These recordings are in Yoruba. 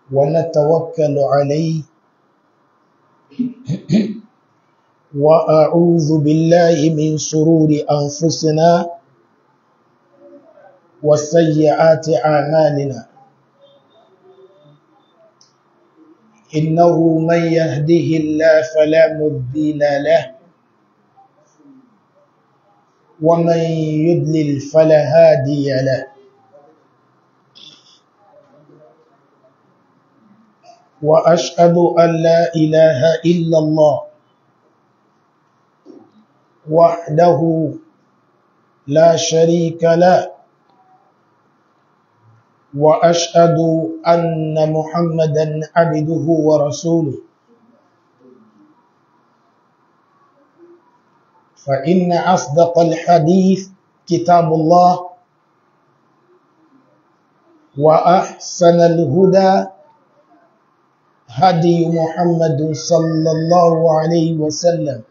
ونتوكل عليه وأعوذ بالله من شرور أنفسنا وسيئات أعمالنا إنه من يهده الله فلا مضل له ومن يضلل فلا هادي له وأشهد أن لا إله إلا الله وحده لا شريك له وأشهد أن محمدا عبده ورسوله فإن أصدق الحديث كتاب الله وأحسن الهدى هدي محمد صلى الله عليه وسلم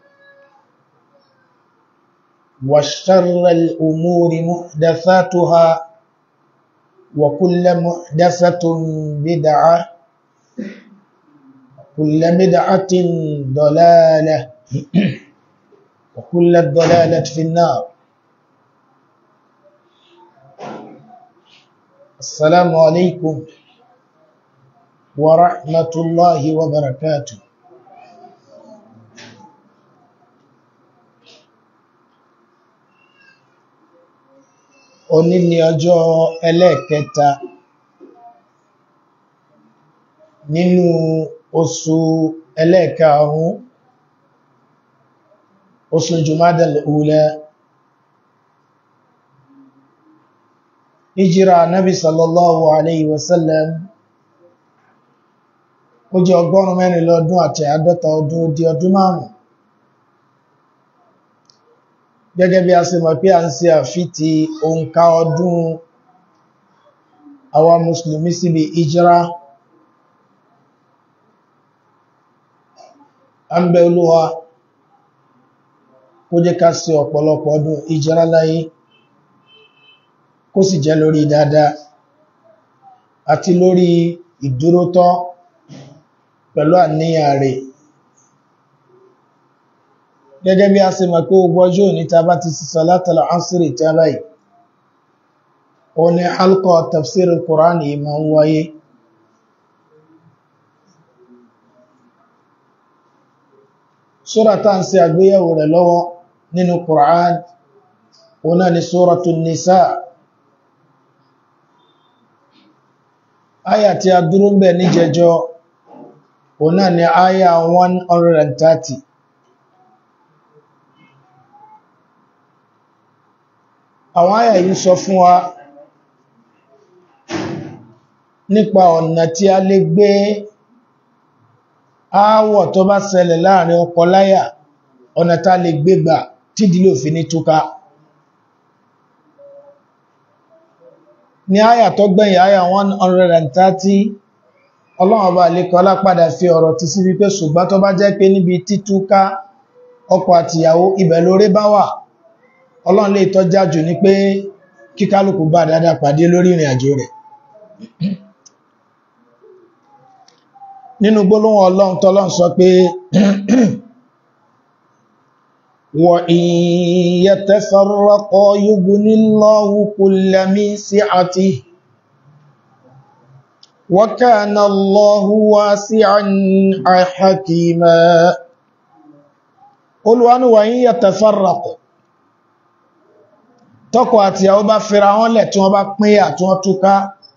وشر الأمور محدثاتها وكل محدثة بدعة وكل بدعة ضلالة وكل الضلالة في النار السلام عليكم ورحمة الله وبركاته òní ni ọjọ́ ẹlẹ́ẹ̀kẹta nínú oṣù ẹlẹ́ẹ̀karùn oṣù Jumadal Ula ìjírà Nabi sallallahu alayhi wasallam ó jẹ́ ọgọ́rùn mẹ́rin lọ́dún àti àádọ́ta ọdún di ọdún márùn gẹ́gẹ́ bí a ṣe mọ̀ pé a ń ṣe àfitì òǹkà ọdún àwa mùsùlùmí síbi ìjírá a ń bẹ olúwa kó jẹ́ ká ṣe ọ̀pọ̀lọpọ̀ ọdún ìjírá láyé kó sì jẹ́ lórí dáadáa àti lórí ìdúrótọ́ pẹ̀lú àníyàn rẹ̀ gẹ́gẹ́ bí a ṣe mọ̀ pé ogbọ́ ọjọ́ ní ta bá ti sísọ látàlá ánsìrì tí a báyìí o ní halqa tafsir al-Qur'an ìmọ̀ ń wáyé sura tá ń ṣe àgbéyẹ̀wò rẹ̀ lọ́wọ́ nínú Qur'an o náà ni Suratun Nisa aya tí a dúró ń bẹ̀ ní jẹjọ o náà ni aya 130 àwọn àyà yìí sọ fún wa nípa ọ̀nà tí a lè gbé aáwọ̀ tó bá ṣẹlẹ̀ láàrin ọkọ láyà ọ̀nà tá lè gbé gbà tí ìdílé òfin ní túká ní àyà tó gbẹ̀yìn àyà 130 ọlọ́run bá lè kọ́ lápadà fi ọ̀rọ̀ ti sí wípé ṣùgbọ́n tó bá jẹ́ pé níbi títúká ọkọ àtìyàwó ibẹ̀ lórí bá wà ọlọ́run lè tọ́já jù ní pé kíkálùkù bá dáadáa pàdé lórí ìrìn àjò rẹ̀ nínú gbólóhùn ọlọ́run tọ́lọ́run sọ pé wa in yatafarraqa yughnillahu kulla min si'atihi wa kana Allahu wasi'an hakima olúwanú wa in yatafarraqa tọ́kọ àti ìyàwó bá fẹ́ra wọn lẹ̀ tí wọ́n bá pín yà tí wọ́n túká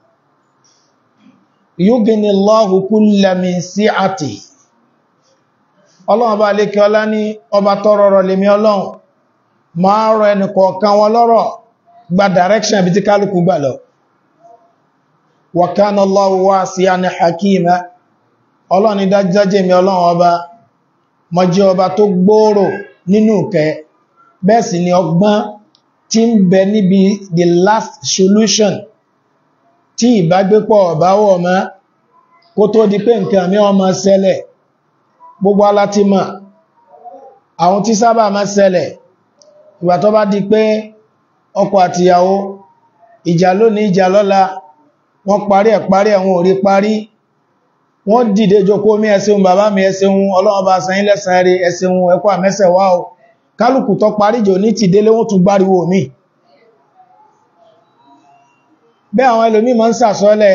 yughnillahu kulla min si'ati ọlọ́run bá lè kí ọlá ní ọba tọ́rọ rọ̀ lèmi ọlọ́run máa rọ ẹnì kọ̀ọ̀kan wọn lọ́rọ̀ gba direction bí tí kálukú gbà lọ wa kana Allahu wasi'an hakima ọlọ́run ní dájájẹ́ mi ọlọ́run ọba mo jẹ́ ọba tó gbòòrò nínú ìkẹ́ bẹ́ẹ̀ sì ni ọgbọ́n tí ń bẹ níbi the last solution tí ìbágbépọ̀ ọ̀báwọ̀ mọ́ kó tó di pé nǹkan mí ọmọ ṣẹlẹ̀ gbogbo alátímọ̀ àwọn tí sábà máa ṣẹlẹ̀ ìgbà tó bá di pé ọkọ àtìyàwó ìjà lónìí ìjà lọ́la wọ́n parí ẹ̀ parí ẹ̀wọ̀n orí parí wọ́n dìde jókòó mi ẹ ṣeun bàbá mi ẹ ṣeun ọlọ́run bá san yín lẹ́san rí ẹ ṣeun ẹkọ́ àmẹ́sẹ̀ wá o kálùkù tó parí jò ní ti délé wọ́n tún gbáriwo mi bẹ́ àwọn ẹlòmí ma ń sàsọ́lẹ̀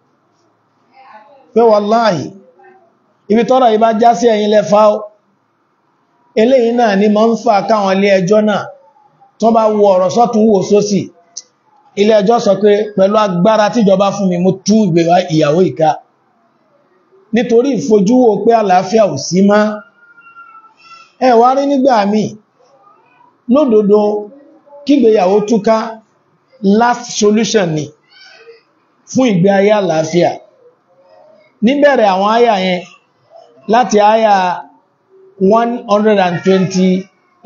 pé wàláhì ibi tọ́rọ̀ yìí bá já sí ẹ̀yin lẹ́fà ó eléyìí náà ni ma ń fà káwọn ilé ẹjọ́ náà tó bá wo ọ̀rọ̀ sọ́tún wò sósì ilé ẹjọ́ sọ pé pẹ̀lú agbára tíjọba fún mi mo tú ìgbéwà ìyàwó ìka nítorí ìfojúwò pé àlàáfíà ò sí má ẹ wá rí nígbà míì lódodo kígbéyàwó túká last solution ni fún ìgbé ayé àlàáfíà níbẹ̀rẹ̀ àwọn àyà yẹn láti àyà 128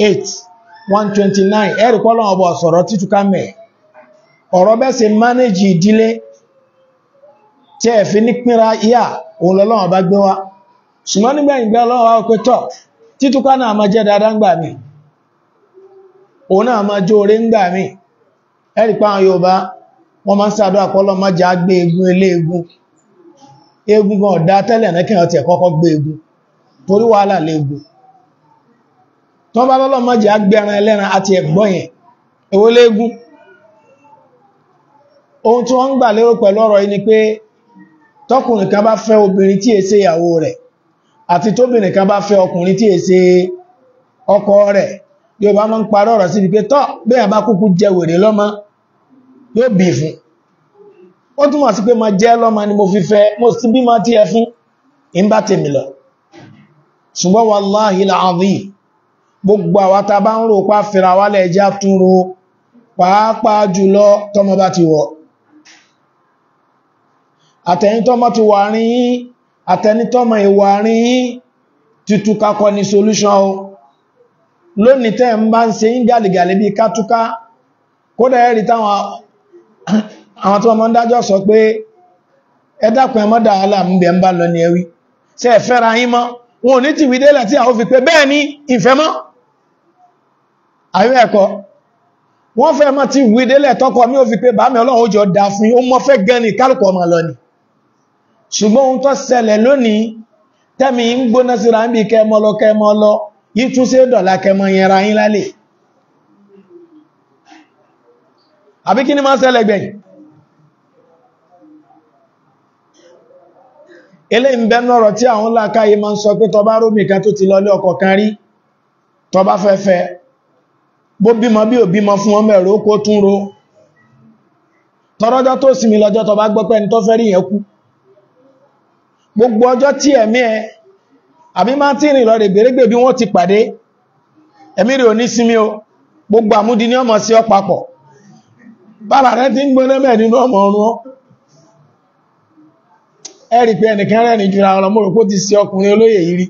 129 ẹ̀rì pọ́lọ̀ ọbọ̀ sọ̀rọ̀ títúká mẹ́ ọ̀rọ̀ bẹ́ ṣe manage ìdílé tí ẹ̀ fi ní pínra yà òun lọ́lọ́wọ́ bá gbé wá ṣùgbọ́n nígbẹ̀yìngbẹ́ ọlọ́wọ́ wá pé tọ́ títúká náà máa jẹ́ dáadáa ń gbà mí òun náà máa jó orí ń gbà mí ẹ̀rì pa àwọn Yorùbá wọ́n máa ń sàdọ́ àpọ́lọ́ má já gbé egun ilé egun egun gan ọ̀dá tẹ́lẹ̀ náà kíyàn ti ẹ̀kọ́kọ́ gbé egun torí wàhálà léegun tó bá lọ́lọ́ má já gbé ẹran ẹlẹ́ran àti ẹ̀gbọ́n yẹn èwo léegun ohun tí wọ́n ń gbà lérò pẹ̀lú ọ̀rọ̀ yìí ni pé tọkùnrin kan bá fẹ́ obìnrin tí èsè ìyàwó rẹ̀ àti tóbìnrin kan bá fẹ́ ọkùnrin tí èsè ọkọ rẹ̀ yóò bá máa ń parọ́ ọ̀rọ̀ sí pé tọ́ bẹ́ẹ̀ bá kúkú jẹ wèrè lọ́mọ yóò bí fún ó túnmọ̀ sí pé ma jẹ́ lọ́mọ ni mo fi fẹ́ mo sì bí ma tí ẹ fún in bá tèmi lọ ṣùgbọ́n wallahi al-azim gbogbo àwátá bá ń rò pá fìra wálẹ̀ ẹjá tún ro pàápàá jùlọ tọ́mọ bá ti wọ̀ àtẹ̀yìn tọ́mọ ti wà rí yín àtẹni tọ́mọ ìwà rí yín títú kakọ ní solution o lónìí tẹ́ ń bá ń ṣe yín gàlìgàlì bí kátúká kódà ẹ̀rí táwọn àwọn tí wọ́n mọ́ ń dájọ́ sọ pé ẹ dákun ẹ má dá wàhálà ń bẹ̀ ń bá lọ ní ẹwí ṣé ẹ fẹ́ra yín mọ́ wọn ò ní ti wídélẹ̀ tí àwọn fi pé bẹ́ẹ̀ ni ìfẹ́ mọ́ àyú ẹ̀kọ́ wọ́n fẹ́ mọ́ ti wídélẹ̀ tọ́kọ mi ò fi pé bàámi ọlọ́run ó jọ dá fún yín ó mọ́ fẹ́ gan ni kálùkù ọmọ lọ ni ṣùgbọ́n ohun tó ṣẹlẹ̀ lónìí tẹ́mi ń gbóná síra ń bí kẹmọ lọ kẹmọ lọ yí tún sí dọ̀là kẹmọ yẹra yín lálẹ́ àbí kí ni máa ṣẹlẹ̀ gbẹ̀yìn ilé ń bẹ́nu ọ̀rọ̀ tí àwọn lákáyé máa ń sọ pé tọba rómì kan tó ti lọlé ọkọ kan rí tọba fẹ́fẹ́ bó bímọ bí ò bímọ fún ọmọ ẹ̀rọ kó tún ro tọrọjọ́ tó sinmi lọ́jọ́ tọba gbọ́pẹ́ ni tó fẹ́ rí yẹn kú gbogbo ọjọ́ tí ẹ̀mí ẹ àbí máa tí rìn lọ rẹ̀ gbèrègbè bí wọ́n ti pàdé ẹ̀mí rẹ̀ ò ní sinmi o gbogbo àmúdi ní ọmọ sí ọ papọ̀ bára rẹ̀ ti ń gbóná mẹ́ nínú ọmọ ọrún ẹ̀rì pé ẹnìkan rẹ̀ ní jùra ọ̀rọ̀ mọ́rò kó ti sí ọkùnrin olóyè yìí rí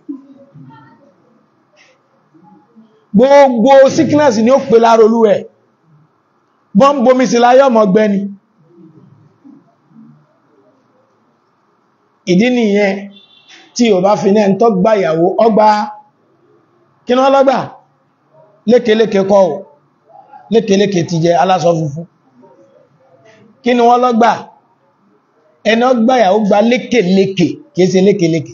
gbogbo sickness ni ó pè lára olú ẹ̀ bọ́n bomi sí láyé ọmọ gbẹni ìdí nìyẹn tí ò bá fi náà ń tọ́ gbà ìyàwó ọgbà kí ní wọ́n lọ́gbà lékeléke kọ́ ò lékeléke ti jẹ aláṣọ funfun kí ni wọ́n lọ́gbà ẹni ọgbà ìyàwó gba lékeléke kìí ṣe lékeléke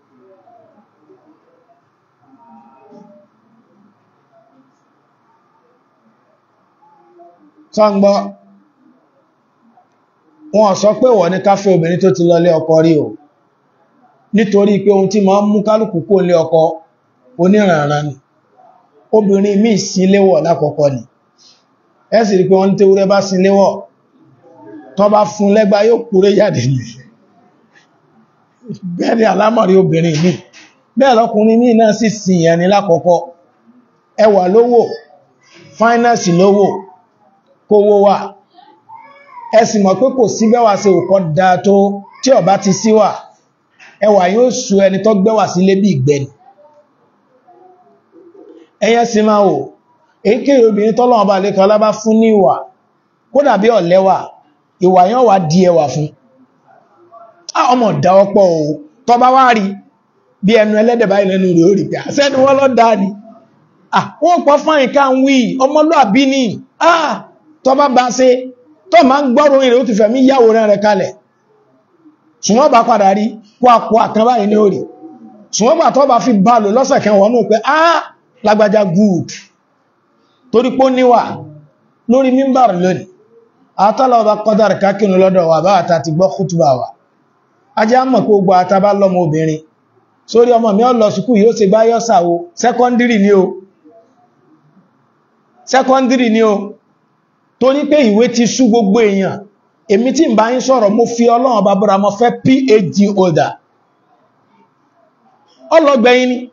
sọ́ngbọ́ wọn sọ pé wọ́n ní káfẹ́ obìnrin tó ti lọlé ọkọ rí o nítorí pé ohun tí ma ń mú kálùkù kó lé ọkọ oníranran ni obìnrin míì sí léwọ̀ lákọ̀ọ́kọ́ ni ẹ sì rí pé wọ́n tẹ́wúrẹ́ bá sí léwọ̀ tó bá fún lẹ́gbà yóò kúrẹ́ jáde ní bẹ́ẹ̀ni alámọ̀rí obìnrin míì bẹ́ẹ̀ lọ́kùnrin míì náà sì sìn yẹn ni lákọ̀ọ́kọ́ ẹwà lówó fáínàsì lówó kówó wà ẹ sì mọ̀ pé kò sí bẹ́wà ṣe òkọ́ dáa tó tí ó bá ti síwà ẹwà yóò sú ẹni tó gbẹ́wà sílé bí ìgbẹ́ni ẹyẹ sí máa wò èyíkéyìí obìnrin tọ́lọ́wọ́ bá lè kọlá bá fún ní ìwà kó dàbí ọ̀lẹ́wà ìwà yán wà di ẹwà fún ọmọ dá ọpọ̀ o tọ́ bá wá rí bí ẹnu ẹlẹ́dẹ̀ báyìí lẹ́nu rẹ̀ ó rí pé àṣẹ́ni wọ́n lọ dá ni wọ́n pọ̀ fáyín ká ń wí ọmọlúàbí ni tọ́ bá bá ṣe tọ́ ma ń gbọ́rùn ìrẹ̀ ó ti fẹ̀mí yàwó rẹ̀ kalẹ̀ ṣùgbọ́n bá padà rí kó àpò àkán báyìí ní orí ṣùgbọ́n gbà tó bá fi bá lò lọ́sẹ̀ kan wọ́n mú pé á lágbàjá good torí pó níwà lórí mímbàrì lónìí àtọ́lọ̀ ọba kọ́dàrí kákínú lọ́dọ̀ wà bá àtà ti gbọ́ kútùbà wà ajá mọ̀ kó gbọ́ àtàbá lọ́mọ obìnrin sórí ọmọ mi ó lọ sùkú yóò ṣe bá yọ́ sàwó sẹ́kọ́ndírì ní o sẹ́kọ́ndírì ní o torí pé ìwé ti sú gbogbo èèyàn èmi tí ń bá ń sọ̀rọ̀ mo fi ọlọ́run bá búra mo fẹ́ phd holder ọlọ́gbẹ̀yìn ni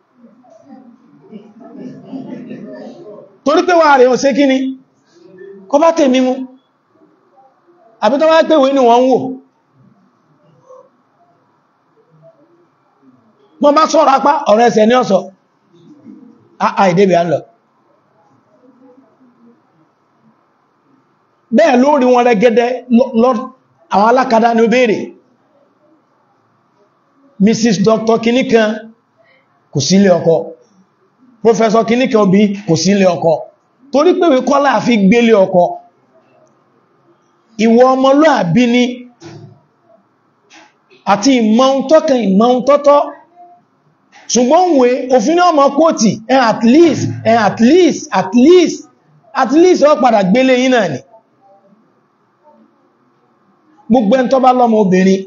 torí pé wà rẹ̀ ò sé kí ni kọ bá tèmi mú àbí tó wá pé ìwé ni wọ́n ń wò wọ́n bá sọ̀rọ̀ apá ọ̀rọ̀ ẹsẹ̀ ní ọ̀sọ̀ àìdébì à ń lọ bẹ́ẹ̀ lórí wọn rẹ̀gẹ́dẹ́ àwọn alákadá ní ó béèrè mrs dr kìníkan kò sí ilé ọkọ professor kìníkan obi kò sí ilé ọkọ torí pé wí kọ́lá àfi gbélé ọkọ ìwọ ọmọlúàbí ni àti ìmọ̀un tọ́kàn ìmọ̀un tọ́tọ́ ṣùgbọ́n wé òfin ní ọmọ kóòtì ẹ at least ẹ at least at least at least ọ padà gbélé yín náà ni gbogbo ẹn tó bá lọ́mọ obìnrin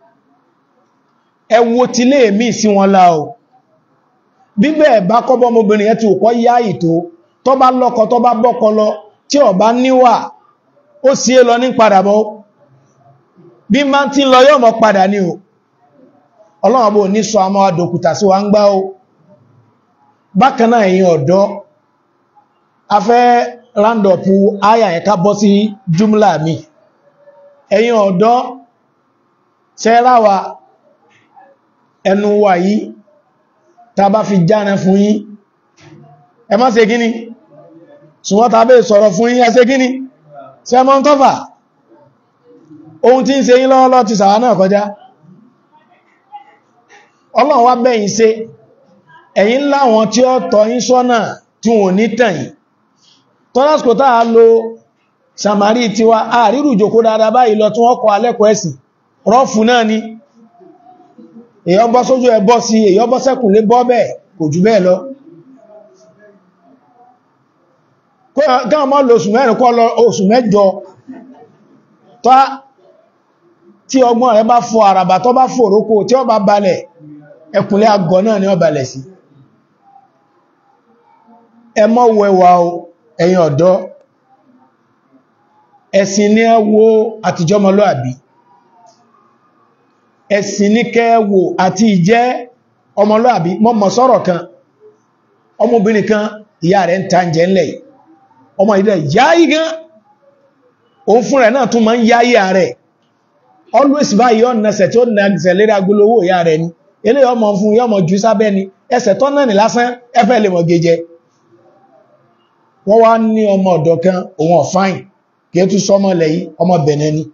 ẹ wo ti lé èmì sí wọn lá o bíbẹ̀ bá kọ́bọ́ ọmọbìnrin yẹn ti ò kọ́ yá ìtò tó bá lọ́kọ tó bá bọ́kọ lọ tí ó bá níwà ó sí é lọ ní padà bọ́ bí máa tí lọ yọ́ mọ́ padà ní o ọlọ́run bó ní sọ àmọ́ adòkúta sí wa ń gbá o bákanáà ẹ̀yin ọ̀dọ́ a fẹ́ rándọ̀pù áyà ẹ̀ká bọ́ sí jùmlà mi ẹ̀yin ọ̀dọ́ ṣẹ́ráwà ẹnu wà yí ta bá fi jáne fún yín ẹ má ṣe gíní ṣùgbọ́n ta bẹ́ sọ̀rọ̀ fún yín ẹ ṣe gíní ṣe mọ́ ń tọ́fà ohun tí ń ṣe yín lọ́wọ́lọ́ ti sàwà náà kọjá ọlọ́run wá bẹ́yìn ṣe ẹ̀yin láwọn tí ó tọ́ yín sọ́nà tí wọ́n ní tẹ̀yìn tọ́lásìkò táà lo samari tiwa àrírù jòkó dáadáa báyìí lọ tí wọ́n kọ alẹ́kọ̀ọ́ ẹ̀sìn rọ́fù náà ni èyàn bọ́ sójú ẹ bọ́ sí èyàn bọ́ sẹ́kùn lé bọ́ bẹ́ẹ̀ kò jù bẹ́ẹ̀ lọ káwọn mọ́ lọ oṣù mẹ́rin kọ́ lọ oṣù mẹ́jọ tá tí ọgbọ́n rẹ bá fọ àràbà tó bá fòrókò tí ó bá balẹ̀ ẹkùnlé àgọ́ náà ni ó balẹ̀ sí ẹ mọ́ wẹwà o ẹ̀yin ọ̀dọ́ ẹ̀sìn ní ẹ wo àtijọ́mọlúàbí ẹ̀sìn ní kẹwò àti ìjẹ́ ọmọlúàbí mọ́mọ̀ sọ́rọ̀ kan ọmọbìnrin kan ìyá rẹ̀ ń ta jẹ́ ńlẹ̀ ọmọ ìdẹ̀ yáyí gan òun fún rẹ̀ náà tún ma ń yáyí ààrẹ always báyìí ọ̀nà ẹsẹ̀ tí ó nà ẹsẹ̀ lérí agolówó ìyá rẹ̀ ni ilé ọmọ fún yọmọ jù sábẹ́ ni ẹsẹ̀ tọ́ náà ní lásán ẹfẹ́ lè mọ̀ gẹjẹ wọ́n wá ní ọmọ ọ̀dọ̀ kan òun ọ̀fáìn kí é tún sọmọ lẹ́yìn ọmọ bẹ̀nẹ̀ ni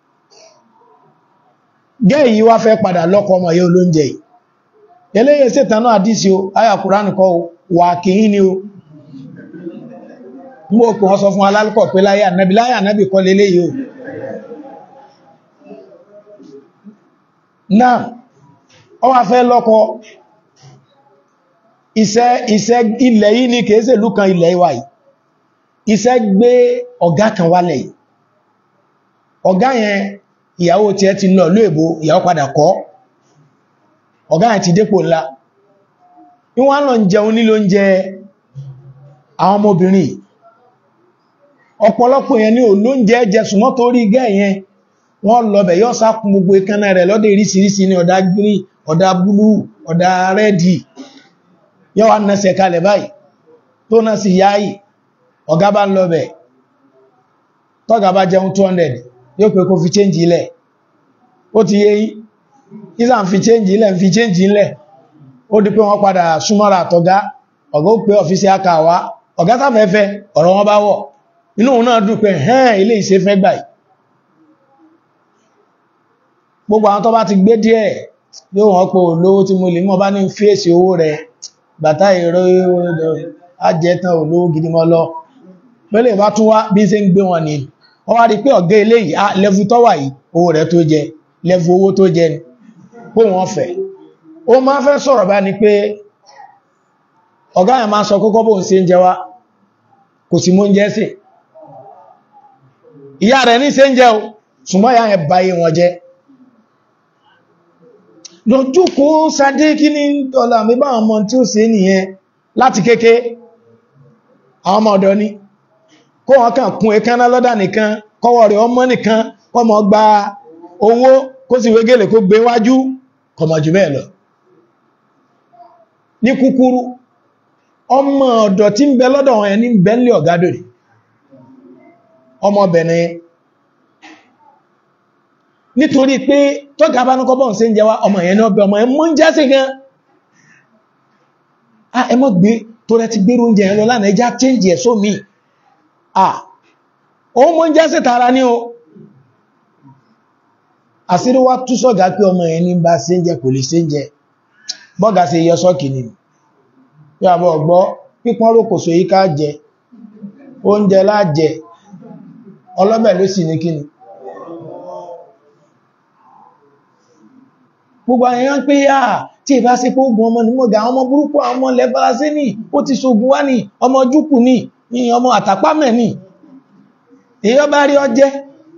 gẹ́ yìí wá fẹ́ padà lọ́kọ ọmọ yóò lóúnjẹ yìí eléyè sètànà àdísí o ayà kùránì kọ́ wà kìí ni o mú òkú wọ́n sọ fún alálùkọ̀ pé láyé ànábì láyé ànábì kọ́ lélé yìí o náà ọ wá fẹ́ lọ́kọ iṣẹ́ iṣẹ́ ilẹ̀ yìí ni kèése lúkan ilẹ̀ ìwà yìí iṣẹ́ gbé ọ̀gá kan wálẹ̀ yìí ọ̀gá yẹn ìyàwó tí ẹ ti lọ lóèbó ìyàwó padà kọ́ ọ̀gá ẹ̀ ti dépò ńlá ìwọ́n lọ ń jẹun nílò ń jẹ àwọn ọmọbìnrin ọ̀pọ̀lọpọ̀ yẹn ní olóúnjẹ jẹ súnmọ́ tó rí gẹ́ yẹn wọ́n lọ́bẹ̀ yọ́ sákùn gbogbo ìkánná rẹ̀ lọ́dẹ̀ ìrísìírísìí ní ọ̀dá green ọ̀dá búlú ọ̀dá rẹ́dì yọ́ wá nẹ́sẹ̀ kalẹ̀ báyìí tó náà sì yáyì ọ̀gá bá ń lọ́bẹ̀ tọ́gà bá jẹun 200 yóò pé kó fi change ilẹ̀ ó ti yé yí ìsà ń fi change ilẹ̀ ń fi change ilẹ̀ ó di pé wọ́n padà súnmọ́ra àtọ̀gá ọ̀gá ó pé ọ̀fíìsì akáwá ọ̀gá sáfẹ́fẹ́ ọ̀rọ̀ wọn bá wọ̀ inú òun náà dùn pé hẹ́n ilé ìṣe fẹ́ gbà gbogbo àwọn tó bá ti gbé díẹ̀ yóò wọ́n pé olówó tí mo lè mọ́ bá ní fèsì owó rẹ̀ bàtà ìró ajẹ́tàn olówó gidi mọ́ lọ pẹ́lẹ̀ bá tún wá bí ṣe ń gbé wọn ni wọ́n wá rí pé ọ̀gá eléyìí lẹ́fù tó wà yìí owó rẹ̀ tó jẹ lẹ́fù owó tó jẹ ni pó wọ́n fẹ́ ó máa fẹ́ sọ̀rọ̀ bá ní pé ọ̀gá ẹ̀ máa sọ kókó bóun ṣe ń jẹ wá kò sí mú ń jẹ́ sí ìyá rẹ̀ ní ṣe ń jẹ́ o ṣùgbọ́n ìyá ẹ̀ báyé wọn jẹ́ lójú kó sadé kí ní ọ̀là mi bá ọmọ tí ó ṣe nìyẹn láti kéké àwọn ọmọ ọ̀dọ́ ni kó wọn kàn kún ẹkánná lọ́dà nìkan kọwọ́ rẹ̀ ọmọ nìkan kọmọ gba owó kó sì wégele kó gbé wájú kọmọ jù bẹ́ẹ̀ lọ ní kúkúrú ọmọ ọ̀dọ̀ tí ń bẹ lọ́dọ̀ wọn ẹni bẹ́ńlẹ̀ ọ̀gádòrì ọmọbìnrin nítorí pé tọ́gà bá núkọ́ bọ́n sí ń jẹ wá ọmọ ìyẹn náà bẹ ọmọ ẹmọ́ ń jẹ́ sí gan a ẹmọ́ gbé tó rẹ ti gbérò oúnjẹ ẹ̀lọ lánàá ẹjá change ẹ̀ só mi à òun mọ́ ń jẹ́ sí tara ní o àṣírí wá tú sọ́gà pé ọmọ ẹ̀ ní bá sí ń jẹ kò lè sí ń jẹ bọ́gà sí yọ sọ́kì ni bí àbọ̀ gbọ́ pípọ́n rókòsò yí ká jẹ oúnjẹ láàjẹ ọlọ́bẹ̀ ló sì ní kíni gbogbo àyàn pé à tí ìbá sí pé ogun ọmọ nímọ̀gá ọmọ burúkú àwọn ọmọ lẹ́bàrásí ní ó ti ṣogun wá ní ọmọ jùkù ní ní ọmọ àtàpámẹ̀ ní èyí bá rí ọjẹ́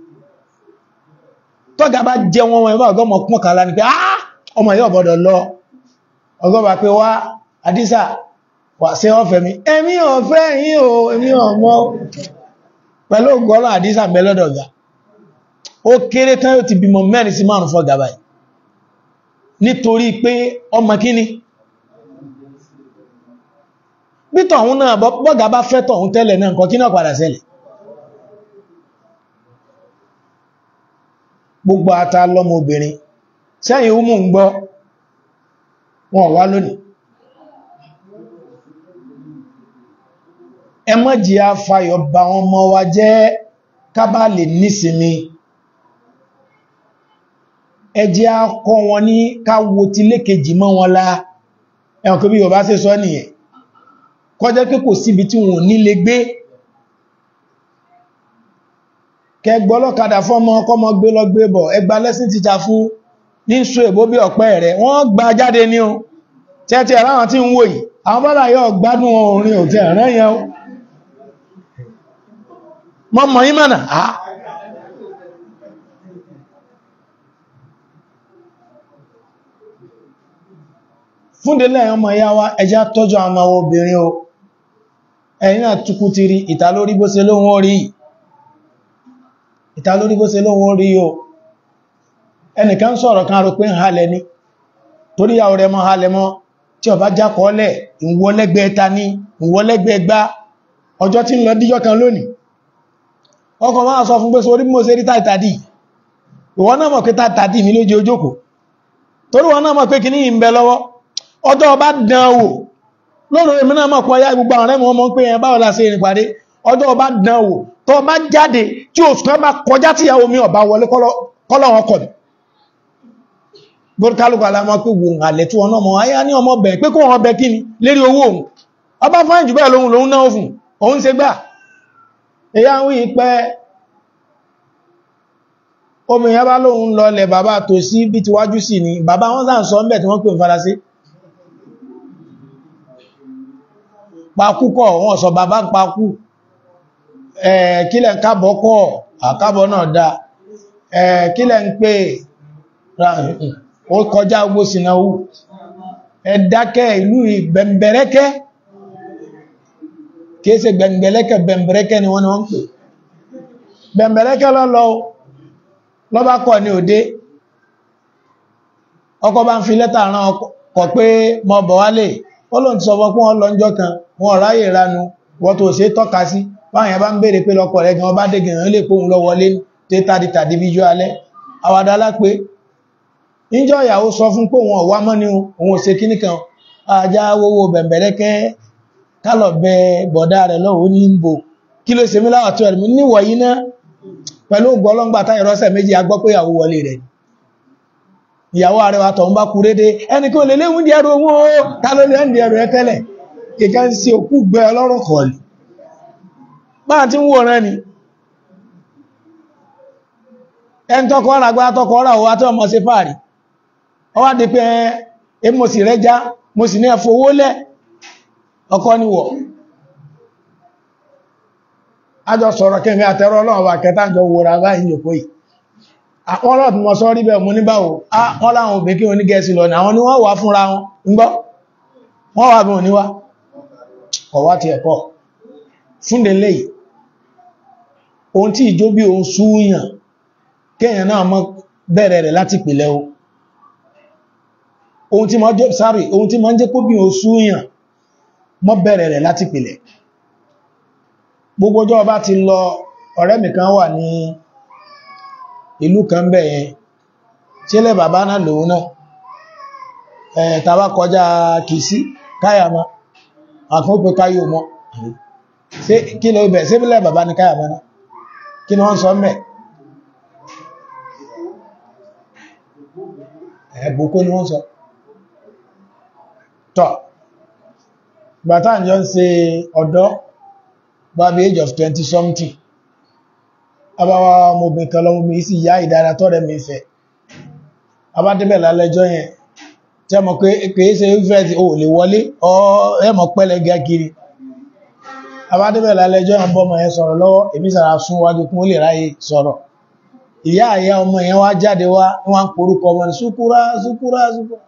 tọ́gà bá jẹ wọn wọn ẹgbẹ́ ọgọ́mọ pọ́n kàlá ní pé á ọmọ yóò bọ́dọ̀ lọ ọgọ́bà pé wá àdísà wà sí ọ̀fẹ́ mi èmi ọ̀fẹ́ yìí o èmi ọmọ pẹ̀lú ògbọ́rọ̀ àdísà mẹ́lọ́dọ̀gà ó kéré tán yóò ti bímọ mẹ́rin sí márùn fọ́ gàbáyì nítorí pé ọmọ kíní bí tọ̀hún náà bọ́gà bá fẹ́ tọ̀hún tẹ́lẹ̀ náà nǹkan kí náà padà ṣẹlẹ̀ gbogbo ata lọ́mọ obìnrin sẹ́yìn ó mú ń gbọ́ wọn wá lónìí ẹmọ́jì afayọ̀ bá wọn mọ́ wa jẹ́ kábà lè nísinmi ẹjẹ́ akọ́ wọn ní káwo ti lékejì mọ́ wọn lá ẹ̀wọ̀n kí bí yóò bá ṣe sọ nìyẹn kọjẹ́ pé kò síbi tí wọn ò ní lè gbé kẹgbọ́lọ́kadà fọ́mọ kọmọ gbé lọ gbé bọ̀ ẹgbà lẹ́sìn títà fún ní ṣò èbó bí ọ̀pẹ́ rẹ̀ wọ́n gba jáde ní o tẹ́tẹ́ ẹ̀ráwọn tí ń wò yìí àwọn bọ́lá yóò gbádùn orin òtí ẹ̀rẹ́ yẹn o mọ́ mọ̀ yí mọ̀nà á fúndélẹ̀ ọmọ ìyá wa ẹjá tọ́jú àwọn ọmọ obìnrin o ẹ̀yìn náà tukú ti rí ìta lórí bó ṣe lóhun orí ìta lórí bó ṣe lóhun orí o ẹnìkan sọ̀rọ̀ kan rò pé ń halẹ̀ ní torí yàwó rẹ̀ mọ́ halẹ̀ mọ́ tí ó bá jákọọ́lẹ̀ ìwọlẹ́gbẹ́ ta ní ìwọlẹ́gbẹ́ gbá ọjọ́ tí ń lọ díjọ́ kan lónìí ọkọ̀ máa sọ fún pé sórí bí mo ṣe rí tàìtàdì ìwọ náà mọ̀ pé tàìtàdì mi lójú ojókòó torí wọn náà mọ̀ pé kìíní ń bẹ lọ́wọ́ ọjọ́ ọba dán wò lóòrùn èmi náà mọ̀ pọ̀ ya gbogbo àwọn ẹ̀mọ̀ ọmọ pé ẹ̀bá ọ̀lá sí ìrìn pàdé ọjọ́ ọba dán wò tó bá jáde tí oṣù kan bá kọjá tí ìyàwó mi ọba wọlé kọ́lọ̀ wọn kọ̀ gbọ́dúkálùkù alámọ́ pé wò àlẹ̀ tí wọn náà mọ̀ ayá ní ọmọ bẹ̀ pé kó wọn bẹ kíni lérí owó òun ọba fáìn jù bẹ́ẹ̀ lóhun lòun náà fún òun ṣe gbà èyá ń wí pẹ́ omi ìyá bá lóhun lọlẹ̀ bàbá tó sí bí ti wájú sí ni bàbá wọn sáà sọ mẹ́ tí wọ́n pè ń faransé pakúkọ̀ wọ́n sọ bàbá ń pakú kílẹ̀ ń kábọ̀ kọ́ àkábọ̀ náà dá kílẹ̀ ń pè ó kọjá ogbó sínáwó ẹ̀dákẹ́ ìlú ìgbẹ̀m̀bẹ̀rẹ́kẹ́ kìí ṣe gbẹ̀m̀bẹ̀lẹ́kẹ́ gbẹ̀m̀bẹ̀rẹ́kẹ́ ni wọ́n ni wọ́n pè gbẹ̀m̀bẹ̀rẹ́kẹ́ lọ́lọ́ lọ́bá kọ̀ ní òde ọkọ̀ bá ń fi lẹ́tà rán ọkọ̀ pé mọ́ bọ̀ wálé ó lóun ti sọ fún wọn lọ́njọ́ kan wọn ráyè ránu wọ́n tó ṣe tọ́ka sí báyẹn bá ń bèèrè pé lọ́kọ̀ rẹ̀ gan bá dé gan lè pòun lọ wọlé tẹ́tàdì tàbí bíjọ́ alẹ́ àwàdà lápé níjọ́ ìyàwó sọ fún pé wọn wá mọ́ ní òun ṣe kíní kan ajá owó bẹ̀m̀bẹ̀rẹ́kẹ́ kálọ̀ bẹ bọ̀dá rẹ̀ lọ́wọ́ ní ìbò kí ló ṣe mí láwà tó ẹ̀rùn níwọ̀ yí náà pẹ̀lú ògbọ́lọ́ngbà táyẹ̀ rọ́sẹ̀ méjì agbọ́ pé ìyàwó wọlé rẹ̀ ìyàwó àrẹwà tọ̀hún bá kú rédé ẹni kí o lè léwún di ẹrù owó ta ló lè ń di ẹrù ẹ tẹ́lẹ̀ ìkan sí òkú gbẹ ọlọ́rọ̀ kọ̀ọ̀lì máa tí ń wòrán ni ẹn tọ́kọ́ ọ̀rà gbá tọ́kọ́ ọ̀rà òwá tí ọmọ sí fàárí ọwá di pé ẹ mo sì rẹ já mo sì ní ẹfowó lẹ́ ọkọ́ níwọ̀ ajọ sọ̀rọ̀ kẹ́mí àtẹ́rọ ọlọ́run wà kẹta jọ wòrà báyìí yòkó yìí àwọn ọlọ́run tí mo sọ rí bẹ́ẹ̀ mo ní báwo wọ́n láwọn òbí kí oní gẹ̀ẹ́sì lọ ní àwọn ni wọ́n wà fúnra wọn ń gbọ́ wọ́n wà bí òníwá ọ̀wá ti ẹ̀kọ́ fúnde lẹ́yìn ohun tí ìjó bí ohun súúyàn kéèyàn náà mọ́ bẹ̀rẹ̀ rẹ̀ láti pìlẹ̀ o ohun tí mọ́ jẹ́ sáré ohun tí mọ́ jẹ́ kó bí ohun súúyàn mọ́ bẹ̀rẹ̀ rẹ̀ láti pìlẹ̀ gbogbo ọjọ́ bá ti lọ ọ̀rẹ́ mi kan wà ní ìlú kan bẹ̀ yẹn tílẹ̀ bàbá náà lòun náà ẹ̀ tàbá kọjá kìí káyàmá àkókò káyò mọ́ kí ló bẹ̀ síbílẹ̀ bàbá ní káyàmá náà kí ni wọ́n sọ mẹ́ ẹ̀bùkó ni wọ́n sọ tọ́ gbàtà ìjọ ń ṣe ọ̀dọ́ bábí age of 20 something abáwá ọmọbìnrin kan lọ́mọbìnrin sì yá ìdára tọ́rẹ mi fẹ́ abádébẹ̀ lálẹ́jọ́ yẹn tí a mọ̀ pé kìí ṣe ìfẹ́ tí ó lè wọlé ẹmọ̀ pẹ́lẹ̀ gẹ́kiri abádébẹ̀ lálẹ́jọ́ yẹn bọ́mọ̀ yẹn sọ̀rọ̀ lọ́wọ́ èmi sàrà sún wájú kún ó lè ráyè sọ̀rọ̀ ìyá àyá ọmọ yẹn wá jáde wá wọ́n porúkọ ọmọ ní súkúrá súkúrá súkúrá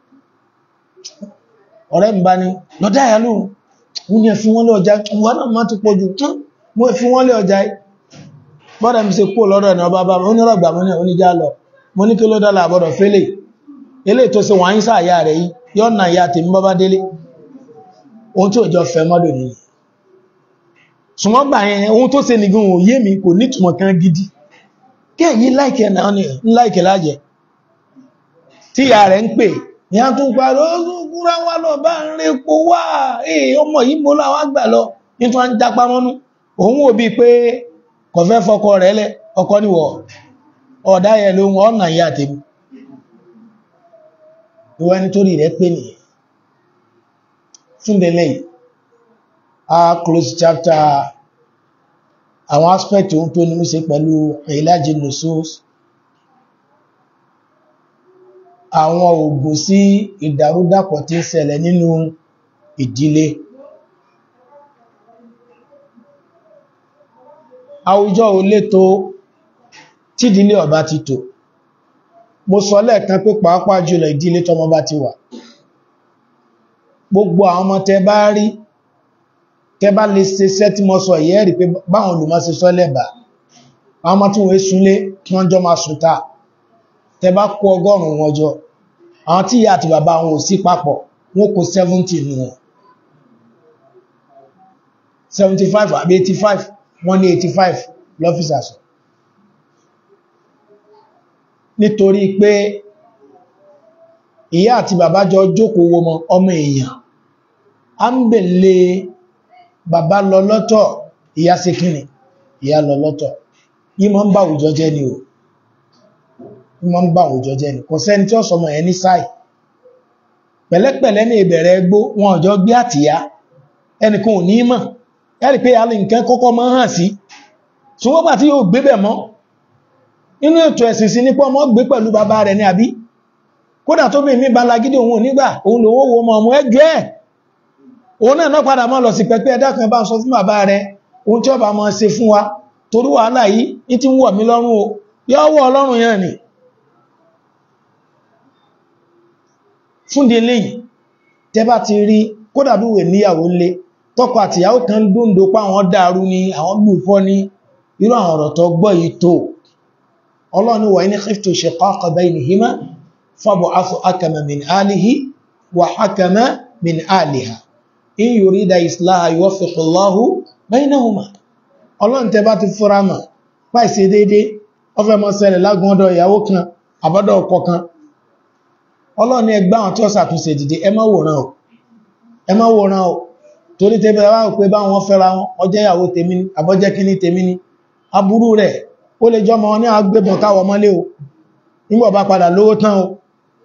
ọ̀rẹ́ mi bá ní lọ́dá ìyá lóhun mú ní ẹ̀fí wọ́n lé ọjà wọ́n náà má ti pọ̀ jù tún mú ẹ̀fí wọ́n lé ọjà bọ́dà mi ṣe kó lọ́dọ̀ ní ọba bá mi onírọ̀gbà mọ́ ní oníjà lọ mo ní kí ló dọ́là àbọ̀dọ̀ fẹ́lẹ̀ ilé tó ṣe wọ́n sáà yà rẹ̀ yìí yọ́ nà ìyá tèmi bọ́bá délé ohun tí ò jọ fẹ́ mọ́dọ̀ nìyí ṣùgbọ́n gbà yẹn ohun tó ṣe nìgan ò yé mi kò nítumọ̀ kan gidi kí ẹ̀yìn láìkẹ̀ náà ní láìkẹ̀ lájẹ̀ tí ìyá rẹ̀ ń pè ní a tún parí ó gúnra wá lọ bá ń rí epo wá èè ọmọ yìí mo láwá gbà lọ ní tó ń jápá mọ́nú òun wò bí pé kọ̀fẹ́ fọkọ rẹ̀ lẹ ọkọ níwọ̀ ọ̀dá yẹn ló wọ́n ọ̀nà ìyá tèmi ìwọ ẹni tó rí rẹ̀ pé nìyẹn fúndẹ̀lẹ̀ a close chapter àwọn aspect ohun tó ní mú ṣe pẹ̀lú ìlàjì nusus àwọn ògùn sí ìdàrúdàpọ̀ tí ń ṣẹlẹ̀ nínú ìdílé àwùjọ ò létò tídílé ọba ti tò mo sọ lẹ́ẹ̀kan pé pàápàá jùlọ ìdílé tọmọ bá ti wà gbogbo àwọn ọmọ tẹ bá rí tẹ bá lè ṣe iṣẹ́ tí mo sọ yẹ́ rí pé báwọn olùmọ̀ ṣe sọ lẹ́bàá àwọn ọmọ tí wọ́n súnlé kí wọ́n jọ máa sùn ta tẹ bá kó ọgọ́rùn-ún wọn jọ àwọn tí ìyá àti bàbá wọn ò sí papọ̀ wọ́n kó 70 nù wọn 75 àbí 85 wọ́n ní 85 lọ́fíìsà sọ nítorí pé ìyá àti bàbá jọ jókòó wo ọmọ èèyàn a ń bèlè bàbá lọ lọ́tọ̀ ìyá sí kíni ìyá lọ lọ́tọ̀ yí mọ́ ń bá àwùjọ jẹ́ ni o yí mọ́ ń bá àwùjọ jẹ́ ni kò sẹ́ni tí ó sọmọ ẹ̀ ní sáì pẹ̀lẹ́pẹ̀lẹ́ ní ìbẹ̀rẹ̀ ẹgbó wọn ọjọ́ gbé àtìyá ẹnìkan ò ní mọ̀ ẹ̀rì pé alì nǹkan kọ́kọ́ mọ́ hàn sí ṣùgbọ́n bá tí yóò gbé bẹ̀ mọ́ inú ètò ẹ̀sìn sí nípa ọmọ gbé pẹ̀lú bàbá rẹ̀ ní àbí kódà tó bí mi bá lagídí òun nígbà òun lòun wo ọmọ ọmọ ẹjọ́ ẹ̀ òun náà náà padà mọ́ lọ sí pẹ̀pẹ́ ẹ̀dá kan bá ń sọ fún bàbá rẹ̀ ohun tí ó bá mọ́ ṣe fún wa torí wàhálà yìí ní tí ń wọ̀ mí lọ́rùn o yọ́ wọ́ ọlọ́run yẹn ni fúndì eléyìí tẹ́ bá ti rí kódà bí wè níyàwó lé tọ́kọ àtìyàwó kan dúndò pa àwọn dàrú ni àwọn gbùfọ́ ní irú àwọn ọ̀rọ̀ tó gbọ́ yìí tó ọlọ́ni wà ní khiftu shiqaqa baynihima fab'athu hakama min alihi wa hakama min aliha in yurida islaha yuwaffiqillahu baynahuma ọlọ́run tẹ́ bá ti fúra mà páìsí dédé ọfẹ́ mọ́ ṣẹlẹ̀ lágúnọ́dọ̀ ìyàwó kan àbọ́dọ̀ ọkọ kan ọlọ́run ní ẹgbẹ́ àwọn tí ó ṣàtúnṣe dìde ẹ má wòran o ẹ má wòran o torí tẹ́bẹ̀ wá pé bá wọn fẹ́ra wọn ọjẹ́ ìyàwó tèmi ní àbọ́jẹ́ kíní tèmi ní aburú rẹ̀ ó lè jọmọ ní agbébọn káwọ mọ́lé o nígbà bá padà lówó tán o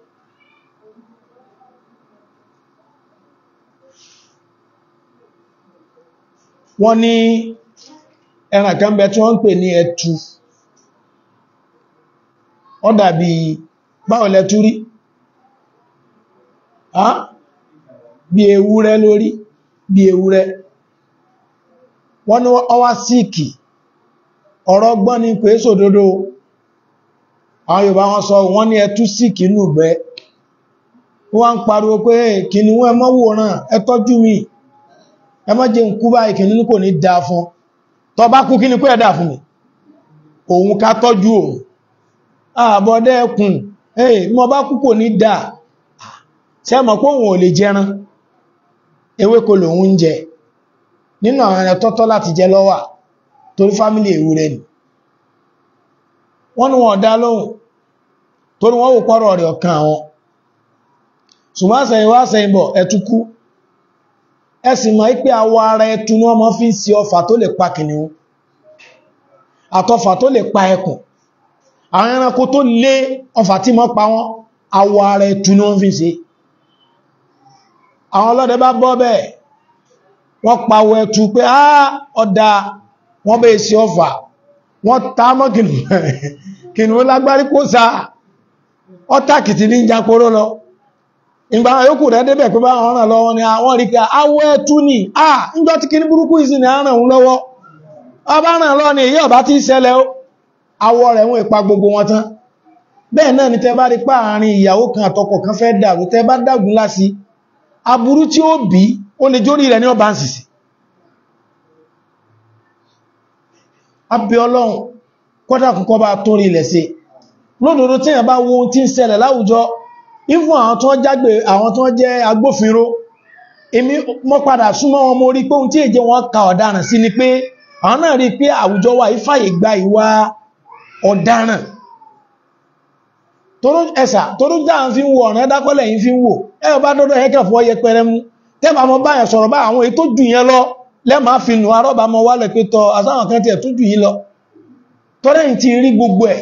wọ́n ní ẹran kan bẹ tí wọ́n ń pè ní ẹtu ó dàbí báwo lẹ tú rí bí ewúrẹ́ lórí bí ewúrẹ́ wọ́n ní ọwá síìkì ọ̀rọ̀ gbọ́n ní pé sòdodo àwọn Yorùbá wọn sọ wọ́n ní ẹtú síìkì nù gbẹ́ wọ́n ń pariwo pé kìnnìún ẹ mọ́ wòrán ẹ tọ́jú mi ẹ mọ́ jẹ́ ń kú báyìí kìnnìún kò ní dáa fún tó bá kú kí ni pé ẹ dáa fún mi òun ká tọ́jú òun àbọ̀dẹ́ ẹkùn ẹ̀ mọ́ bá kú kò ní dáa ṣe mọ̀ pé òun ò lè jẹran ewéko lòun ń jẹ nínú àwọn ẹran tọ́tọ́ láti jẹ lọ́wà torí fámílì ewúrẹ́ ni wọ́n ní wọ́n dá lóhùn torí wọ́n wò pọ́rọ̀ rẹ̀ ọ̀kan àwọn ṣùgbọ́n àṣẹyìn wá àṣẹyìn bọ̀ ẹtukú ẹsì mọ̀ pé awọ ara ẹtu ní wọ́n mọ́ fi ń sí ọfà tó lè pa kìnìún àtọfà tó lè pa ẹkùn àwọn ẹranko tó lé ọfà tí mọ́ pa wọ́n awọ ara ẹtu ní wọ́n fi ń ṣe àwọn ọlọ́dẹ bá bọ́ bẹ́ẹ̀ wọ́n pàwọ̀ ẹ̀tù pé á ọ̀dá wọ́n bẹ́ sí ọfà wọ́n ta mọ́ kìnnìún lágbárí kó sá ọ́tàkìtì ní ìjàporó lọ ìgbà yóò rẹ̀ débẹ̀ pé bá ọ̀ràn lọ́wọ́ ni àwọn rí ká awọ ẹ̀tù ní à níjọ́ tí kí ní burúkú ìsìn ní àrùn òun lọ́wọ́ ọba ràn lọ ni èyí ọba tí ń ṣẹlẹ̀ awọ rẹ̀ wọ́n ipa gbogbo wọn tán bẹ́ẹ̀ náà ni tẹ bá rí páàrin ìyàwó kan àtọkọ kan fẹ́ dàrú tẹ bá dàgún lásì aburú tí ó bí ó lè jórí rẹ̀ ní ọba ń sìsì abẹ́ ọlọ́run kọ́dà kọ́kọ́ bá tó rí ilẹ̀ sí lódòdó tí èyàn bá wo ohun tí ń ṣẹlẹ̀ láwùjọ ìfún àwọn tó jágbé àwọn tó jẹ́ agbófinró èmi mọ́ padà súnmọ́ wọn mo rí pé ohun tí èjẹ wọn ka ọ̀daràn sí ni pé àwọn náà rí pé àwùjọ wa ìfàyè gba ìwà ọ̀daràn toró ẹ̀sà toró dáhùn fi ń wo ọ̀nà ẹ̀dákọ́lẹ̀ yìí fi ń wò ẹ bá dọ́dọ̀ ẹ̀kẹ́ fọ́ yẹpẹrẹ mú tẹ́bà mọ́ báyàn sọ̀rọ̀ bá àwọn èyí tó jù yẹn lọ lẹ́mà fi nù arọ́bà mọ́ wálẹ̀ pé tọ àsáwọn kan tí ẹ̀ tó jù yí lọ tọ́rẹ́yìn ti rí gbogbo ẹ̀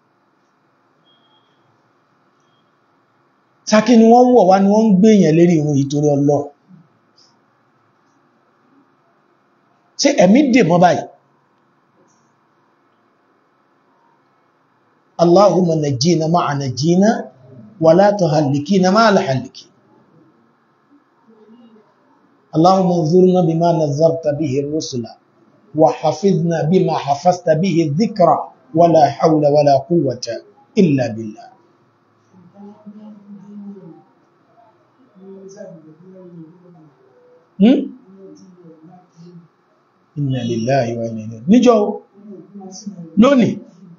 sákí ni wọ́n wọ̀ wá ni wọ́n ń gbé èèyàn lérí ìrun yìí torí ọlọ́ ṣé ẹ̀mí dè mọ́ báyìí Allahumma najjina ma'a najjina wa la tuhallikina ma'a al-hallikin اللهم انظرنا بما نذرت به الرسل وحفظنا بما حفظت به الذكر ولا حول ولا قوة إلا بالله Inna lillahi wa inna ilayhi níjọ́ lónìí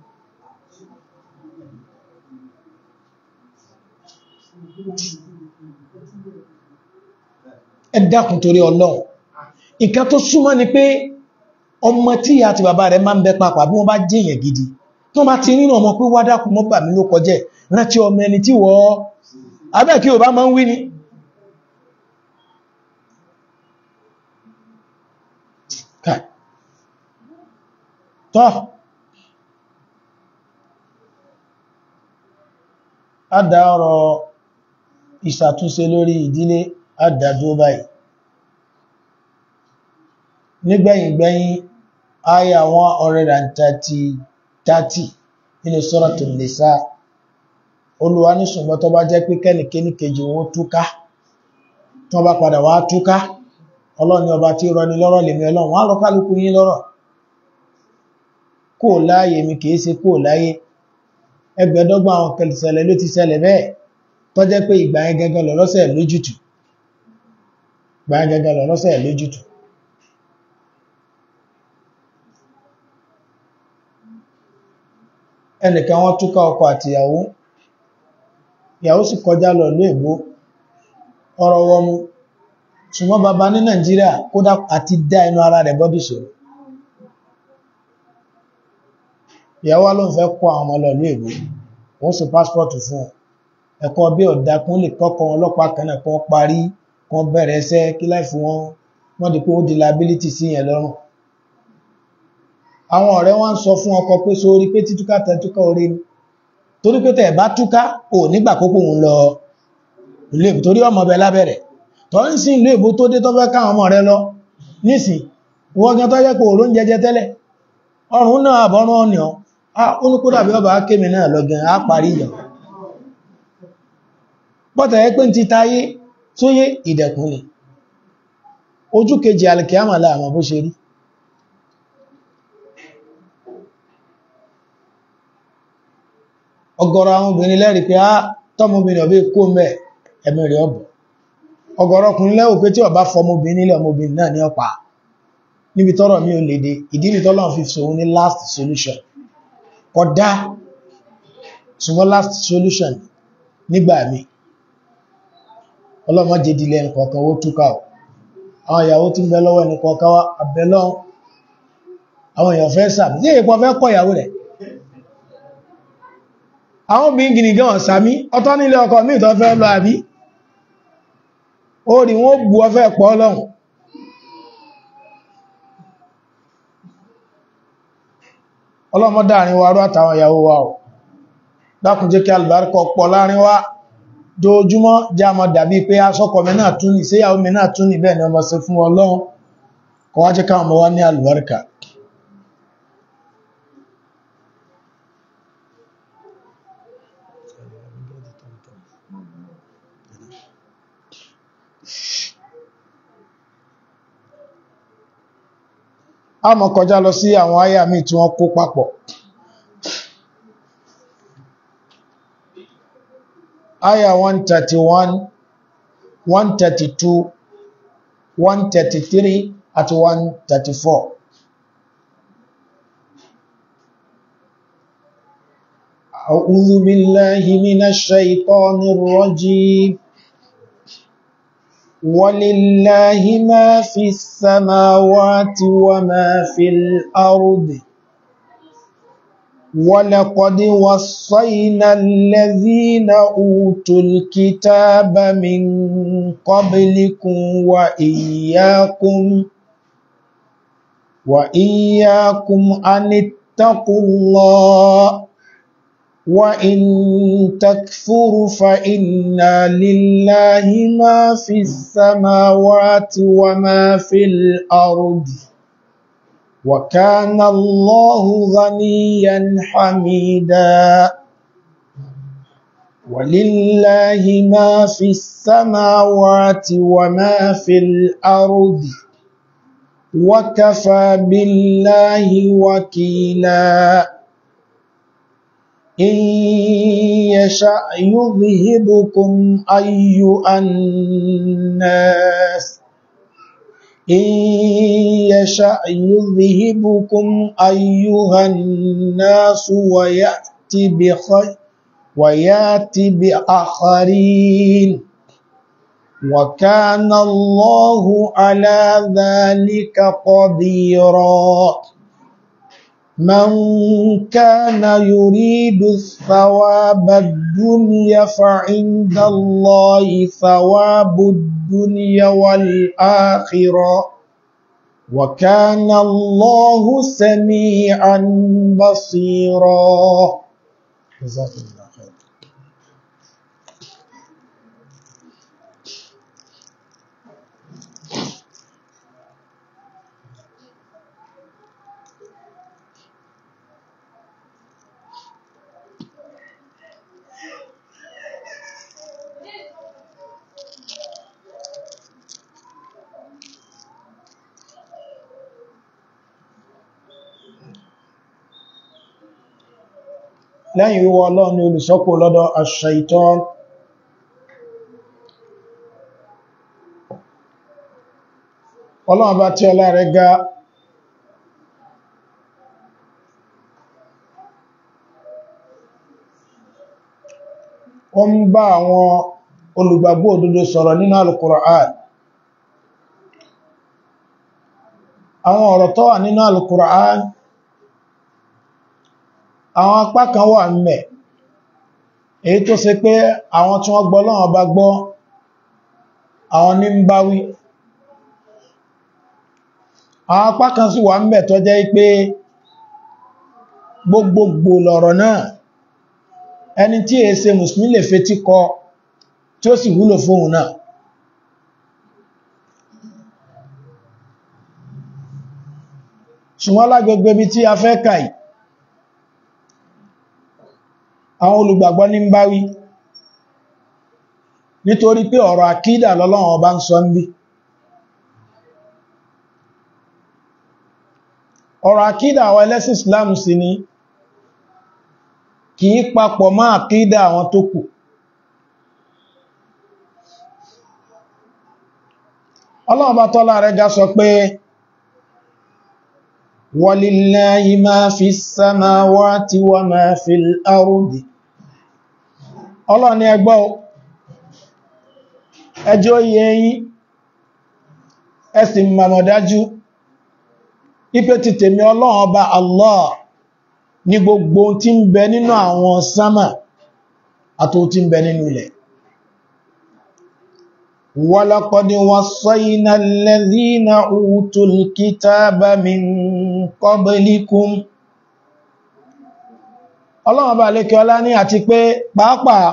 ẹ dákun torí Ọlọ́run nǹkan tó súnmọ́ ni pé ọmọ tí ìyá àti bàbá rẹ̀ máa ń bẹ papà bí wọ́n bá jẹ́ èèyàn gidi tó bá ti rínà ọmọ pé wádákun mọ́ bà mí ló kọjẹ́ rántí ọmọ ẹni tí wọ́ abẹ́ kí o bá máa ń wí ni tọ́ adá ọ̀rọ̀ ìṣàtúnṣe lórí ìdílé àdádó báyìí nígbẹ̀yìngbẹ̀yìn àyà 130 nínú Suratul Nisa Olúwa ní ṣùgbọ́n tó bá jẹ́ pé kẹ́nìkéní kejì wọn túká tó bá padà wá túká Ọlọ́run ọba tí rọni lọ́rọ̀ lèmi Ọlọ́run wọ́n rọ kálukú yín lọ́rọ̀ kó láyé mi kìí ṣe kó láyé ẹgbẹ̀dọ́gbà àwọn kẹlìṣẹ̀lẹ̀ ló ti ṣẹlẹ̀ bẹ́ẹ̀ tó jẹ́ pé ìgbà yẹn gẹ́gẹ́ lọ́rọ́sẹ̀ lójútù ìgbà yẹn gẹ́gẹ́ lọ́rọ́sẹ̀ lójútù ẹnìkan wọ́n túká ọkọ àti ìyàwó ìyàwó sì kọjá lọ ló ègbó ọ̀rọ̀ wọmú ṣùgbọ́n bàbá ní Nàìjíríà kódà àti dá inú ara rẹ̀ bọ́dì ṣòro ìyàwó ló ń fẹ́ kó àwọn ọmọ lọ ló ègbó wọ́n sì pásítọ̀tù fún ẹ̀kọ́ bí ọ̀dá kún lè kọ́kọ́ ọlọ́pàá kan náà kan parí kan bẹ̀rẹ̀ ẹsẹ́ kí láì fún wọn wọ́n di pé ó di liability sí yẹn lọ́rùn àwọn ọ̀rẹ́ wọ́n ń sọ fún ọkọ pé sórí pé títúká tẹ́túká orí ni torí pé tẹ̀ bá túká ò nígbà kókò ń lọ ìlú èbò torí ọmọ bẹ lábẹ̀rẹ̀ tọ́ ń sin ìlú èbò tó dé tó fẹ́ káwọn ọmọ rẹ lọ nísìn wọ́n gan tó jẹ́ pé òró ń jẹjẹ tẹ́lẹ̀ ọrùn náà àbọ̀rún ọ̀nà ah ó ní kódà bí ọba kémi náà lọ́gán á parí ìyàn bọ́tà ẹ pé ti táyé tóyé ìdẹ̀kùn ni ojú kejì alìkíyàmà láàmà bó ṣe rí ọ̀gọ̀rọ̀ àwọn obìnrin lẹ́rìí pé á tọ́mọbìnrin ọ̀bẹ́ kó mẹ́ ẹ̀mí rẹ̀ ọ̀bọ̀ ọ̀gọ̀rọ̀ ọkùnrin lẹ́wò pé tí ó bá fọmọbìnrin ilẹ̀ ọmọbìnrin náà ní ọpa níbi tọ́rọ̀ mi ò lè dé ìdí ni tọ́lọ́run fi sòun ní last solution kódà ṣùgbọ́n last solution nígbà mi ọlọ́mọ jẹ́dìlẹ̀ nǹkan owó túkà ọ̀ àwọn ìyàwó tí ń bẹ lọ́wọ́ ẹni kọ̀ọ̀kan wá àbẹ̀lọ́ àwọn èèyàn fẹ́ sàmì tí èèpọ̀ fẹ́ kọ̀ ìyàwó rẹ̀ àwọn obìnrin gìnì gan sàmí ọ̀tọ̀ nílé ọkọ míì tó fẹ́ lọ àbí ó rí wọ́n bú ọfẹ́ pọ̀ lọ́hùn ọlọ́mọdáàrin wa rú àtàwọn ìyàwó wa ọ̀ dákùn jẹ́ kí alìbáríkọ̀ pọ̀ láàrin wa dojúmọ́ já mọ́ dàbí pé aṣọ́kọ̀ mi náà tún ní síyàwó mi náà tún ní bẹ́ẹ̀ ni ọmọ sí fún ọlọ́run kọ wá jẹ́ káwọn ọmọ wá ní alìbáríkà a mọ̀ kọjá lọ sí àwọn àyà míì tí wọ́n kó papọ̀ àyà 131 132 133 àti 134 أعوذ بالله من الشيطان الرجيم ولله ما في السماوات وما في الأرض ولقد وصينا الذين أوتوا الكتاب من قبلكم وإياكم وإياكم أن اتقوا الله وإن تكفروا فإن لله ما في السماوات وما في الأرض وكان الله غنيا حميدا ولله ما في السماوات وما في الأرض وكفى بالله وكيلا إن يشأ يذهبكم أيها الناس إن يشأ يذهبكم أيها الناس ويأتي بخير ويأتي بآخرين وكان الله على ذلك قديرا من كان يريد الثواب الدنيا فعند الله ثواب الدنيا والآخرة وكان الله سميعا بصيرا جزاك الله خير lẹ́yìn wíwọ ọlọ́run ni olùṣọ́pò lọ́dọ̀ aṣ-ṣaitan ọlọ́run bá tí ọlá rẹ̀ ga ó ń bá àwọn olùgbàgbọ́ òdodo sọ̀rọ̀ nínú al-Qur'an àwọn ọ̀rọ̀ tó wà nínú al-Qur'an àwọn apá kan wà ńbẹ̀ èyí tó ṣe pé àwọn tí wọ́n gbọ́ lọ́wọ́ bá gbọ́ àwọn ní ń bá wí àwọn apá kan sì wà ńbẹ̀ tó jẹ́ pé gbogbogbò lọ̀rọ̀ náà ẹni tí è ṣe mùsùlùmí lè fetí kọ tí ó sì wúlò fóhun náà ṣùgbọ́n lágbègbè bí tí a fẹ́ kàí àwọn olùgbàgbọ́ ní ń bá wí nítorí pé ọ̀rọ̀ àkídà lọ́lọ́run ọba ń sọ ń bí ọ̀rọ̀ àkídà àwọn ẹlẹ́sìn Islam sì ni kìí papọ̀ mọ́ àkídà àwọn tó kù ọlọ́run bá tọ́lá rẹ̀ ga sọ pé walillahi ma fi samawati wa ma fil ardi ọlọ́run ni ẹgbọ́ ẹjọ́ yẹ yí ẹsìn mọ̀mọ̀dájú ipé ti tèmi ọlọ́run ọba Allah ní gbogbo tí ń bẹ nínú àwọn sámà àti tí ń bẹ nínú ilẹ̀ ولقد وصينا الذين أوتوا الكتاب من قبلكم ọlọ́run bá lékẹ́ ọlá ní àti pé pàápàá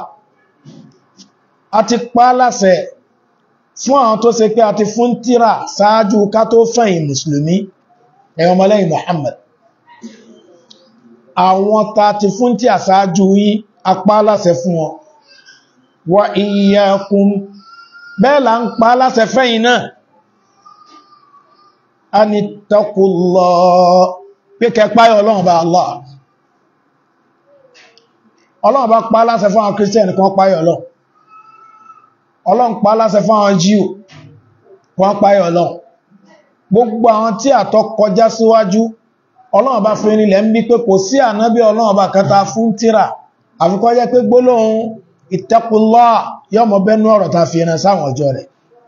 a ti pa láṣẹ fún àwọn tó ṣe pé a ti fún tírà sáájú ká tó fẹ̀yìn mùsùlùmí ẹ̀yàn ọmọlẹ́yìn Muhammad àwọn ta ti fún tí àsáájú yí a pa láṣẹ fún wọn wa iyyakum bẹ́ẹ̀ là ń pa láṣẹ fẹ́yìn náà a ni taqullah pé kẹpáyọ ọlọ́run bá Allah ọlọ́run bá pa láṣẹ fún àwọn kírísítẹ̀nì kan páyọ ọlọ́run ọlọ́run pa láṣẹ fún àwọn jíò kan páyọ ọlọ́run gbogbo àwọn tí àtọ́ kọjá síwájú ọlọ́run bá fi nílẹ̀ ń bí pé kò sí ànábí ọlọ́run bá kẹta fún tíra àfikọ́ jẹ́ pé gbólóhùn ittaqullah yọmọ bẹnu ọ̀rọ̀ ta fi ẹran sáwọn ọjọ́ rẹ̀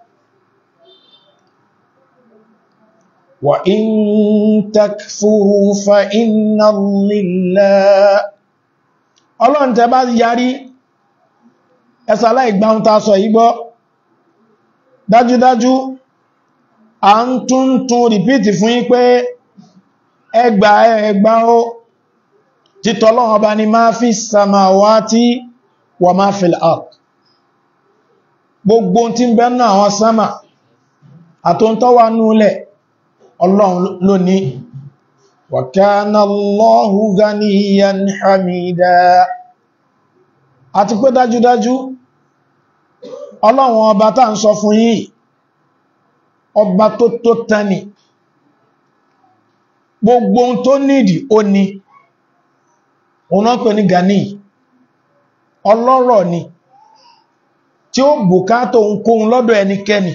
wa in takfuru fa inna lillahi ọlọ́run tẹ bá yarí ẹsà láìgbáhun ta sọ igbọ́ dájúdájú a ń tún tún rìpítì fún yín pé ẹgbà ẹgbà ó títọ́lọ́wọ́ bá ní máa fi samawati wa máa fil ard gbogbo tí ń bẹ náà àwọn sámà àtúntọ́wà núlẹ̀ ọlọ́run ló ní wa kana Allahu ganiyan hamida àti pé dájúdájú ọlọ́run ọba tá ń sọ fún yín ọba tó tó tani gbogbo ohun tó nídìí ó ní òun náà pè ní gani ọlọ́rọ̀ ni tí ó bùkátà ohunkóhun lọ́dọ̀ ẹnikẹ́ni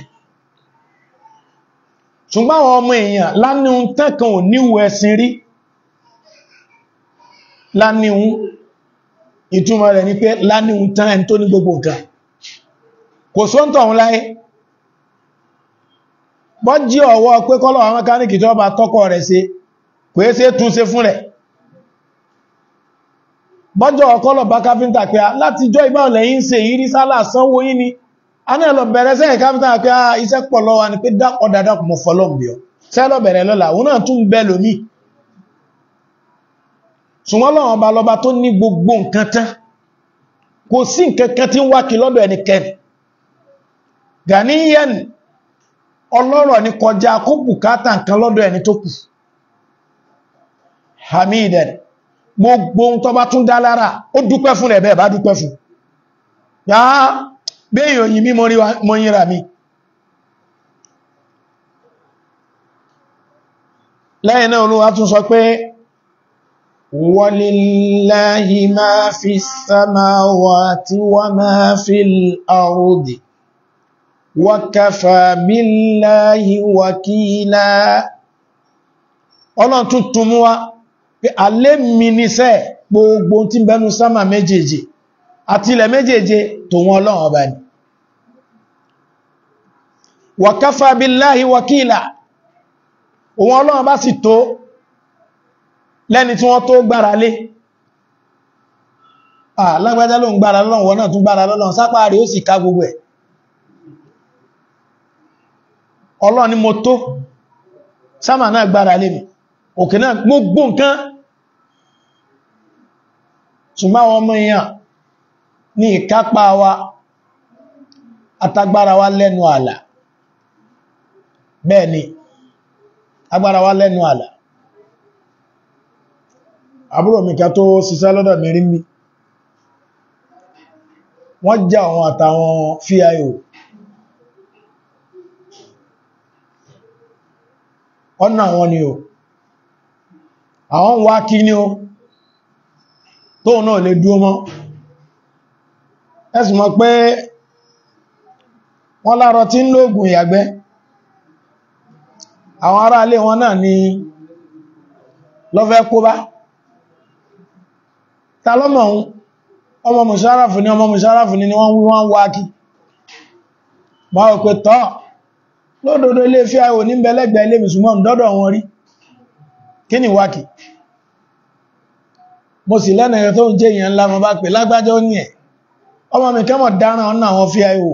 ṣùgbọ́n àwọn ọmọ èèyàn láníhun tẹ́kàn ò níwò ẹ̀sìn rí láníhun ìtumọ̀ rẹ̀ ni pé láníhun tán ẹni tó ní gbogbo nǹkan kò sóńtọ̀ òun láyé bọ́ jí ọwọ́ pé kọ́lọ̀ àwọn mẹ́káníkì tó bá tọ́kọ̀ rẹ̀ ṣe kò é ṣe tún ṣe fún rẹ̀ bọ́jọ́ ọkọ́lọ̀ bá káfíntà pé láti jọ ìbá lẹ́yìn ṣe ìrí sálà sanwó yí ni a ní ẹlọ bẹ̀rẹ̀ sẹ́yìn káfíntà pé iṣẹ́ pọ̀ lọ́wọ́ ni pé dápọ̀ dáadáa mọ̀ fọlọ́m̀bíọ̀ sẹ́lọ bẹ̀rẹ̀ lọ́la òun náà tún bẹ́ lómi ṣùgbọ́n lọ́wọ́n bá lọ́ba tó ní gbogbo nǹkan tán kò sí nǹkan kan tí ń wákì lọ́dọ̀ ẹnikẹ́ni Ganiyan ọlọ́rọ̀ ní kọjá kó bùkátà nǹkan lọ́dọ̀ ẹni tó kù Hamidan gbogbo ohun tó bá tún dá lára ó dúpẹ́ fún rẹ̀ bẹ́ẹ̀ bá dúpẹ́ fún yá béèyàn òyìn mí mọ́ yíra mi lẹ́yìn náà Olúwa tún sọ pé walillahi ma fi samawati wa ma fil ardi wa kafa billahi wakila ọlọ́run tún tún mú wá pé alé mi níṣẹ́ gbogbo tí bẹnu sámà méjèèjì àti ilẹ̀ méjèèjì tó wọn ọlọ́run ọba ni wa kafa billahi wakila òun ọlọ́run bá sì tó lẹ́ni tí wọ́n tó gbára lé lágbàjá ló ń gbára lọ́lọ́run wọ́n náà tún gbára lọ́lọ́run sápá rí ó sì ká gbogbo ẹ̀ ọlọ́run ni mo tó sámà náà gbára lé mi òkè náà gbogbo nǹkan ṣùgbọ́n àwọn ọmọ èèyàn ní ìkápá wa àtagbára wa lẹ́nu àlà bẹ́ẹ̀ ni agbára wa lẹ́nu àlà àbúrò mi ká tó ṣiṣẹ́ lọ́dọ̀ mi rí mi wọ́n já àwọn àtàwọn fíayò ọ̀nà àwọn ni o àwọn wá kí ní o tóun náà lè dúó mọ́ ẹ̀sùn mọ̀ pé wọ́n lárọ tí ń lóògùn ìyàgbẹ́ àwọn ará ilé wọn náà ni lọ́fẹ́ kó bá ta lọ́mọ̀ ohun ọmọ mùsáráfù ní ọmọ mùsáráfù ní wọ́n wí wọ́n wá kí ma ò pé tọ́ lódòdó ilé fí àwò ní bẹ̀lẹ́gbẹ̀ ilé mùsùlùmọ́ dọ́dọ̀ wọn rí kí ni wákì mo sì lẹ́nà ẹ̀ tó ń jẹ́ ìyẹn ńlá mo bá pè lágbájọ́ ní ẹ̀ ọmọ mi kẹ́mọ̀ dáràn ọ̀nà àwọn fí àwò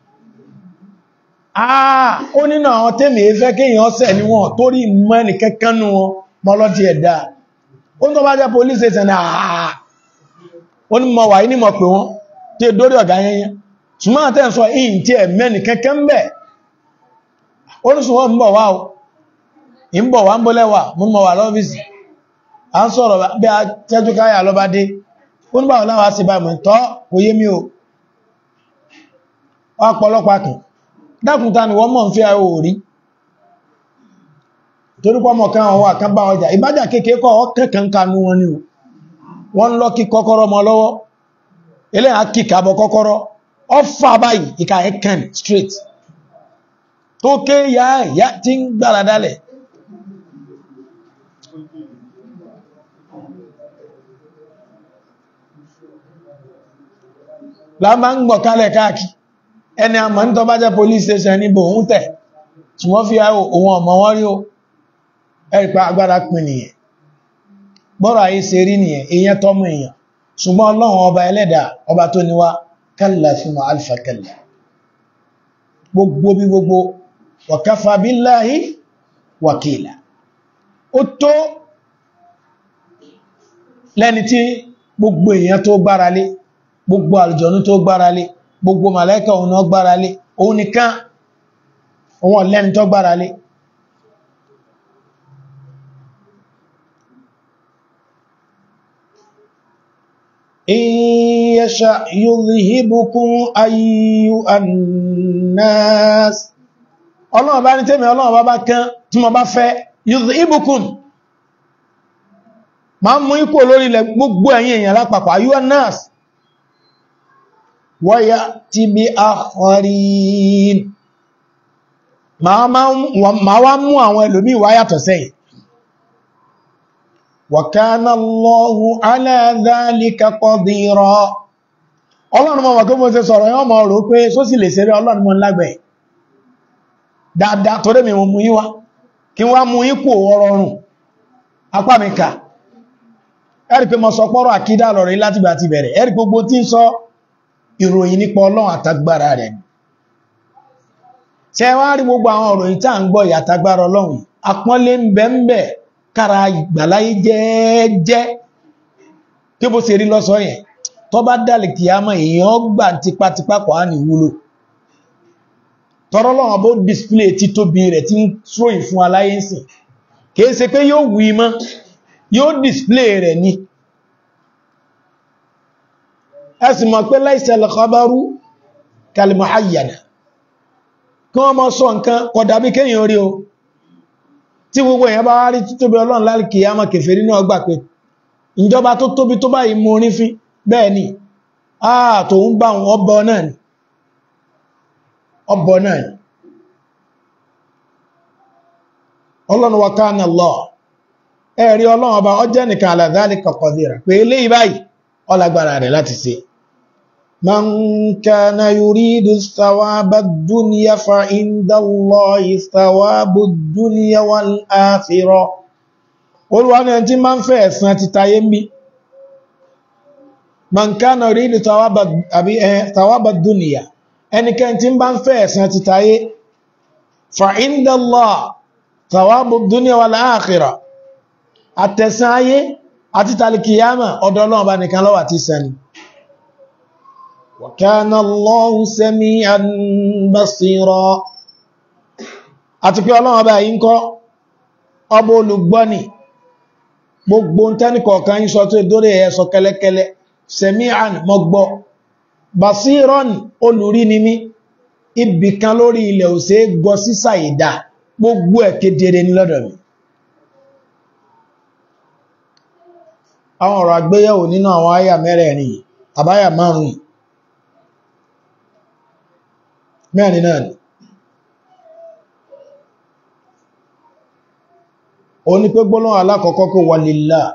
àà ó nínú àwọn tèmi fẹ́ kéèyàn ọ̀sẹ̀ ni wọn torí mọ́ ẹnì kẹ́kánú wọn mọ́lọ́dí ẹ̀dá ó ń tó bá jẹ́ police station àà ó ní mọ̀ wà ní mọ̀ pé wọ́n tí dórí ọ̀gá yẹnyẹn ṣùgbọ́n àtẹ́ sọ ìyìn tí ẹ̀ mẹ́ni kẹ́kẹ́ ń bẹ̀ orísun wọ́n ń bọ̀ wá o ń bọ̀ wá ń bọ́lẹ́wà mú mọ̀ wà lọ́fíìsì a ń sọ̀rọ̀ bí a tẹ́jú káyà lọ́bá dé ó ní báwọn láwá sí báyìí tọ́ kò yé mi o ọpọlọpàá kan dákùntà ni wọ́n mọ̀ ń fi àwọ̀ orí torípọ̀ mọ̀ kan àwọn àkán bá ọjà ìbájà kéèkéé kọ́ ọkẹ́kẹ́ kanú wọn ni o wọ́n lọ kí kọ́kọ́rọ́ mọ́ lọ́wọ́ ilé àkíkà bọ kọ́kọ́rọ́ ọfà báyìí ìkà ẹ̀kàn straight tó ké ya ya tí ń gbára dálẹ̀ láàmà ń gbọ̀ kálẹ̀ káàkì ẹni àmà ń tọ́ bá jẹ́ police station níbò ń tẹ̀ tí wọ́n fi ohun ọmọ wọ́n rí o ẹ̀rìpá agbára pin nìyẹn bọ́rọ̀ ayé ṣe rí nìyẹn èyàn tọ́mù èyàn ṣùgbọ́n ọlọ́run ọba ẹlẹ́dà ọba tó níwá kalla fima alfa kalla gbogbo bí gbogbo wa kafa billahi wakila ó tó lẹ́ni tí gbogbo èyàn tó gbára lé gbogbo àlùjọ̀nú tó gbára lé gbogbo màláíkà òun náà gbára lé òun nìkan òun lẹ́ni tó gbára lé يشأ يذهبكم أيها الناس ọlọ́run bá ní tẹ́mẹ̀ ọlọ́run bá bá kán tí mo bá fẹ́ yudhibukum ma ń mú ikú olórí ilẹ̀ gbogbo ẹ̀yin èèyàn lápapọ̀ ayyuha an-nas wa ya'ti bi akharin ma wá mú àwọn ẹlòmí wá yàtọ̀ sẹ́yìn وكان الله على ذلك قديرا ọlọ́run mọ̀ wà kí mo ṣe sọ̀rọ̀ yọ́ mọ̀ rò pé só sì lè ṣeré ọlọ́run mọ̀ lágbẹ̀ dáadáa torí mi mú yí wá kí wá mú yí kò ọrọ̀rùn apá mi kà ẹ̀rì pé mo sọ pọ́rọ̀ àkídà lọ̀rọ̀ láti gbà ti bẹ̀rẹ̀ ẹ̀rì gbogbo tí ń sọ ìròyìn nípa ọlọ́run àtagbára rẹ̀ ṣe wá rí gbogbo àwọn ìròyìn tá à ń gbọ́ ìyàtagbára ọlọ́run àpọ́nlé ń bẹ ń bẹ kára ìgbàláyé jẹ́ẹ́jẹ́ tí bó ṣe rí lọ́sọ yẹn tó bá dálẹ̀ kì á mọ̀ èèyàn gbà tipátipá kọ̀ á ní wúlò tọ́rọlọ́wọ́ bó display títóbi rẹ̀ tí ń tróyìn fún aláyé sìn kìí ṣe pé yóò wí mọ́ yóò display rẹ̀ ní ẹsì mọ̀ pé laysal khabaru kal muhayyana kí wọ́n mọ́ sọ nǹkan kódà bí kéèyàn rí o tí gbogbo èèyàn bá rí títóbi ọlọ́run lálìkì ya mọ̀ kèfèrí náà gbà pé ìjọba tó tóbi tó báyìí mú orí fín bẹ́ẹ̀ ni àà tó ń bá wọn ọbọ̀ náà ni ọbọ̀ náà ni ọlọ́run wa kana Allah ẹ̀rí ọlọ́run ọba ọjẹ́ nìkan ala dhalika qadira pé eléyìí báyìí ọlágbára rẹ̀ láti ṣe من كان يريد الثواب الدنيا فعند الله ثواب الدنيا والآخرة Olúwa ní ẹni tí máa ń fẹ́ ẹ̀san ti tayé ń bí man kana yuridu thawaba dunya ẹnikẹ́ni tí bá ń fẹ́ ẹ̀san ti tayé fa inda Allah thawabu dunya wal akhirah àtẹ̀san ayé àti tàlìkìyàmà ọ̀dọ̀ Ọlọ́run bá nìkan ló wà tí sẹni wa kana Allahu sami'an basira àti pé Ọlọ́run bá yí ń kọ́ ọba olùgbọ́ni gbogbo ń tẹ́nì kọ̀ọ̀kan yí sọ tó dórí ẹ̀ sọ kẹ́lẹ́kẹ́lẹ́ sami'an mọ́gbọ́ basiron olùrí ni mí ibì kan lórí ilẹ̀ òsè gọ sísà ìdá gbogbo ẹ̀ kedere ní lọ́dọ̀ mi àwọn ọ̀rọ̀ àgbéyẹ̀wò nínú àwọn àyà mẹ́rẹ̀ẹ̀rin àbáyà márùn-ún mẹ́rin náà ni ó ní pé gbólóhùn alákọ̀ọ́kọ́ kó walillah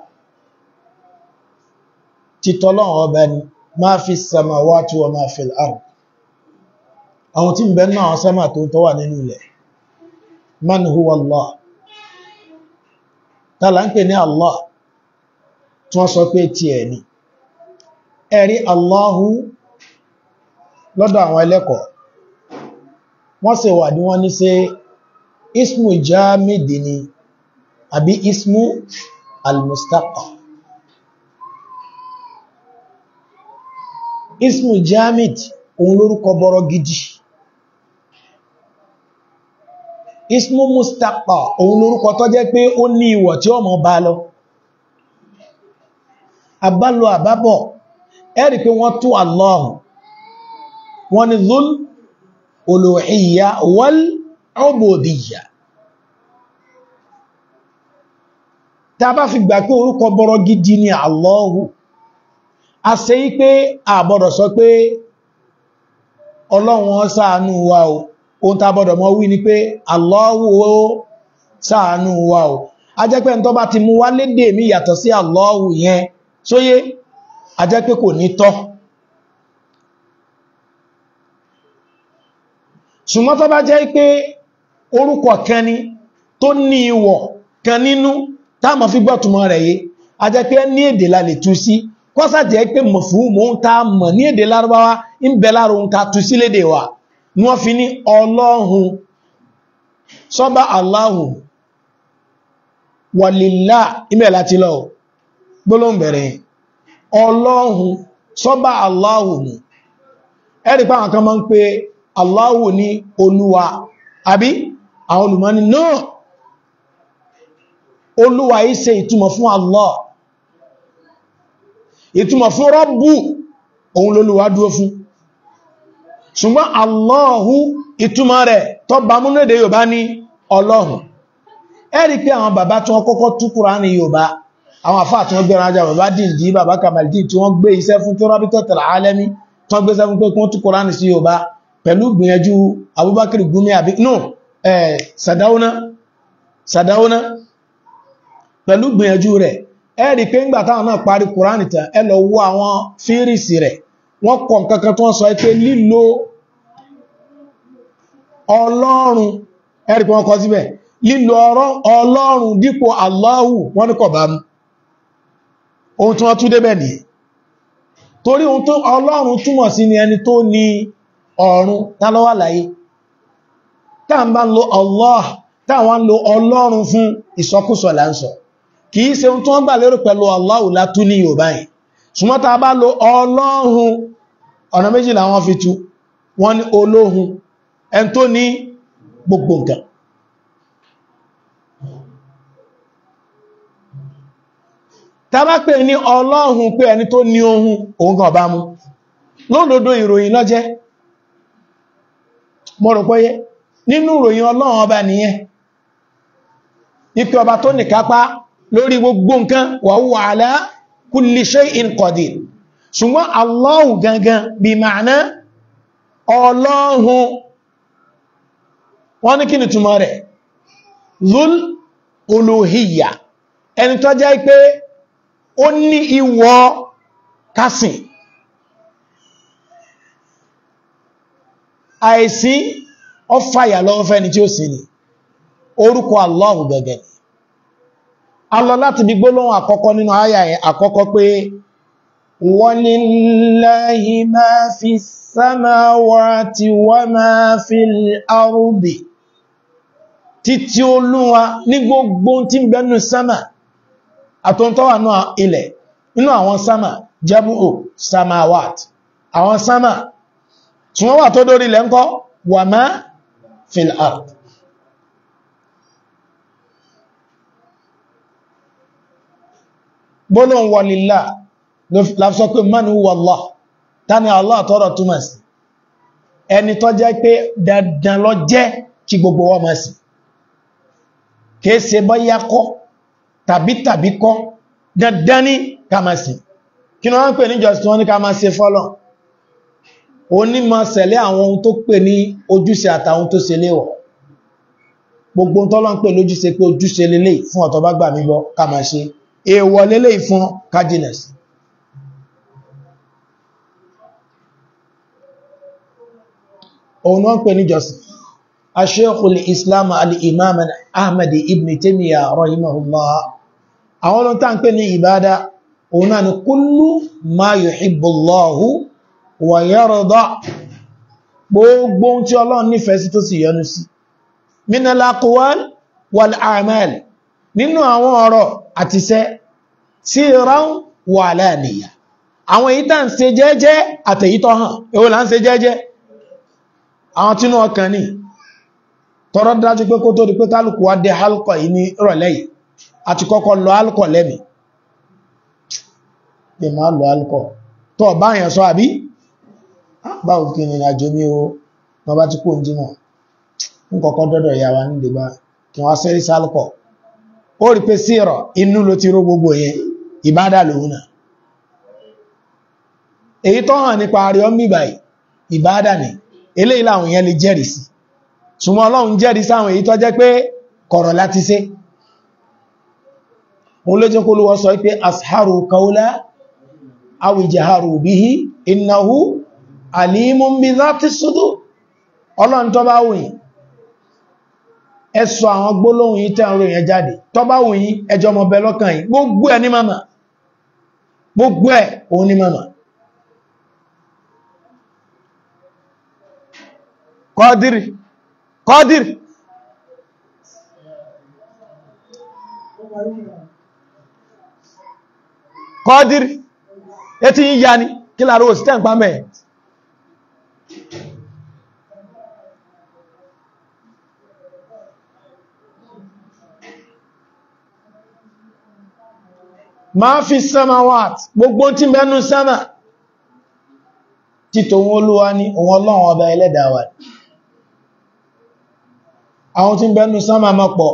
títọ́lọ́run ọba ni ma fi samawati wa ma fil ard àwọn tí ń bẹ náà sẹ́mà tó tọ́ wà nínú ilẹ̀ man huwa Allah tààlà ń pè ní Allah tí wọ́n sọ pé tí ẹ̀ ni ẹ̀rí Allahu lọ́dọ̀ àwọn ẹlẹ́kọ̀ọ́ wọ́n sì wà ní wọ́n ní ṣe ismu jamidi ni àbí ismu al-mustaqa ismu jamid òun lórúkọ bọ́rọ̀ gidi ismu mustaqa òun lórúkọ tó jẹ́ pé ó ní ìwọ̀ tí ó mọ̀ bá lọ àbálò àbábọ̀ ẹ̀rì pé wọ́n tú Allah wọ́n ni dhul uluhiyya wal ubudiyya tá bá fi gbà pé orúkọ bọ́rọ̀ gidi ni Allahu a ṣe yí pé àbọ̀dọ̀ sọ pé ọlọ́run ṣàánú wa o ohun tá bọ́dọ̀ mọ́ wí ni pé Allahu ó ṣàánú wa o a jẹ́ pé tó bá ti mú wá lédè mi yàtọ̀ sí Allahu yẹn sóyé a jẹ́ pé kò ní tọ́ ṣùgbọ́n tó bá jẹ́ pé orúkọ kan ni tó ní ìwọ̀ kan nínú táàmà fi gbọ́tùmọ̀ rẹ̀ yé a jẹ́ pé ní èdè la lè tú sí kọ́sà jẹ́ pé mọ̀ fún mọ́ ń ta mọ̀ ní èdè lárúbáwá ń bẹ láàrù ń ta tú sí lédè wa ní wọ́n fi ní ọlọ́hun sọ́bá Allahu wàlìlá ibẹ̀ láti lọ gbólóhùn bẹ̀rẹ̀ ọlọ́hun sọ́bá Allahu nù ẹ̀rí pé àwọn kan máa ń pe Allahu ní olúwa àbí àwọn olùmọ́ni náà olúwa yìí ṣe ìtumọ̀ fún Allah ìtumọ̀ fún rọ́bù òun lolúwa dúró fún ṣùgbọ́n Allahu ìtumọ̀ rẹ̀ tó bá múnú èdè Yorùbá ní ọlọ́hun ẹ̀rí pé àwọn bàbá tí wọ́n kọ́kọ́ tú Kùránì Yorùbá àwọn àfáà tí wọ́n gbé rájá bàbá dìndí bàbá Kamaldeen tí wọ́n gbé iṣẹ́ fún Rabitatul Alami tí wọ́n gbé iṣẹ́ fún pé kí wọ́n tú Kùránì sí Yorùbá pẹ̀lú gbìyànjú Abubakar Gumi àbí no eh, Sadauna Sadauna pẹ̀lú gbìyànjú rẹ̀ ẹ̀rí pé ńgbà táwọn náà parí Kùránì tán ẹ lọ wo àwọn fírìsì rẹ̀ wọ́n kọ̀ kankan tó wọ́n sọ pé lílo Ọlọ́run ẹ̀rí pé wọ́n kọ síbẹ̀ lílo Ọlọ́run dípò Allahu wọ́n ní kọ̀ bá mú ohun tí wọ́n tún débẹ̀ ní torí ohun tó Ọlọ́run túmọ̀ sí ni ẹni tó ní ọ̀run tálọ́wà láyé táà ń bá ń lo Allah táwọn ń lo Ọlọ́run fún ìsọkúsọ là ń sọ kìí ṣe ohun tó wọ́n gbà lérò pẹ̀lú Allahu látú ní Yorùbá yìí ṣùgbọ́n tá bá lo Ọlọ́run ọ̀nà méjì làwọn fi tú wọ́n ní olóhun ẹn tó ní gbogbo nǹkan tá bá pè ní Ọlọ́hun pé ẹni tó ní ohun òun gan bá mú lóòdòdó ìròyìn lọ́jẹ́ mo rò pé nínú ìròyìn Ọlọ́run ọba nìyẹn ipé ọba tó nìkápá lórí gbogbo nǹkan wa huwa ala kulli shay'in qadir ṣùgbọ́n Allahu gangan bí ma'ana Ọlọ́hun wọ́n ní kí ni túmọ̀ rẹ̀ zul uluhiyya ẹni tó jẹ́ pé ó ní ìwọ̀ kásìn àìsí ọfàyà lọ́wọ́ fẹ́ni tí ó sì ní orúkọ Allahu gẹ́gẹ́ alọ láti bí gbólóhùn àkọ́kọ́ nínú àyà àkọ́kọ́ pé walillahi ma fi samawati wa ma fil ardi títí olúwa ní gbogbo tí ń bẹnu sámà àtọ́ntọ́wà náà ilẹ̀ inú àwọn sámà jabu'u samawat àwọn sámà tí wọ́n wà tó dórí ilẹ̀ ńkọ́ wà má fil ard gbólóhùn walillah láfisọ́ pé man huwa Allah tani Allah tọ́rọ̀ túmọ̀ sí ẹni tó jẹ́ pé dandan lọ jẹ́ kí gbogbo wa máa sìn kìí ṣe bọ́yá kọ́ tàbí tàbí kọ́ dandan ní ká máa sìn kí ni wọ́n ń pè ní jọ́sìn wọ́n ní ká máa ṣe fọ́lọ̀ onímọ̀ sẹ̀lẹ̀ àwọn ohun tó pè ní ojúṣe àtàwọn tó ṣe léwọ̀ gbogbo tọ́lọ́ ń pè lójúṣe pé ojúṣe lélẹ̀ fún ọ̀tọ̀ bá gbà mí gbọ́ ká máa ṣe èèwọ̀ lélẹ̀ fún kájínẹ̀sì òun náà pè ní jọ́sìn aṣẹ́kùl islam al'imam ahmad ibn taimiyya rahimahullah àwọn olóntà ń pè ní ìbádá òun náà ni kullu ma yuhibbullahu wa yarda gbogbo tí ọlọ́run nífẹ̀ẹ́ sí tó sì yọ́nú sí minal aqwal wal a'mal nínú àwọn ọ̀rọ̀ àtisẹ́ sirran wa alaniya àwọn èyí tàn ṣe jẹ́jẹ́ àtẹ̀yítọ́ hàn èwo là ń ṣe jẹ́jẹ́ àwọn tínú ọkàn ní tọrọ dájú pé kó tó di pé kálùkù wá dé halkọ̀ yìí ní ìrọ̀lẹ́ yìí àti kọ́kọ́ lọ halkọ̀ lẹ́mì pè máa lọ halkọ̀ tó bá yẹn sọ àbí báwo kí ni àjò mi o wọ́n bá ti kó ń jímọ̀ ń kọ́kọ́ dọ́dọ̀ ìyá wa nílé bá kí wọ́n sẹ́rí sálkọ̀ ó rí pé sí ìrọ̀ inú ló ti ró gbogbo yẹn ìbádà lòun náà èyí tó hàn nípa àríọ́ mìbàì ìbádà ni eléyìí làwọn èèyàn lè jẹ́rìí sí ṣùgbọ́n ọlọ́run jẹ́rìí sáwọn èyí tó jẹ́ pé kọ̀rọ̀ láti ṣe òun ló jẹ́ kó lówọ́ sọ pé asharu kaula awijaharu bihi innahu alimun bi dhati sudur ọlọ́run tó bá wùyìn ẹ sọ àwọn gbólóhùn yìí tẹ́ ọ̀rọ̀ èèyàn jáde tó bá wùyìn ẹjọ́ mọ̀ bẹ lọ́kàn yìí gbogbo ẹ̀ ní màmá gbogbo ẹ̀ òun ní màmá kọ́dìrì kọ́dìrì kọ́dìrì etí yí ya ni kí láàrú òsìtẹ́ ń pa mẹ́ ma fi samawat gbogbo tí mẹ́nu sama títò wọn olúwa ní òun ọlọ́run ọba ẹlẹ́dàá wa àwọn tí ń bẹnu sánmà mọ́ pọ̀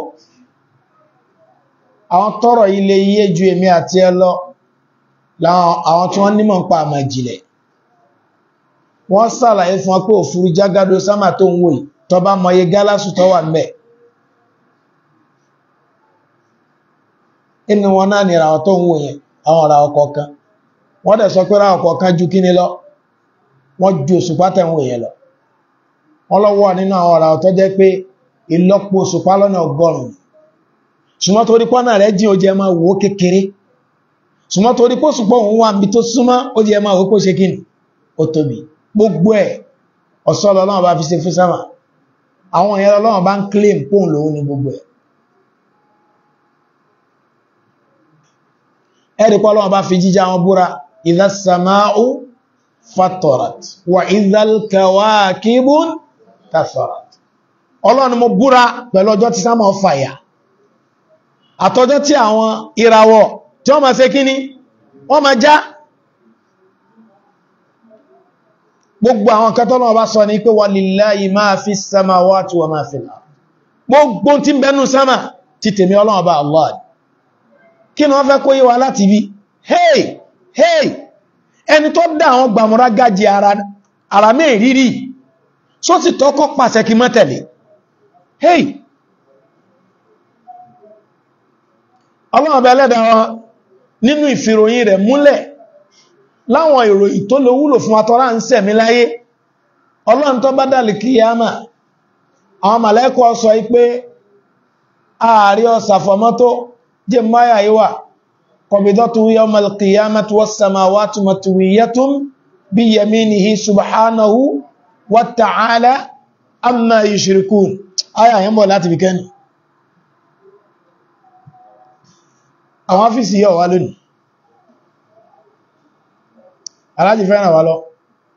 àwọn tọ́rọ̀ ilé iye ju èmi àti ẹ lọ àwọn tí wọ́n nímọ̀ ń pa àmà ìjìnlẹ̀ wọ́n sàlàyé fún pé òfurú jágádó sánmà tó ń wòye tó bá mọye gálásù tó wà mẹ́ inú wọn náà ni ìràwọ̀ tó ń wòye àwọn ìràwọ̀ kọ̀ọ̀kan wọ́n dẹ̀ sọ pé ìràwọ̀ kọ̀ọ̀kan ju kíní lọ wọ́n ju òṣùpá tẹ̀ ń wòye lọ wọ́n lọ́wọ́ nínú àwọn ìràwọ̀ tó jẹ́ pé ìlọ́pọ̀ òṣùpá lọ́nà ọgọ́rùn-ún ṣùgbọ́n torí pọ́nà rẹ̀ jí ó jẹ́ máa wò ó kékeré ṣùgbọ́n torí pọ́ ṣùpọ̀ òun wà níbi tó súnmọ́ ó jẹ́ máa wò ó ṣe kí ni ó tóbi gbogbo ẹ̀ ọ̀ṣọ́ lọ́lọ́run bá fi ṣe fún sámà àwọn èèyàn lọ́lọ́run bá ń claim póun lòun ní gbogbo ẹ̀ ẹ̀rí pọ́ lọ́run bá fi jíjá wọn búra idha sama'u fatarat wa idha al-kawakibun tatharat ọlọ́run mo búra pẹ̀lú ọjọ́ tí sámọ̀ fàyà àtọjọ́ tí àwọn ìràwọ̀ tí wọ́n máa ṣe kíní wọ́n máa já gbogbo àwọn kẹtọ́lọ́ ọba sọ ní pé walillahi máa fi samawati wa máa fil ard gbogbo tí ń bẹnu sámà ti tèmi ọlọ́run ọba Allah kí ni wọ́n fẹ́ kó yé wa láti bí hey hey ẹni tó dá àwọn gbàmúrá gájì ara mẹ́rìírí só sì tọ́kọ́ pàṣẹ kí mọ́ tẹ̀lé hey ọlọ́run ọba ẹlẹ́dà wọn nínú ìfìròyìn rẹ̀ múlẹ̀ láwọn ìròyìn tó lè wúlò fún atọ́rá ń sẹ̀mí láyé ọlọ́run tó bá dàlì kíyàmà àwọn màlẹ́kọ̀ sọ pé ààrí ọ̀sàfọ̀mọ́tó jẹ́ máyà ìwà kọbidọ́tù yawmal qiyamati was samawati matwiyatun bi yaminihi subhanahu wa ta'ala amma yushrikun aya yẹn bọ̀ láti bìkẹ́ni àwọn ọ́fíìsì yọ wá lónìí alájì fẹ́ràn wá lọ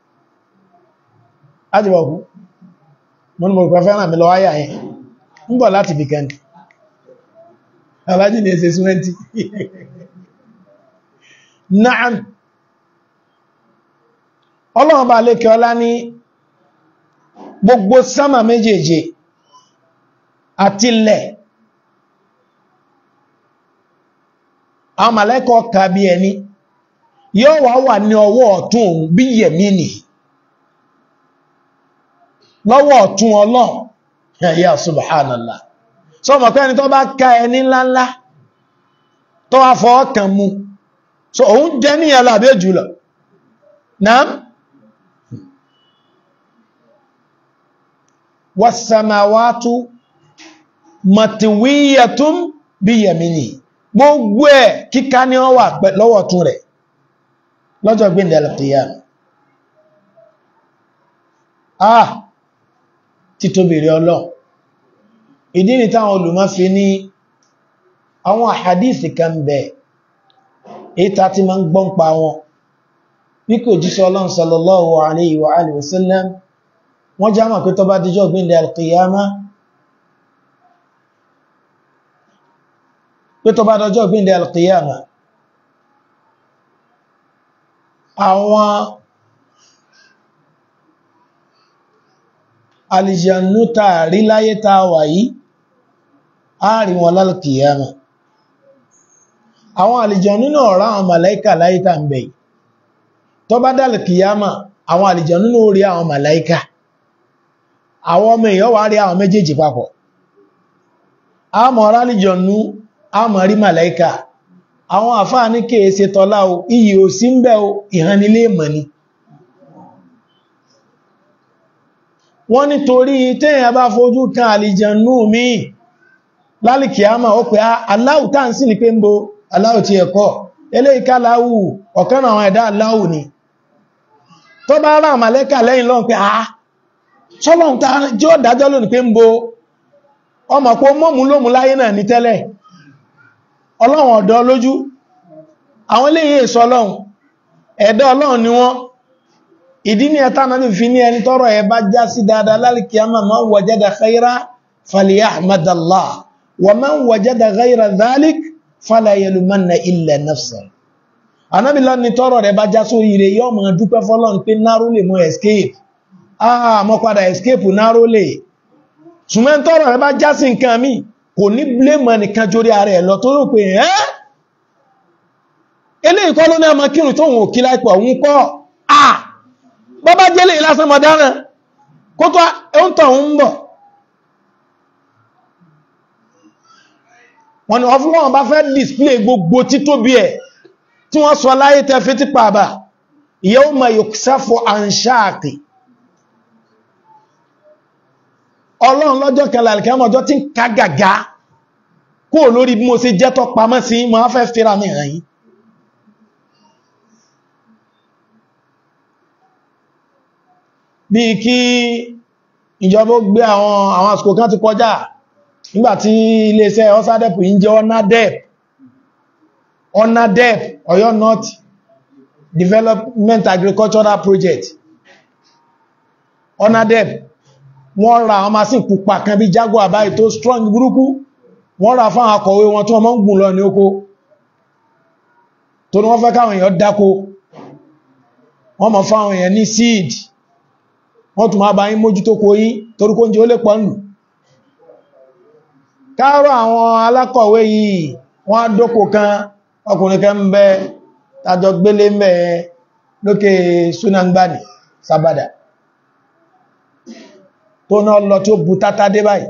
láti bọ̀kú mọ́nà mọ̀ pẹ̀ fẹ́ràn mi lọ ayà yẹn ń bọ̀ láti bìkẹ́ni alájì ní ẹsẹ̀ súnmẹ́ntì na'am ọlọ́run bá lékẹ́ ọlá ní gbogbo sámà méjèèje àti ilẹ̀ àwọn màlẹ́kọ̀ ka bí ẹni yóò wá wà ní ọwọ́ ọ̀tún òun bí yẹ̀mí nì lọ́wọ́ ọ̀tún ọlọ́run ya subhanallah so mọ̀ pé ẹni tó bá ká ẹni ńláńlá tó wá fọ́ ọkàn mú so òun jẹ́ ní ẹ̀lá àbí jùlọ náà wasamawatu matiwiyatun bí yẹ̀mínì gbogbo ẹ̀ kíká ní ọ wà lọ́wọ́ tún rẹ̀ lọ́jọ́ gbíndẹ̀ alqiyam ah títóbìrì ọlọ́ ìdí ni táwọn olùmọ̀ fi ní àwọn àhàdìsì kan bẹ̀ ìta tí ma ń gbọ́n pa wọn bí kò jíṣẹ́ ọlọ́run sallallahu alayhi wa alihi wa sallam wọ́n já mọ̀ pé tó bá díjọ́ gbíndẹ̀ alqiyama pé tó bá dọjọ́ gbíndẹ̀ alqiyama àwọn alìjànú tààrí láyé tàwà yìí a rí wọn lálùkìyàmà àwọn alìjànú náà rá àwọn màláíkà láyé tà ń bẹ̀ tó bá dálùkìyàmà àwọn alìjànú náà rí àwọn màláíkà àwọn ọmọ èèyàn wà rí àwọn méjèèjì papọ̀ a mọ̀ rá alìjànú a mọ̀ rí màláíkà àwọn àfáà ní kèèsè tọ́lá o iyì ò sí ń bẹ o ìhànilé mọ̀ ni wọ́n nítorí téèyàn bá fojú kan àlìjànú mi lálìkìámà ó pé aláhù tá ń sí ní pé ń bo aláhù ti ẹ̀kọ́ eléyìíká láhù ọ̀kan àwọn ẹ̀dá aláhù ni tó bá rá àmàlẹ́kà lẹ́yìn lọ́n pé àá sọ́lọ́n tá jọ́ dájọ́ lónìí pé ń bo ọmọ pé mọ́mú lómú láyé náà ní tẹ́lẹ̀ ọlọ́run ọ̀dọ́ lójú àwọn eléyìí èso ọlọ́run ẹ̀dá ọlọ́run ni wọ́n ìdí ní ẹta náà fi ní ẹni tọ́rọ ẹ bá já sí dáadáa lálìkíyàmà man wajada khaira falyahmadallah wa man wajada ghayra dhalik fala yalumanna illa nafsa anábìlá ni tọ́rọ rẹ bá já só ire yọ́ ma dúpẹ́ fọ́lọ́n pé náró lè mọ́ escape ah mọ́ padà escape náró lè ṣùgbọ́n tọ́rọ rẹ bá já sí nǹkan mi kò ní blame nìkan jórí ara ẹ̀ lọ tó rò pé ẹ́ eléyìí kọ́ ló ní ọmọ kírun tó wọn ò kí láìpọ̀ òun kọ́ ah bọ́bá jẹ́lẹ̀ ìlásán mọ̀dánà kó tó ẹun tọ̀ ń bọ̀ wọ́n ni wọ́n fún wọn bá fẹ́ display gbogbo títóbi ẹ̀ tí wọ́n sọ láyé tẹ́ fi tí pàbà yawma yuksafu an shaqi ọlọ́run lọ́jọ́ kẹlẹ̀ ọjọ́ tí ń ká gàgá kó lórí bí mo ṣe jẹ́ tọ́ pamọ́ sí mo fẹ́ fẹ́ra mi hàn yìí bí kí ìjọba ó gbé àwọn àwọn àsìkò kan ti kọjá nígbàtí iléeṣẹ́ ọ́sádẹ́p yí jẹ́ onadep onadep Ọ̀yọ́ North Development Agricultural Project onadep wọ́n ra àwọn machine pupa kan bí Jaguar báyìí tó strong burúkú wọ́n ra fún akọ̀wé wọn tí wọ́n mọ́ ń gùn lọ ní oko tó ní wọ́n fẹ́ káwọn èèyàn dáko wọ́n mọ̀ fáwọn èèyàn ní seed wọ́n tún máa bá yín mójútó kó yí torúkó oúnjẹ ó lè pọ̀ nù káàrọ̀ àwọn alákọ̀wé yìí wọ́n dókò kan ọkùnrin kan ń bẹ tàjọ gbélé mẹ́ lókè sunangbani sábádà tó náà lọ tí ó bú tátá dé báyìí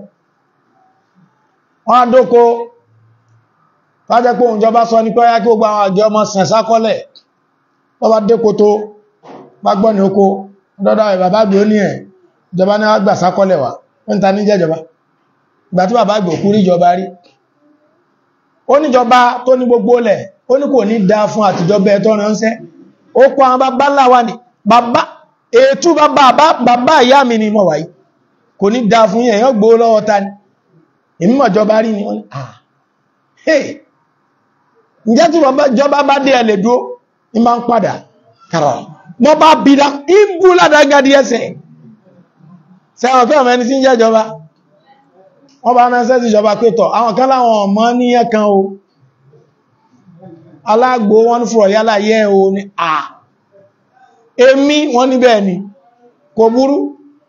wọ́n dókò fájẹ́ pé òun jọba sọ ní pé ọyá kí ó gba àwọn àjọ ọmọ sàn sákọ́lẹ̀ wọ́n bá dékò tó bá gbọ́ ní oko dọ́dọ̀ ẹ̀ bàbá gbé ó ní ẹ̀ ìjọba ní àgbà sákọ́lẹ̀ wà ń ta ní jẹ́jọba ìgbà tí bàbá gbé òkú rí ìjọba rí ó níjọba tó ní gbogbo lẹ̀ ó ní kò ní dá fún àtijọba ẹ̀tọ́ ránṣẹ́ ó kọ àwọn bàbá láwà ní bàbá ètú bàbá ìyá mi ni mọ̀ wáyé kò ní dá fún èèyàn gbó lọ́wọ́ ta ni èmi mọ̀ jọba rí ni wọ́n ah hey ǹjẹ́ tí jọba bá dé ẹ̀lẹ̀ dúó ní máa ń padà kàrọ̀ mọ́ bá bìdá ìbú ládágádí ẹsẹ̀ sẹ́wọ̀n pé ọmọ ẹni tí ń jẹ́ ìjọba wọ́n bá ránṣẹ́ sí ìjọba pétọ̀ àwọn kan láwọn ọmọ níyẹn kan o alágbò wọn fúrọ̀ yálà yẹ́ o ní à èmi wọ́n ní bẹ́ẹ̀ ni kò burú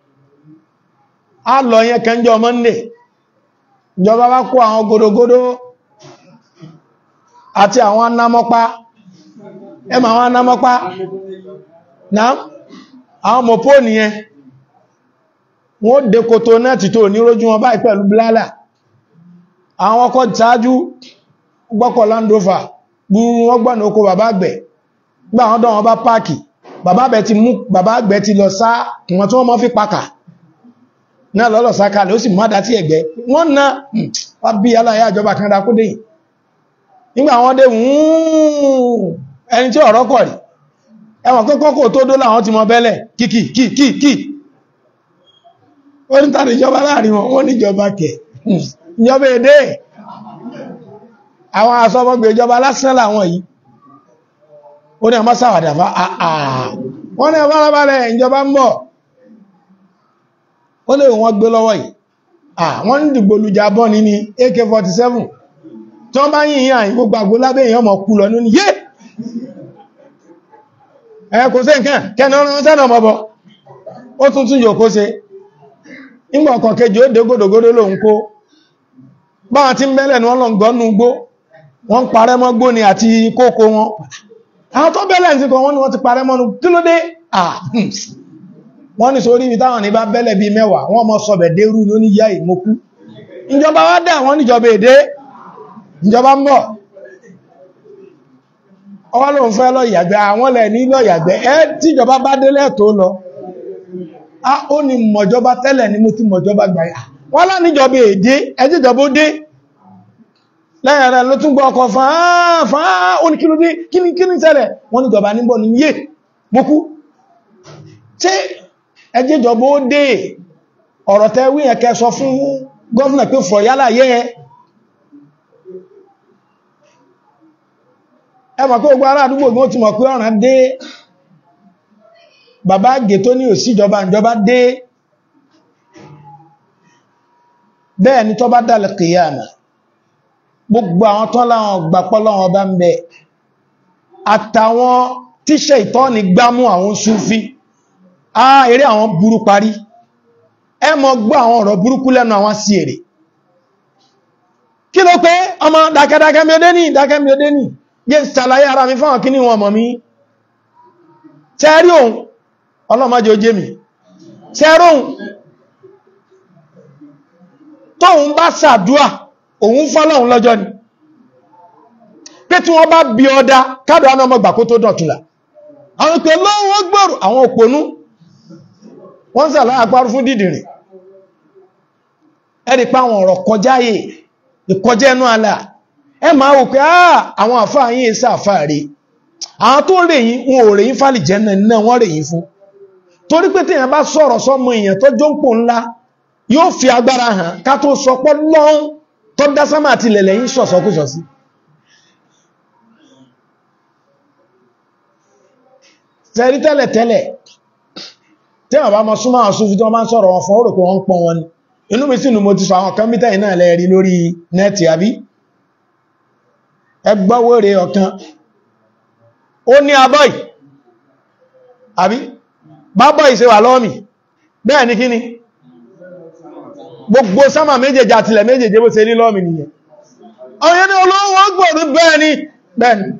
a lọ yẹn kẹjọ monday ìjọba bá kó àwọn gòdògòdò àti àwọn anámọ́pá ẹmà àwọn anámọ́pá náà àwọn mọ̀pó nìyẹn wọ́n dé kòtò náà ti tó nírójú wọn báyìí pẹ̀lú blálà àwọn ọkọ̀ ìtaájú gbọ́kọ̀ landova gbúrú wọ́n gbọ́nà oko bàbá àgbẹ̀ gbà wọ́n dán wọn bá páàkì bàbá àgbẹ̀ ti mú bàbá àgbẹ̀ ti lọ sá wọn tí wọ́n mọ́ fi pàkà náà lọ́lọ́ sákàlẹ̀ ó sì mọ́ dá tí ẹ̀gbẹ́ wọ́n ná wá bí aláyá ìjọba kan dákó dé nígbà wọ́n dé ẹni tí ọ̀rọ̀ kọ̀ rí ẹwọ̀n kọ́kọ́ kò tó dó láwọn ti mọ bẹ́lẹ̀ kìkì kìkì kì ó ní tàbí ìjọba láàrin wọn wọ́n níjọba kẹ̀ ìjọba èdè àwọn asọ́mọ́gbé ìjọba lásán làwọn yìí ó ní ọmọ sáwàdà fá àà wọ́n ní ọmọ alábálẹ̀ ìjọba ń bọ̀ ó lè wọ́n gbé lọ́wọ́ yìí à wọ́n ń dìgbò lùjà bọ́ ní ní AK-47 tí wọ́n bá yìí yàn gbogbo àgbó lábẹ́ èèyàn mọ̀ kú lọ ní yé ẹ kò sí nǹkan kẹ́ni ọ̀rọ̀ sẹ́nà ọmọbọ̀ ó tún tún yóò kó se nígbà ọkọ̀ kejì ó dé gòdògòdó lòun kó báwọn tí ń bẹ́lẹ̀ ní wọ́n lọ gbọ́nú gbó wọ́n parẹ́ mọ́ gbó ni àti kókó wọn àwọn tó bẹ́lẹ̀ sí kan wọ́n ni wọ́n ti parẹ́ mọ́nu kí ló dé wọ́n ní sórí ibi táwọn ní bá bẹ́lẹ̀ bí mẹ́wàá wọ́n mọ́ sọ̀bẹ̀ dérú ní oníyá ìmókú ìjọba wá dà wọ́n níjọba èdè ìjọba ń bọ̀ ọwọ́ ló ń fẹ́ lọ ìyàgbẹ́ àwọn lẹ̀ ní lọ ìyàgbẹ́ ẹ tíjọba bá délẹ̀ tó lọ a ó ní mọ̀jọba tẹ́lẹ̀ ní mo ti mọ̀jọba gbà yà wọ́n lá níjọba èdè ẹjíjọba ó dé lẹ́yìn rẹ̀ ló tún gbọ́ ọkọ̀ fàá fàá ó ní kí ló dé kíní kíní tẹ́lẹ̀ wọ́n níjọba níbọ̀ ní yé mọ́kú tí ẹjíjọba ó dé ọ̀rọ̀ tẹ́ wí ẹ̀kẹ́ sọ fún gọ́ọ̀nà pé fọ̀ yálà yẹ́ ẹ mọ̀ pé ogun ará àdúgbò ní ó ti mọ̀ pé ọ̀ràn dé bàbá àgbè tó ní òsíjọba ìjọba dé bẹ́ẹ̀ ni tó bá dálẹ̀ kìyàmà gbogbo àwọn tán láwọn gbàpọ̀ láwọn bá ń bẹ àtàwọn tíṣẹ́ ìtọ́ni gbámú àwọn súfí a eré àwọn burú parí ẹ mọ̀ gbọ́ àwọn ọ̀rọ̀ burúkú lẹ́nu àwọn sí èrè kí ló pé ọmọ dákẹ́dákẹ́ mi ó dé ní dákẹ́ mi ó dé ní jẹ́ ṣàlàyé ara mi fáwọn kí ní wọn mọ̀ mí tẹ́rí òun ọlọ́mọdé ojé mi tẹ́rí òun tóun bá ṣàdúà òun fọ́lọ́un lọ́jọ́ ni pé tí wọ́n bá bí ọdá kádù àwọn ọmọ gbà kó tó dọ̀túnlá àwọn ìpè lọ́wọ́ gbọ́rù àwọn òpónú wọ́n ṣàlàyé àpárú fún dìdìrìn ẹ̀rì pa àwọn ọ̀rọ̀ kọjáyè ìkọjẹ́ ẹnu àlà ẹ máa wò pé àwọn àfáà yìí èsà àfáà rí àwọn tó rè yí wọn ò rè yí fàlì jẹ́nà náà wọ́n rè yí fún torí pé téèyàn bá sọ̀rọ̀ sọ́mọ èèyàn tó jóǹpò ńlá yóò fi agbára hàn ká tó sọpọ́ lọ́hún tó dá sámà àti ilẹ̀lẹ̀ yí sọ̀sọ́kúsọ̀ sí tẹ́rí tẹ́lẹ̀ tẹ́lẹ̀ tí wọ́n bá mọ súnmọ́ àwọn súnfí tí wọ́n bá ń sọ̀rọ̀ wọn fún ó rò pé wọ́n ń pọ́n wọn ni inú mi sì nù mo ti sọ àwọn kọ́mpútà yìí náà lẹ́rí lórí nẹ́ẹ̀tì àbí ẹgbọ́wó rẹ̀ ọ̀kan ó ní abọ́ì àbí bábọ́ì ṣe wà lọ́mì bẹ́ẹ̀ ni kíni gbogbo sámà méjèèjì àtìlẹ̀ méjèèjì bó ṣe ní lọ́mì nìyẹn ọ̀yẹ́ ni olówó gbòrú bẹ́ẹ̀ ni bẹ́ẹ̀ ni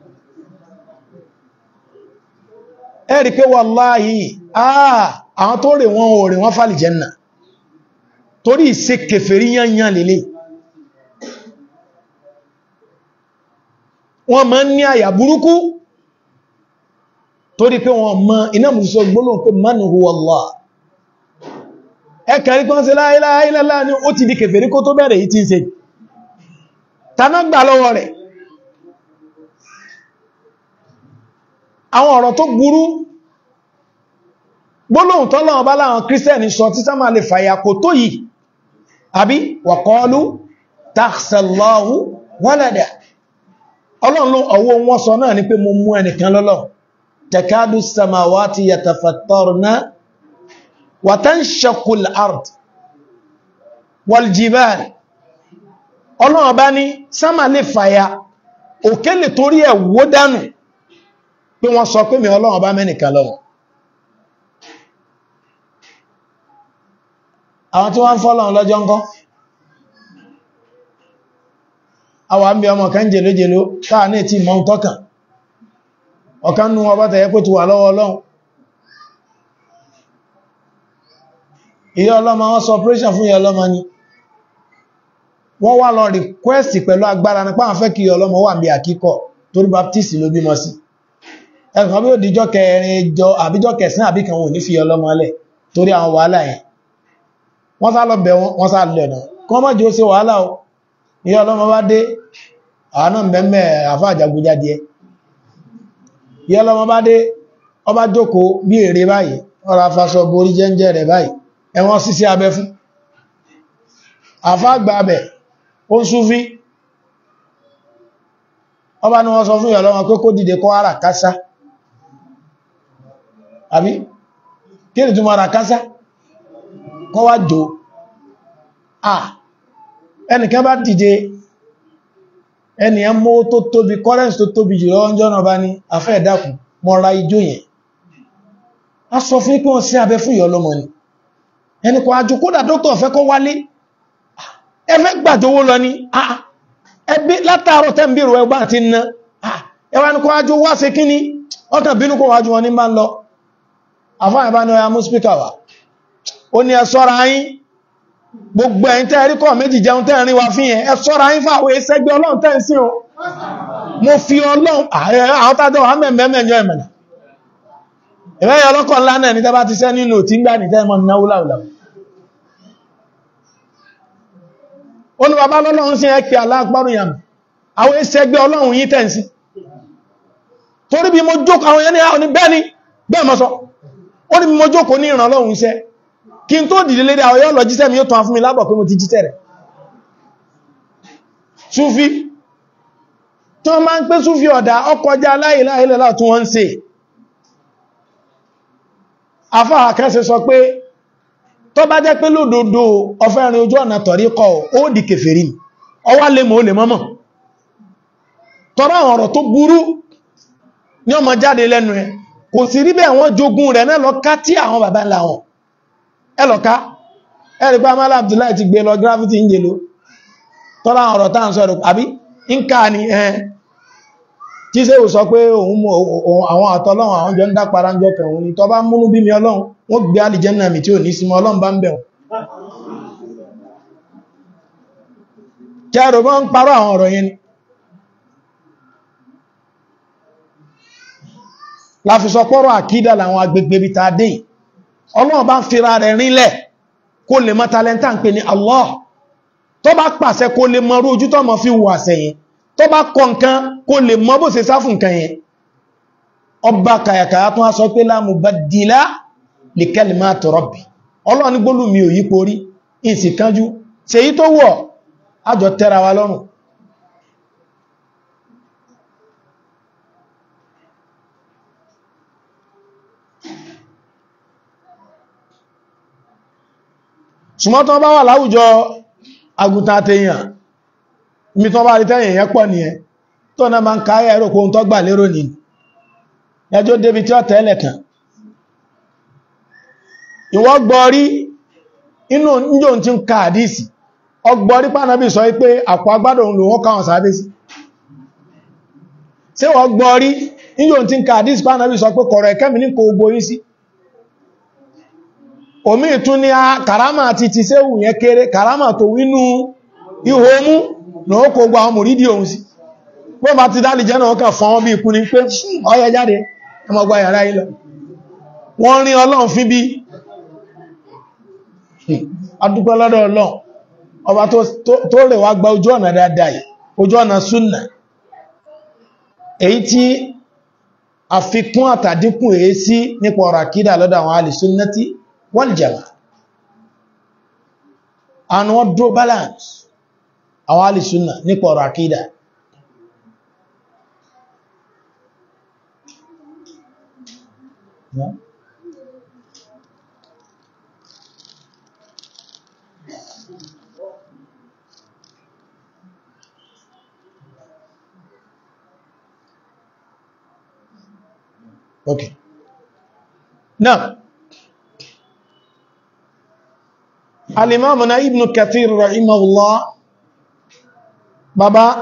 ẹ̀rí pé wàláhì àwọn tó rè wọn ò rè wọn fàlì jẹ́nà torí ìṣe kèfèrí yányán lélẹ̀ wọ́n máa ń ní àyà burúkú torí pé wọ́n mọ̀ iná mùsùsọ gbólóhùn pé man huwa Allah ẹkẹ̀rí kan sí la ilaha illallah ní ó ti di kèfèrí kó tó bẹ̀rẹ̀ yìí tí ń ṣe tàná gbà lọ́wọ́ rẹ̀ àwọn ọ̀rọ̀ tó burú gbólóhùn tọ́lọ́wọ́ bá láwọn kírísítẹ̀nì sọ títà máa lè fàyà kò tó yìí àbí wa qalu takhsallahu walada ọlọ́run ọwọ́ wọn sọ náà ni pé mo mú ẹnìkan lọ́lọ́ takadu samawati yatafattarna wa tanshaqqu al-ard wal jibal ọlọ́run bá ní sámà lè fàyà òkè lè torí ẹ̀ wó dánù pé wọ́n sọ pé mi ọlọ́run bá mẹ́nìkan lọ́wọ́ àwọn tí wọ́n fọ́lọ̀ lọ́jọ́ ńkọ́ àwọn àmì ọmọ kan jèlójèló káà ní tí mọ́ tọ́kàn ọ̀kan nú ọba tẹ̀yẹ kó ti wà lọ́wọ́ ọlọ́run ìyá ọlọ́mọ wọ́n sọ operation fún ìyá ọlọ́mọ ni wọ́n wá lọ request pẹ̀lú agbára nípa àwọn fẹ́ kí ìyá ọlọ́mọ wà bí àkíkọ̀ torí baptist ló bímọ sí ẹ̀kan bí ó díjọ́ kẹrin jọ àbíjọ́ kẹsàn àbí kan wò ní fi ọlọ́mọ lẹ̀ torí àwọn wàhálà yẹn wọ́n sá lọ bẹ̀ wọ́n sá lẹ̀ náà kọ́ mọ́ jẹ́ ó ṣe wàhálà o ìyá ọlọ́mọ bá dé àwọn náà mẹ́mẹ́ àfá àjàgújáde ẹ ìyá ọlọ́mọ bá dé ọba jókòó bí èrè báyìí ọ̀rọ̀ afasọ borí jẹ́ńjẹ́ rẹ̀ báyìí ẹ̀wọ̀n sísí abẹ fún àfá àgbà abẹ ó ń súnfí ọba ni wọ́n sọ fún ìyá ọlọ́mọ pé kó dìde kó ara kásá àbí kí ni túnmọ̀ ara kásá kọ́ wá jò à ẹnìkan bá dìde ẹnìyàn mọ́ tó tóbi currents tó tóbi jùlọ ọjọ́ náà bá ní afẹ́ ẹ̀dàkùn mọ́ra ijó yẹn a sọ fún pé wọ́n sí abẹ fún ìyọ́ lọ́mọ ni ẹni kò ajú kódà dókítà fẹ́ kó wálé ẹfẹ́ gbàjówó lọ ní ẹbí látàárọ̀ tẹ́ ń bèèrè ẹgbà ti ná ẹwà ní kó ajú wá sí kíní ọkàn bínú kó wájú wọn ní máa ń lọ àfáà ìbá ní ọya mú spíkà wà ó ní ẹ ṣọ́ra yín gbogbo ẹ̀yin tẹ́ rí kọ́ méjì jẹun tẹ́ rí wa fíyẹn ẹ ṣọ́ra yín fàwọ̀ ẹsẹ́gbẹ́ ọlọ́run tẹ́ ń sí o mo fi ọlọ́run àwọn tàjọ wà mẹ́mẹ́mẹ́jọ ìmẹ̀nà ìrẹ́yẹ ọlọ́kọ̀ ńlá náà ní tẹ́ bá ti sẹ́ nínú tí ń gbà ní tẹ́mọ̀ náwó láwùlá ó ní bàbá lọ́lọ́run sí ẹkẹ́ aláàpárù yàm àwọn ẹsẹ́gbẹ́ ọlọ́run yí tẹ́ ń sí torí bí mo jókòó àwọn yẹn ní àwọn ní bẹ́ẹ̀ ni bẹ́ẹ̀ mọ́ sọ ó ní bí mo jókòó ní ìrànlọ́run iṣẹ́ kí n tó dìde lédé àwọn yọ́ lọ jíṣẹ́ mi yóò tán fún mi lábọ̀ pé mo ti jíṣẹ́ rẹ̀ súfí tó máa ń pé súfí ọ̀dá ọkọjá láìláìlẹ́lá tún wọ́n ń ṣe afáà kẹsẹ̀ sọ pé tó bá jẹ́ pé lódodo ọfẹ́rin ojú ọ̀nà tọ̀rí kọ ó di kèfèrí ọwá lè mọ́ lè mọ́mọ̀ tọ́rọ àwọn ọ̀rọ̀ tó burú ní ọmọ jáde lẹ́nu ẹ kò sí rí bẹ́ẹ̀ wọ́n jogun rẹ̀ náà lọ ká tí àwọn bàbá ńlá wọn ẹlọ́ká ẹ̀rì pé amálà Abdullahi ti gbé lọ gravity ń jèlò tọ́lá ọ̀rọ̀ tàà ń sọ ẹ̀rọ àbí ń ká ní ẹ̀ tí ṣe ò sọ pé àwọn àtọ́lọ́run àwọn jọ ń dápara ń jọ kẹrùn ní tọ́ bá múnú bí mi ọlọ́run wọ́n gbé alìjẹ́nà mi tí ò ní sí mọ́ ọlọ́run bá ń bẹ̀rùn kẹrù bọ́ ń parọ́ àwọn ọ̀rọ̀ yẹn ni láfisọpọ́rọ̀ àkídà làwọn agbègbè bí ta dé ọlọ́run bá ń fira rẹ̀ rinlẹ̀ kó lè mọ́ talenta ń pè ní Allah tó bá pàṣẹ kó lè mọ́ ojú tó mọ́ fi wà sẹ́yìn tó bá kọ nǹkan kó lè mọ́ bó ṣe sáfù nǹkan yẹn ọba kàyàkàyà tó wá sọ pé la mubaddila li kalimati rabbi ọlọ́run ní gbólù mi ò yí porí ìsì kánjú ṣe yí tó wọ̀ ájọ tẹ́ra wa lọ́rùn ṣùgbọ́n tó bá wà láwùjọ agùntàn àtẹyàn mi tó bá rí tẹ́yìn yẹn pọ̀ nìyẹn tó náà máa ń káyẹ̀ ẹ̀rọ kóhun tó gbà lérò ní ẹjọ́ débi tí ó tẹ́lẹ̀ kan ìwọ gbọ́rí inú níjò tí ń ka àdísì ọgbọ́rí pánàbí sọ pé àpò agbádò ń lò wọ́n káwọn sábé sí ṣé wọ́n gbọ́rí níjò tí ń ka àdísì pánàbí sọ pé kọ̀rọ̀ ẹ̀kẹ́mì ní kò gborí sí omi ìtún ní kàrámà àti ti séwù yẹn kéré kàrámà tó wínú ihò mú ní ó kò gba ọmọ rídí ohun sí pé bá ti dálì jẹ́ náà kàn fọ́n bí ikú ni pé ọyẹ jáde ẹmọgbà yàrá ilọ wọ́n rí ọlọ́run fi bí adúpẹ́ lọ́dọ̀ ọlọ́run ọba tó rẹ̀ wá gba ojú ọ̀nà dáadáa yìí ojú ọ̀nà súnnà èyí tí àfikún àtàdínkù èé sí nípa ọ̀rọ̀ àkídà lọ́dọ̀ àwọn alìsúnnàtí wal jamaa and wọ́n draw balance àwọn alìsúnnà nípa ọ̀rọ̀ àkídà Yeah. Okay. Now, alimamuna ibn kathir rahimahullah bàbá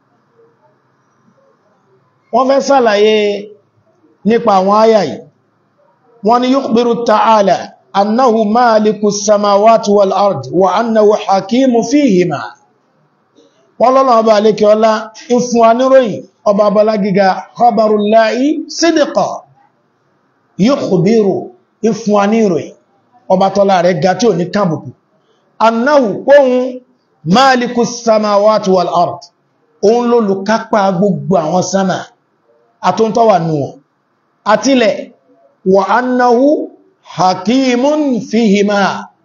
wọ́n fẹ́ sàlàyé nípa àwọn àyà yìí wọ́n ni yukhbiru ta'ala annahu maliku samawati wal ard wa annahu hakimu fihima wọ́n lọ́nà ọba alékẹ́ ọlá ìfún aníròyìn ọba abọ́lá gíga khabarullahi sídìkọ̀ yukhbiru ìfún aníròyìn ọba tọ́lá rẹ̀ ga tí ò ní kàbùkù annahu kóhun maliku samawati wal ard òun lólùkápá gbogbo àwọn sánmà àtúntọ́wà nùwọ̀n àtílẹ̀ wa annahu hakimun fihima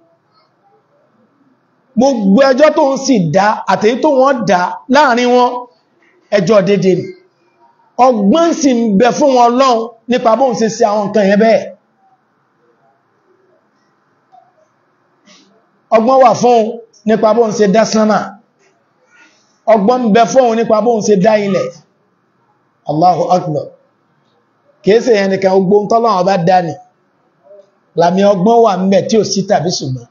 gbogbo ẹjọ́ tó ń sì dá àtèyí tó wọ́n dá láàrin wọn ẹjọ́ dédé ni ọgbọ́n sì ń bẹ fún wọn lọ́un nípa bóhun ṣe sí àwọn nǹkan yẹn bẹ́ẹ̀ ọgbọ́n wà fún nípa bóhun ṣe dá sánmà ọgbọ́n ń bẹ fún nípa bóhun ṣe dá ilẹ̀ Allahu akbar kìíṣe yẹn nìkan gbogbo ń tọ́lọ́wọ́ bá dá ni làmì ọgbọ́n wà ń bẹ tí ò sí tàbí ṣùgbọ́n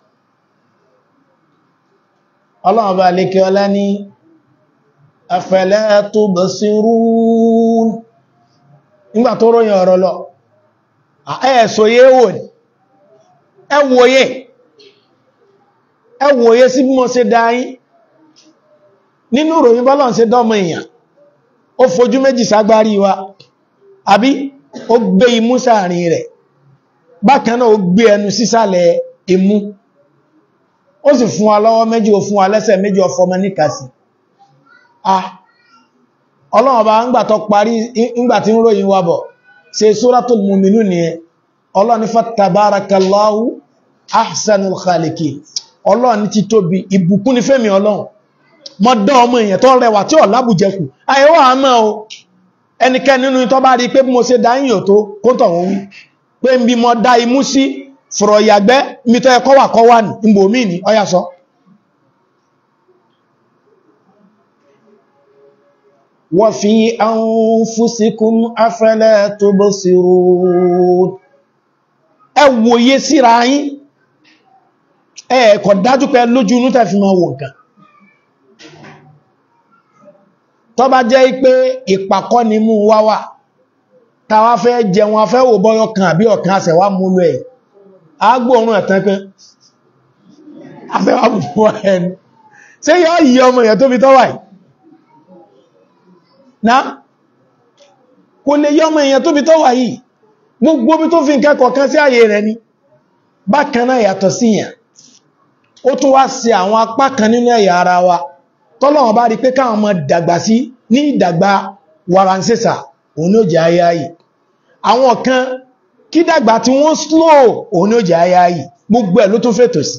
ọlọ́run bá lè kí ọlá ní afala tubsirun nígbà tó ròyìn ọ̀rọ̀ lọ ẹ̀ẹ̀sòye wò ní ẹwòye ẹwòye sí bí mo ṣe dáyín nínú ròyìn bọ́lọ̀ ṣe dọ́mọ èèyàn ó fojú méjì ságbárí wa àbí ó gbé imú sáàrin rẹ̀ bákan náà ó gbé ẹnu sísàlẹ̀ imú ó sì fún wa lọ́wọ́ méjì ó fún wa lẹ́sẹ̀ méjì ọfọmọ níkàsí ah ọlọ́run bá ń gbà tó parí ńgbà tí ń ròyìn wa bọ̀ ṣe suratul mu'minun ni ẹ ọlọ́run ní fatabarakallahu ahsanul khaliki ọlọ́run ti tóbi ìbùkún ní fẹ́mi ọlọ́run mọ́ dán ọmọ èèyàn tó rẹwà tí ọ̀ lábùjẹkù ayẹwà àmọ́ o ẹnikẹ́ni nínú tó bá rí pé bí mo ṣe dá yìnyàn tó kó tọ̀ wọ́n wí pé ń bí mo dá imú sí fọ̀rọ̀ ìyàgbẹ́ mítọ́ ẹkọ́ wà kọ́ wà ní ìgbòmí ní ọya sọ wa fi anfusikum afala tubsirun ẹ wòye síra yín ẹ̀ẹ̀kọ̀ dájú pé lójú inú tẹ́fì máa wò nǹkan tó bá jẹ́ pé ìpàkọ́ ni mú wá wà tàwa fẹ́ jẹun afẹ́ wò bọ́yọ̀ kan àbí ọ̀kan àṣẹ̀wà múlò ẹ̀ agbóòrùn ẹ̀tàn pé afẹ́wà bùbọ̀ ẹni ṣe yọ́ yí ọmọ èèyàn tó fi tọ́wà yìí na kò lè yọ́ ọmọ èèyàn tó fi tọ́wà yìí gbogbo bí tó fi nkẹ́kọ̀ọ́ kan sí ààyè rẹ̀ ni bákan náà yàtọ̀ sí yàn ó tún wá sí àwọn apá kan nínú ẹ̀yà ara wa tọ́lọ́wọ́n bá rí pé káwọn ọmọ dàgbà sí ní ìdàgbà waransẹ́sà òun ní ó jẹ́ ayé ayé àwọn kan kí dàgbà tí wọ́n slow òun ní ó jẹ́ ayé ayé gbogbo ẹ̀ ló tún fètò sí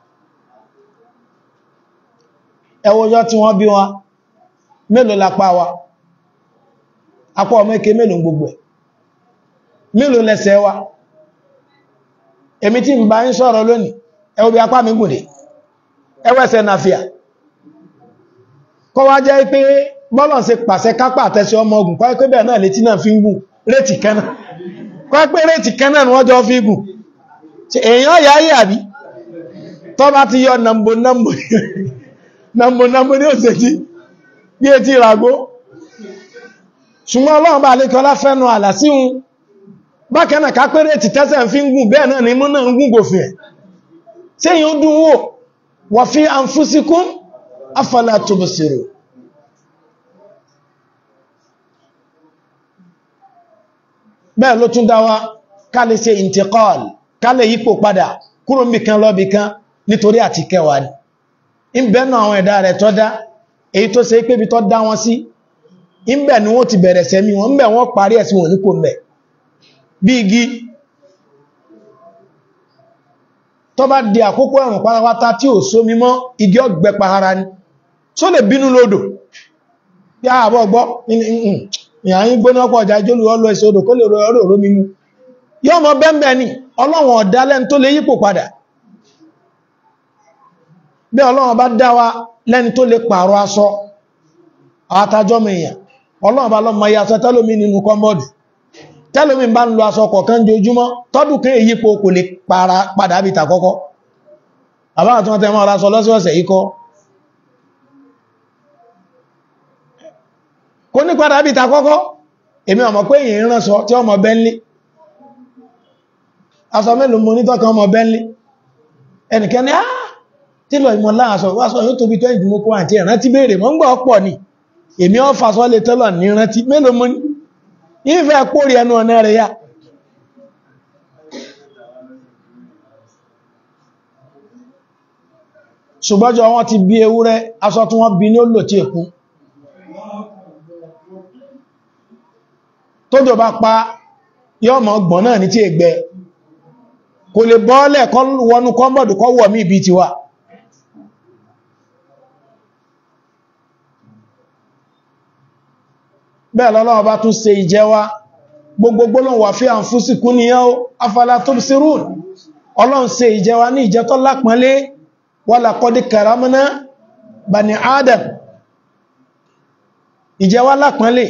ẹwọ́jọ́ tí wọ́n bí wọn mélòó lápá wa apá ọmọ ike mélòó gbogbo ẹ̀ mélòó lẹ́sẹ̀ wa èmi tí ń bá ń sọ̀rọ̀ lónìí ẹwọ́ bí apá mi gùnlé ẹwẹ́sẹ̀ nàfíà kọ́ wá jẹ́ pé bọ́lọ̀ ṣe pàṣẹ kápá àtẹ́sí ọmọ ogun kọ́ pé bẹ́ẹ̀ náà létí náà fi ń gùn rétì kẹ́nà kọ́ pé rétì kẹ́nà ni wọ́n jọ fi gùn èèyàn yà yà bí tọ́ bá ti yọ nàmbò nàmbò nàmbò nàmbò ní òsèjì bí etí ìràgó ṣùgbọ́n ọlọ́run bá lè kọ́lá fẹ́nu àlà síhun bákan náà ká pé rétì tẹ́sẹ̀ fi ń gùn bẹ́ẹ̀ náà ni mú náà ń gùn gòfin ẹ̀ tí èèyàn dùn wò wa fi anfusikum afala tubsiru bẹ́ẹ̀ ló tún dáwà ká lè ṣe intiqal ká lè yípo padà kúrò níbi kan lọ́bi kan nítorí àti kẹwàá ni ìbẹ̀nà àwọn ẹ̀dá rẹ̀ tọ́ dá èyí tó ṣe pé bí tọ́ dá wọn sí ìbẹ̀ ni wọ́n ti bẹ̀rẹ̀ sẹ́mi wọn ìbẹ̀ wọ́n parí ẹ̀sìn wọn ní kò mẹ́ bí igi tó bá di àkókò ẹ̀rùn pátápátá tí ò sómi mọ́ igi ọgbẹ pahara ni tó lè bínú lódò yá àbọ̀ gbọ́ ìyàyìn gbóná pọ̀ ọjà ìjólù ọlọ ẹsẹ̀ odò kó lè rọ ọrọ̀ òró mímú yọ́ mọ́ bẹ́ẹ̀bẹ̀ ni ọlọ́wọ̀n ọ̀dá lẹ́n tó lè yípo padà bí ọlọ́wọ̀n bá dá wa lẹ́ni tó lè pààrọ̀ aṣọ àtàjọ́ mẹ́yàn ọlọ́wọ̀n bá lọ́mọ iye aṣọ tẹ́lómi nínú kọ́mọ́dù tẹ́lómi bá ń lo aṣọ kọ̀ọ̀kan jojúmọ́ tọ́dún kan èyípo kò lè padà bí tàkọ́kọ́ àbá àtún ọ̀tẹ́ mọ́ ọ̀rá sọ lọ́sọ̀ọ̀sẹ̀ ikọ́ kó ní padà bí ta kọ́kọ́ èmi ọmọ pé èyí rán sọ tí ọmọ bẹ́ńlé aṣọ mélòó mo nítọ́kan ọmọ bẹ́ńlé ẹnìkan ní áá tí lọ ìmọ̀ láàṣọ wáṣọ yóò tóbi tó ìdúnmọ́ kó àti ìrántí béèrè mọ́ ń gbọ́ ọ̀pọ̀ ni èmi ọ́ fàṣọ lè tẹ́lọ̀ ní rántí mélòó mo ní ìfẹ́ pórí ẹnu ọ̀nà rẹ̀ yá ṣùgbọ́jọ́ wọ́n ti bí ewúrẹ́ aṣọ tí wọ́n bí ní ó lò tí èkú tójò bá pa yọ́ mọ̀ gbọ̀n náà ní tí ègbẹ́ kò lè bọ́ọ̀lẹ̀ kọ́ wọnú kọ́mbọ̀dù kọ́ wọ̀ mí ibi ti wà bẹ́ẹ̀ lọ́lọ́wọ́ bá tún ṣe ìjẹwa gbogbo gbólóhùn wà fí àǹfúsìkún ni yán afala tubsirun ọlọ́run ṣe ìjẹwa ní ìjẹ tó lápọ́nlé walaqad karamna bani adam ìjẹwa lápọ́nlé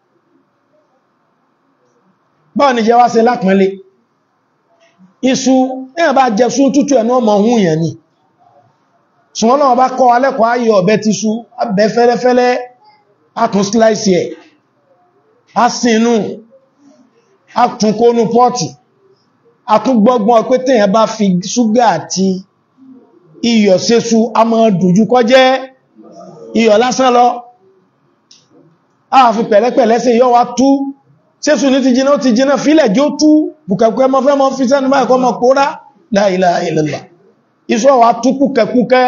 báwọn ìjẹwa ṣe lápọ́nlé iṣu ẹ̀yàn bá jẹ sún tútù ẹ̀nà ọmọ ohun yẹn ni ṣùgbọ́n náà bá kọ́ alẹ́kọ̀ọ́ ayé ọ̀bẹ ti sú abẹ fẹ́lẹ́fẹ́lẹ́ átún slice ẹ̀ á sínú átúnkónú pọ́ọ̀tì átúngbọ́gbọ́n pé tèyàn bá fi ṣúgà àti iyọ̀ sésú a máa dùjú kọ́ jẹ́ iyọ̀ lásán lọ a fi pẹ̀lẹ́pẹ̀lẹ́ sí yọ́ wa tú sésù ní ti jiná ó ti jiná fílẹ̀ jí ó tú bùkẹ̀kẹ́ mọ́ fẹ́ mọ́ fi sẹ́nu báyìí kọ́ mọ́ pòórá la ilaha illallah iṣọ́ wa tú kúkẹkúkẹ́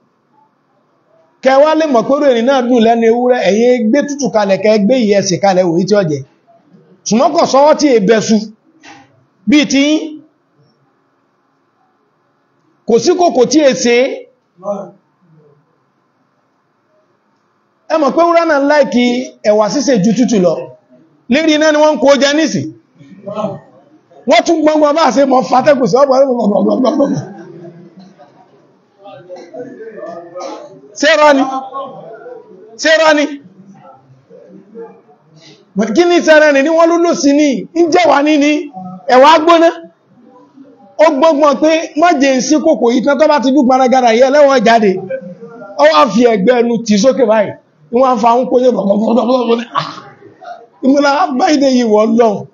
kẹwa lè mọ̀ pẹ́rò ìrìn náà dùn lẹ́nu ewúrẹ́ ẹ̀yin gbé tútù kalẹ̀ kẹ gbé ìyẹsì kalẹ̀ òyí tí ó jẹ ṣùmọ́kọ̀ sọ́wọ́ tí èbẹ̀sù bí ti kò sí kòkò tí èsè ẹ mọ̀ pé wúrẹ́ náà láìkí ẹ̀wà sísè ju tútù lọ lérí iná ni wọ́n ń kó jẹ nísì wọ́n tún gbọ́ngbọ́n bá ṣe mọ̀ fàtẹ́kù sí ọ̀pọ̀ ṣẹ́rọ ni ṣẹ́rọ ni kí ní sẹ́rẹ̀ ní wọ́n ló sí ní ìjẹwà ní ní ẹ̀wà gbóná ó gbọ́gbọ́n pé mọ́jẹ̀ sí kòkò ìtàn tó bá ti dúk maragara yẹ lẹ́wọ̀n jáde ó wá fi ẹ̀gbẹ́ ẹnu tì sókè báyìí wọ́n fa ń kó yẹ ìmúlá báyìí yìí wọ́n lọ́hùn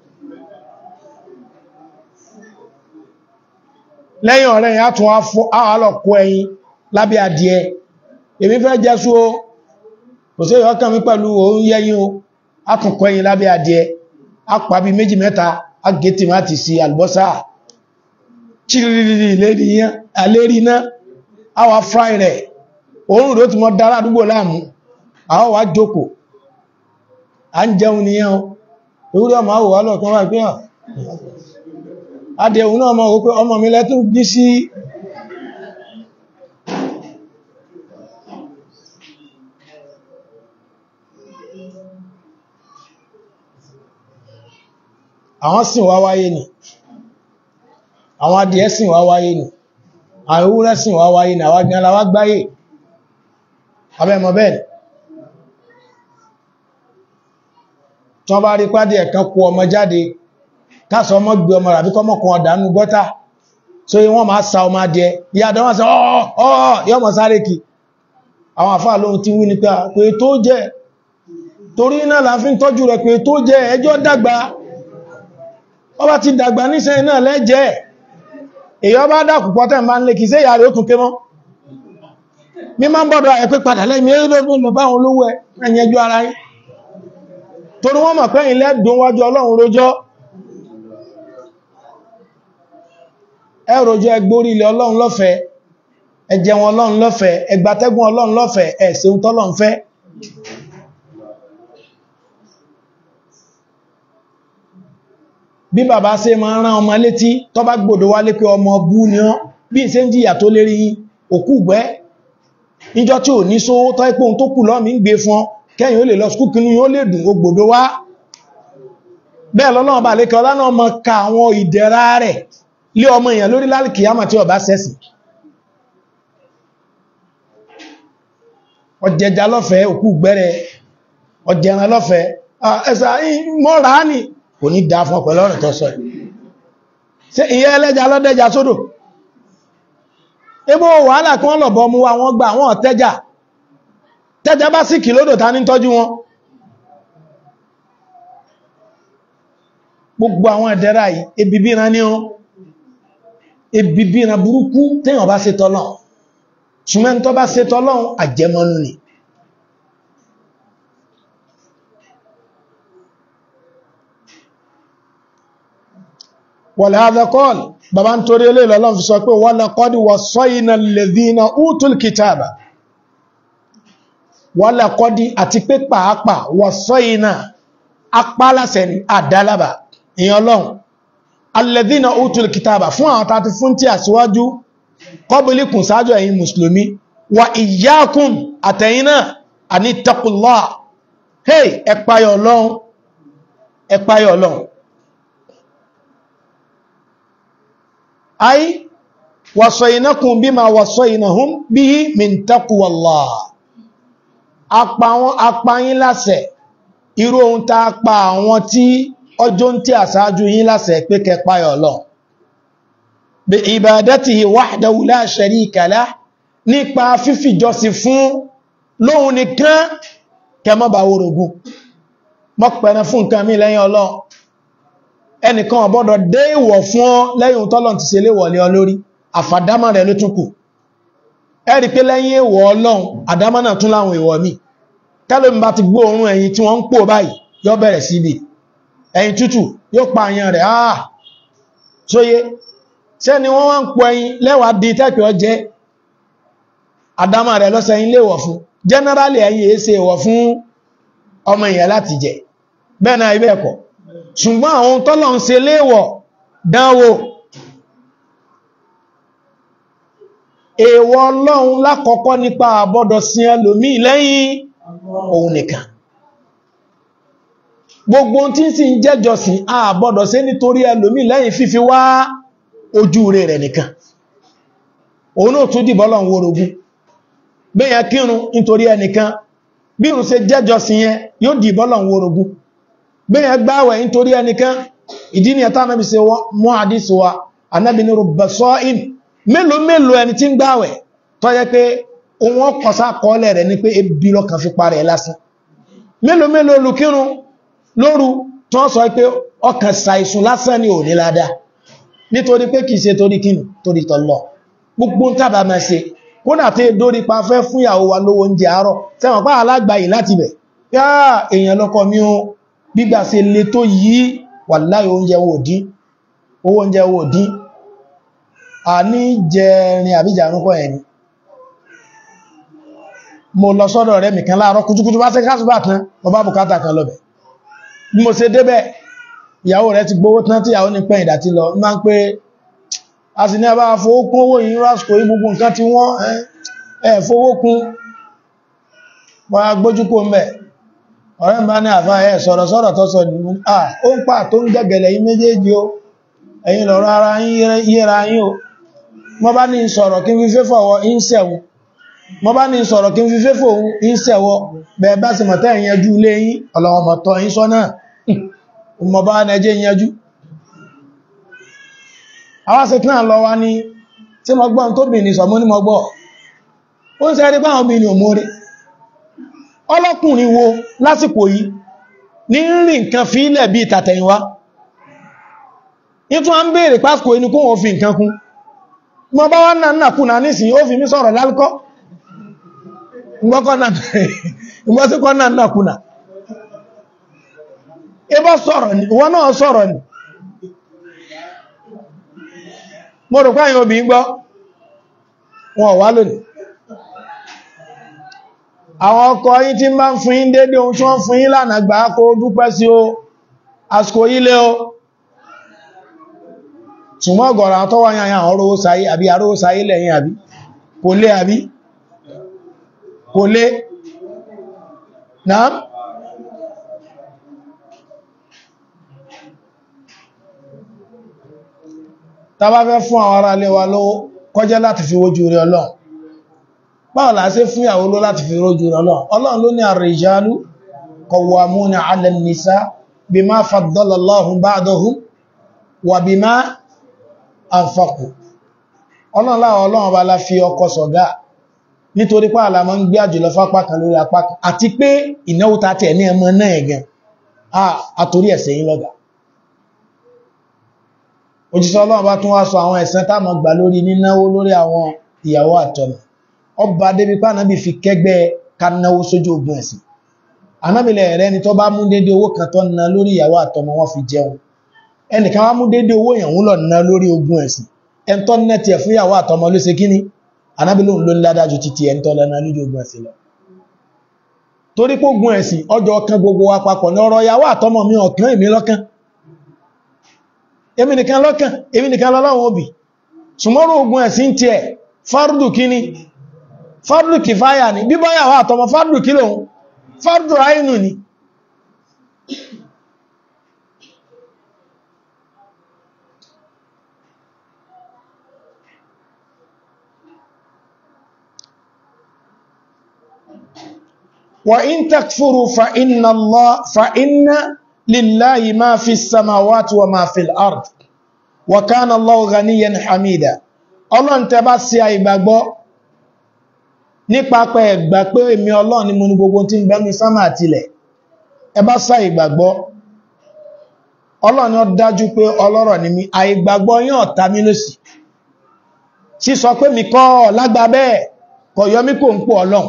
lẹ́yìn ọ̀rẹ́ yà tún àwàlọ̀kọ́ ẹyin lábẹ́ adìẹ èmi fẹ́ jẹ́sú o kò sí ìyọ́kàn mi pẹ̀lú òun yẹ́yìn o a tún kọ́ ẹyin lábẹ́ adìẹ a pàbí méjì mẹ́ta a gé tìmátì sí àlùbọ́sà chiriri lérí iná a wá fry rẹ̀ òun rò tí mọ́ dára àdúgbò láàmú àwọn wá jókòó a ń jẹun nìyẹn o ewúrẹ́ ọmọ àwòwá lọ́ọ̀kan wá pé hàn adẹ̀ òun náà mọ̀ wípé ọmọ mi lẹ́tún bí sí àwọn sìn wá wáyé nì àwọn adìẹ sìn wá wáyé nì àwọn ewúrẹ́ sìn wá wáyé nì àwọn agbẹ̀rẹ̀ wá gbáyé abẹ́mọ̀ bẹ́ẹ̀ tí wọ́n bá rí pàdé ẹ̀kan kú ọmọ jáde káàsọ ọmọ gbé ọmọ ràbí kọmọ kan ọ̀dánú gọ́ta so wọ́n máa sa ọmọ adìẹ ìyàdọ̀ wọ́n sọ ọ́ọ̀ yọ́ mọ̀ sáré kì àwọn àfáà lóhun ti wí ní pé tó jẹ́ torí náà la fi ń tọ́jú rẹ̀ pé tó jẹ́ ẹjọ́ dàgbà ọba ti dàgbà níṣẹ́ náà lẹ́jẹ́ èyọ́ bá dàkù pọ́tẹ̀ máa ń lè kì sí ìyà rẹ̀ ó tún ké mọ́ mi máa ń bọ́dọ̀ ẹ̀ pé padà lẹ́mí ẹ̀rọ bá wọn olówó ẹ̀yẹjú ara yín torí wọ́n mọ̀ pé ilẹ̀ dùn wájú ọlọ́run rójọ́ ẹròjọ́ ẹgbórí ilẹ̀ ọlọ́run lọ́fẹ̀ẹ́ ẹjẹun ọlọ́run lọ́fẹ̀ẹ́ ẹgbàtẹ́gùn ọlọ́run lọ́fẹ̀ẹ́ ẹ̀sẹ̀ tọ́lọ́run fẹ́ bí bàbá ṣe máa rán ọmọ létí tó bá gbòdó wá lé pé ọmọ bú ni ọ́ bí ṣe ń jìyà tó lérí òkú gbẹ́ níjọ́ tí ò ní só tọ́ ipò tó kù lọ́mí ń gbé fún kẹ́yìn ó lè lọ skúkínú yóò lè dùn ó gbòdó wá bẹ́ẹ̀ lọ́lọ́run bá lékẹ́ ọlá náà mọ́ ka àwọn ìdẹ̀ra rẹ̀ lé ọmọ èèyàn lórí lálìkìyàmà tí ọba sẹ́sì ọjẹja lọ́fẹ̀ẹ́ òkú gbẹ́rẹ̀ ọjẹran lọ́fẹ̀ẹ́ ẹ̀sà mọ́ra ní kò ní dá fún ọpẹ̀lọ́ ọ̀rẹ̀ tó sọ ṣe ìyẹ́ ẹlẹ́ja lọ́dẹ́ja sódò ebó wàhálà kí wọ́n lọ̀bọ̀ mú wa wọ́n gbà wọ́n tẹ́jà tẹ́jà bá sì kì lódò ta ní tọ́jú wọn gbogbo àwọn ẹ̀dẹ́ra yìí ebìbíran ní ọ́n ebìbíran burúkú téèyàn bá ṣe tọ́lọ́ ṣùgbọ́n tó bá ṣe tọ́lọ́ àjẹmọ́nú ni ولهذا قال bàbá ń torí ilé ìlọ́lọ́n fi sọ pé walaqad wassayna alladhina utul kitaba walaqad àti pé pàápàá wassayna apálàsẹ̀ ní àdálàbà ìyàn lọ́n alladhina utul kitaba fún àwọn tàbí fún tí àsíwájú qablikum sáájú ẹ̀yin mùsùlùmí wa iyyakum àtẹ̀yìnà àní taqullah hey ẹ̀páyọ̀ lọ́n ẹ̀páyọ̀ lọ́n ay wasainakum bima wasainahum bihi min taqwallah apa wọn apa yín láṣẹ irú ohun tá pa àwọn tí ọjọ́ ń tí àṣáájú yín láṣẹ pé kẹ́ páyà Ọlọ́run bi ibadatihi wahdahu la sharika lah nípa fífìjọsìn fún lóhun nìkan kẹ́ má bá wórogún mọ́ pẹ̀rẹ fún nǹkan mi lẹ́yìn Ọlọ́run ẹnìkan ọ̀bọ́dọ̀ dé ìwọ̀ fún ọ lẹ́yìn tọ́lọ̀ ti ṣe léwọ̀ lé ọ lórí àfàdámà rẹ̀ ló tún kù ẹ̀rí pé lẹ́yìn èwọ̀ ọlọ́run àdámà náà tún láwọn èwọ̀ mi tẹ́lẹ̀ mi bá ti gbọ́ òórùn ẹ̀yìn tí wọ́n ń pò báyìí yóò bẹ̀rẹ̀ síbi ẹ̀yìn tútù yóò pa àyàn rẹ̀ áà sóyé ṣé ni wọ́n wá ń pò ẹyin lẹ́wàá di tẹ́pẹ̀ ọjẹ́ àdámà rẹ̀ lọ́sẹ̀yìn léwọ̀ fún generally ẹ̀yìn èé ṣe èwọ̀ fún ọmọ ìyẹn láti jẹ bẹ́ẹ̀ náà ibẹ̀ ẹ̀kọ́ ṣùgbọ́n àwọn tọ́lọ̀ ń ṣe léèwọ̀ dánwò èèwọ̀ ọlọ́run lákọ̀ọ́kọ́ nípa àbọ́dọ̀ sí ẹlòmí lẹ́yìn òun nìkan gbogbo tí ń sì ń jẹ́jọsìn àbọ́dọ̀ sí nítorí ẹlòmí lẹ́yìn fífi wá ojú rẹ̀ rẹ̀ nìkan òun náà tún dìbọ́ lọ́n wórogún bẹ́yàn kírun nítorí ẹnìkan bí òun ṣe jẹ́jọsìn yẹn yóò dìbọ́ lọ́n wórogún bẹ́yàn gbáwẹ̀ nítorí ẹnìkan ìdí ni ẹ̀ta anábi se mọ́ àdísì wa anábi ní rọ̀bẹ̀sọ́ in mélòó mélòó ẹni tí ń gbáwẹ̀ tó yẹ pé ohun ọkọ̀sá kọọ́lẹ̀ rẹ̀ ní pé ebi lọ́kàn fi parẹ̀ lásán mélòó mélòó olùkírun lóru tó sọ pé ọkàn ṣàìsùn lásán ni ò ní ládá nítorí pé kìí ṣe torí kíni torí tọ́lọ̀ gbogbo ń tàbà máa ṣe kódà tí dórí pa fẹ́ fún ìyàwó wa lówó oúnjẹ àárọ̀ tẹ́wọ̀n pá alágbàyì láti bẹ̀ yá èèyàn lọ́kọ mi ó gbígbà sí lè tó yí wàláhì oúnjẹ wò dín owó oúnjẹ wò dín a ní jẹrin àbíjà rúnkọ ẹni mo lọ sọ́dọ̀ rẹ̀ mìkan láàárọ̀ kùtùkùtù bá sẹ́kásù bá tán lọ bá bùkátà kan lọ bẹ̀ bí mo ṣe débẹ̀ ìyàwó rẹ̀ ti gbówó tán tí ìyàwó ní pẹ́ ìdàtí lọ máa ń pé a sì ní a bá fowó kún owó yìí rásìkò yí gbogbo nǹkan tí wọ́n ẹ̀ fowó kún wọ́n gbójúkó mẹ́ ọ̀rẹ́ bá ní àfá ẹ̀ sọ̀rọ̀ sọ̀rọ̀ tó sọ nìmú à ó ń pà tó ń gẹ́gẹ̀lẹ̀ yí méjèèjì o ẹ̀yin lọ̀rọ̀ ara yíra yín o mọ́ bá ní sọ̀rọ̀ kí n fi fẹ́fọ̀ wọ ìṣẹ̀wò mọ́ bá ní sọ̀rọ̀ kí n fi fẹ́fọ̀ ìṣẹ̀wọ bẹ̀ẹ̀ bá sì mọ̀tẹ́ ìyẹnjú ilé yín ọlọ́wọ̀mọ̀tọ́ yín sọ náà mọ́ bá nẹjẹ́ ìyẹnjú àwọn sì náà lọ wá ní tí mo gbọ́n tó bìnrin sọ mọ́ ní mo gbọ́ ó ń sẹ́rí báwọn obìnrin òmórí ọlọ́kùnrin wo lásìkò yìí ní rí nǹkan fi ilẹ̀ bí ìtàtẹ̀yìnwá ní tún a ń bèèrè pásìkò inú kó wọ́n fi nǹkan kún mọ́ bá wá náà nàkú náà nísìn ó fi mí sọ̀rọ̀ lálùkọ́ ìgbọ́síkọ́ náà nàkú náà ibọ́ sọ̀rọ̀ ni wọ́n náà sọ̀rọ̀ ni mo rò páyìn obì gbọ́ wọn wá lónìí àwọn ọkọ yín tí máa ń fún yín dédé ohun tí wọ́n fún yín lánàá gbà kó dúpẹ́ sí o àsìkò ilé o ṣùgbọ́n ọ̀gọ̀rọ̀ àwọn tọ́wọ́ yàn àwọn orówó sáyé àbí arówó sáyé lẹ́yìn àbí kò lé àbí kò lé náà tàbá fẹ́ fún àwọn ará ilé wa lówó kọjẹ́ láti fi wójú rí ọlọ́run báwọn láti fún ìyàwó ló láti fi rójú rí ọlọ́run ọlọ́run ló ní ar-rijalu qawwamuna 'ala an-nisa bima faddala Allahu ba'dahum wa bima anfaqu ọlọ́run láwọn ọlọ́run bá la fi ọkọ sọ̀gá nítorí pé àlàmọ́ ń gbé àjùlọ fápá kan lórí apá kan àti pé ìnáwó ta tẹ̀ ní ẹmọ náà ẹ̀gẹn àtorí ẹ̀sẹ̀ yìí lọ́gà òjíṣẹ́ ọlọ́run bá tún wá sọ àwọn ẹ̀san táàmọ̀ gbà lórí nínáwó lórí àwọn ìyàwó àtọmọ ọba débi pé ànábì fi kẹ́gbẹ́ kanáwó sójú ogun ẹ̀sìn ànábìlẹ̀ rẹ̀ ni tó bá mú dédé owó kan tó ná lórí ìyàwó àtọmọ wọn fi jẹun ẹnìkan wá mú dédé owó ìyàwó lọ ná lórí ogun ẹ̀sìn ẹn tó ná tiẹ̀ fún ìyàwó àtọmọ ló ṣe kíní ànábìlẹ̀ òun ló ń ládájú títí ẹn tó lọ́nà lórí ogun ẹ̀sìn lọ torí pé ogun ẹ̀sìn ọjọ́ ọkàn gbogbo wa papọ̀ ní ọ̀rọ̀ ìyàwó àtọmọ mi ọ̀kan èmi lọ́kàn èmi nìkan lọ́kàn èmi nìkan lọ́lọ́wọ́ òbí ṣùgbọ́n ogun ẹ̀sìn tiẹ̀ fárúdù kíní fárúdù kìfáyà ni bíbọ́yàwó àtọmọ fárúdù kí lòun fárúdù àínú ni وإن تكفروا فإن الله فإن لله ما في السماوات وما في الأرض وكان الله غنيا حميدا Ọlọ́run tẹ́ bá sí àìgbàgbọ́ nípa pé ẹgbà pé èmi Ọlọ́run ni mo ní gbogbo tí ń bẹ ní sánmà àtilẹ̀ ẹ bá sá ìgbàgbọ́ Ọlọ́run ó dájú pé ọlọ́rọ̀ ni mi àìgbàgbọ́ yàn ta mí lòsì sí sọ pé mi kọ́ lágbà bẹ́ẹ̀ kọ̀ yọ mí kò ń pò Ọlọ́run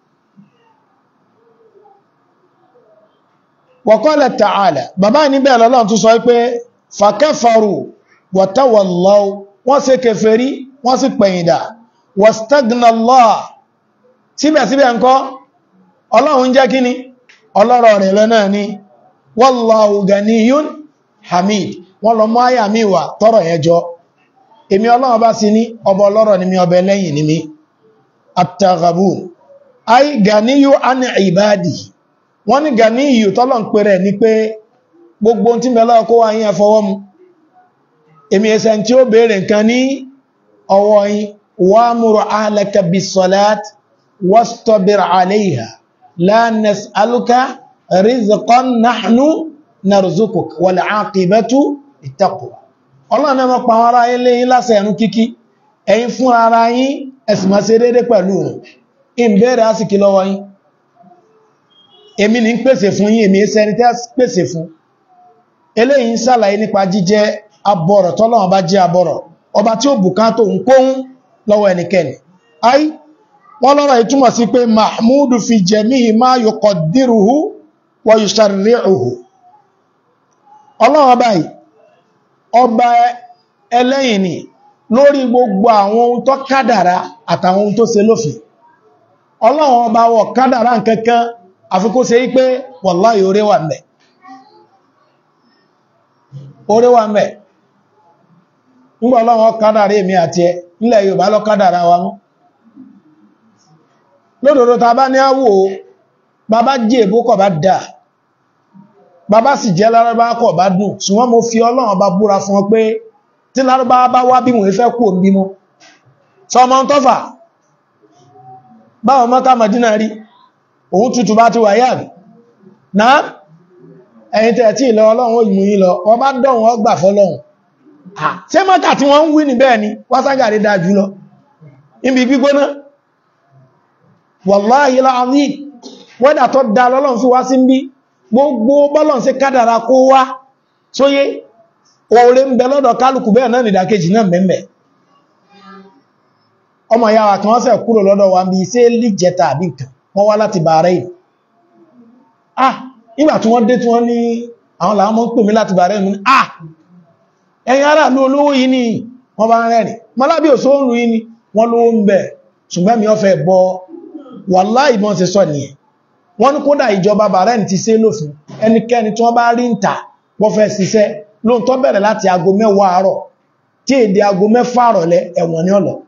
wọ̀kọ́lẹ̀ tààlà bàbá níbẹ̀ lọ́lọ́run tún sọ pé fàkẹ́fàrù wọ̀tẹ́wọ̀lọ́ wọ́n ṣe kèfèrí wọ́n sì pẹ̀yìndà wọ̀stagnàlọ́ síbẹ̀síbẹ̀ ńkọ́ ọlọ́run jẹ́ kí ni ọlọ́rọ̀ rẹ̀ lọ́nà ni wallahu ganiyun hamid wọ́n lọ mọ́ àyà mi wà tọ́rọ̀ yẹn jọ èmi ọlọ́run bá sí ní ọba ọlọ́rọ̀ ni mi ọba ẹlẹ́yìn ni mi at-taghabun ay ganiyu an ibadihi wọ́n ní gani ìyù tọ́lọ̀ ń pèrè ní pé gbogbo tí mẹ́lọ́ kó wá yín ẹfọwọ́ mu èmi ẹsẹ̀ tí ó bèèrè nǹkan ní ọwọ́ yín wa'mur ahlaka bis-salat wastabir 'alayha la nas'aluka rizqan nahnu narzuquk wal 'aqibatu lit-taqwa ọlọ́run náà pa àwọn ará ilé yín lásẹ̀ ẹ̀rún kíkí ẹ̀yin fún ara yín ẹ̀sìn máa ṣe déédé pẹ̀lú rẹ̀ ìbẹ̀rẹ̀ àsìkí lọ́wọ́ yín èmi ní ń pèsè fún yín èmi ẹsẹni tẹ́ pèsè fún eléyìí ń sàlàyé nípa jíjẹ́ abọ̀rọ̀ tọ́lọ́wọ́n bá jẹ́ abọ̀rọ̀ ọba tí ó bùkátò ń kóhún lọ́wọ́ ẹnikẹ́ni ai wọ́n lọ́rọ̀ ìtumọ̀ sí pé mahmudu fi jami'i ma yuqaddiruhu wa yusharri'uhu ọlọ́wọ́n báyìí ọba ẹlẹ́yìn ni lórí gbogbo àwọn ohun tó kádàrá àtàwọn ohun tó ṣe lófin ọlọ́wọ́n ọba wọ̀ kádàrá nkankan àfikó ṣe wípé wàláhì oore wà mẹ́ oore wà mẹ́ ńgbà ọlọ́run kádàrí èmi àti ẹ nílẹ̀ Yorùbá lọ kádàrá wa mú lódòdó ta bá ní àwò bàbá jí èbó kọ̀ bá dà bàbá sì jẹ́ lárúbá kọ̀ bá dùn ṣùgbọ́n mo fi ọlọ́run bá búra fún ọ pé tí lárúbá bá wá bí mo fẹ́ kú òun bímọ sọmọ tọ́fà báwọn mọ́ká Mádínà rí òun tútù bá ti wà yà rí náà ẹ̀yìn tẹ̀ tí ìlọ ọlọ́run ó mú yí lọ wọ́n bá dọ̀wọ́n ọgbà fọ́lọ́run ṣé mọ́kà tí wọ́n ń wí ní bẹ́ẹ̀ ni wáságàrí dáa jù lọ níbi gbígbóná wàláhí láàrín wẹ́dà tó dá lọ́lọ́run fi wá sí ń bí gbogbo bọ́lọ̀n sí kádàrà kó wá sóyé oore ń bẹ lọ́dọ̀ kálukú bẹ́ẹ̀ náà nìdàkejì náà mẹ́mẹ́ ọmọ yàwà kan wọ́n sẹ̀ kúrò lọ́dọ̀ wa bí iṣẹ́ lè jẹta àbí nǹkan wọ́n wá láti Bahrain ah nígbà tí wọ́n dé tí wọ́n ní àwọn làwọn mọ́ ń pè mí láti Bahrain ní ah ẹ̀yin ará ló olówó yìí ni wọ́n bá ń rẹ̀rìn mọ́lábí òṣòrùn yìí ni wọ́n lówó ń bẹ̀ ṣùgbọ́n mi ọ́fẹ́ bọ́ wàláhì ìbọn ti sọ nìyẹn wọ́n ní kódà ìjọba Bahrain ti ṣe lófin ẹnikẹ́ni tí wọ́n bá rí ń tà wọ́n fẹ́ ṣiṣẹ́ lóòótọ́ bẹ̀rẹ̀ láti aago mẹ́wàá àárọ̀ tí èdè aago mẹ́fà àrọ̀lẹ́ ẹ̀wọ̀n ní ọ̀lọ́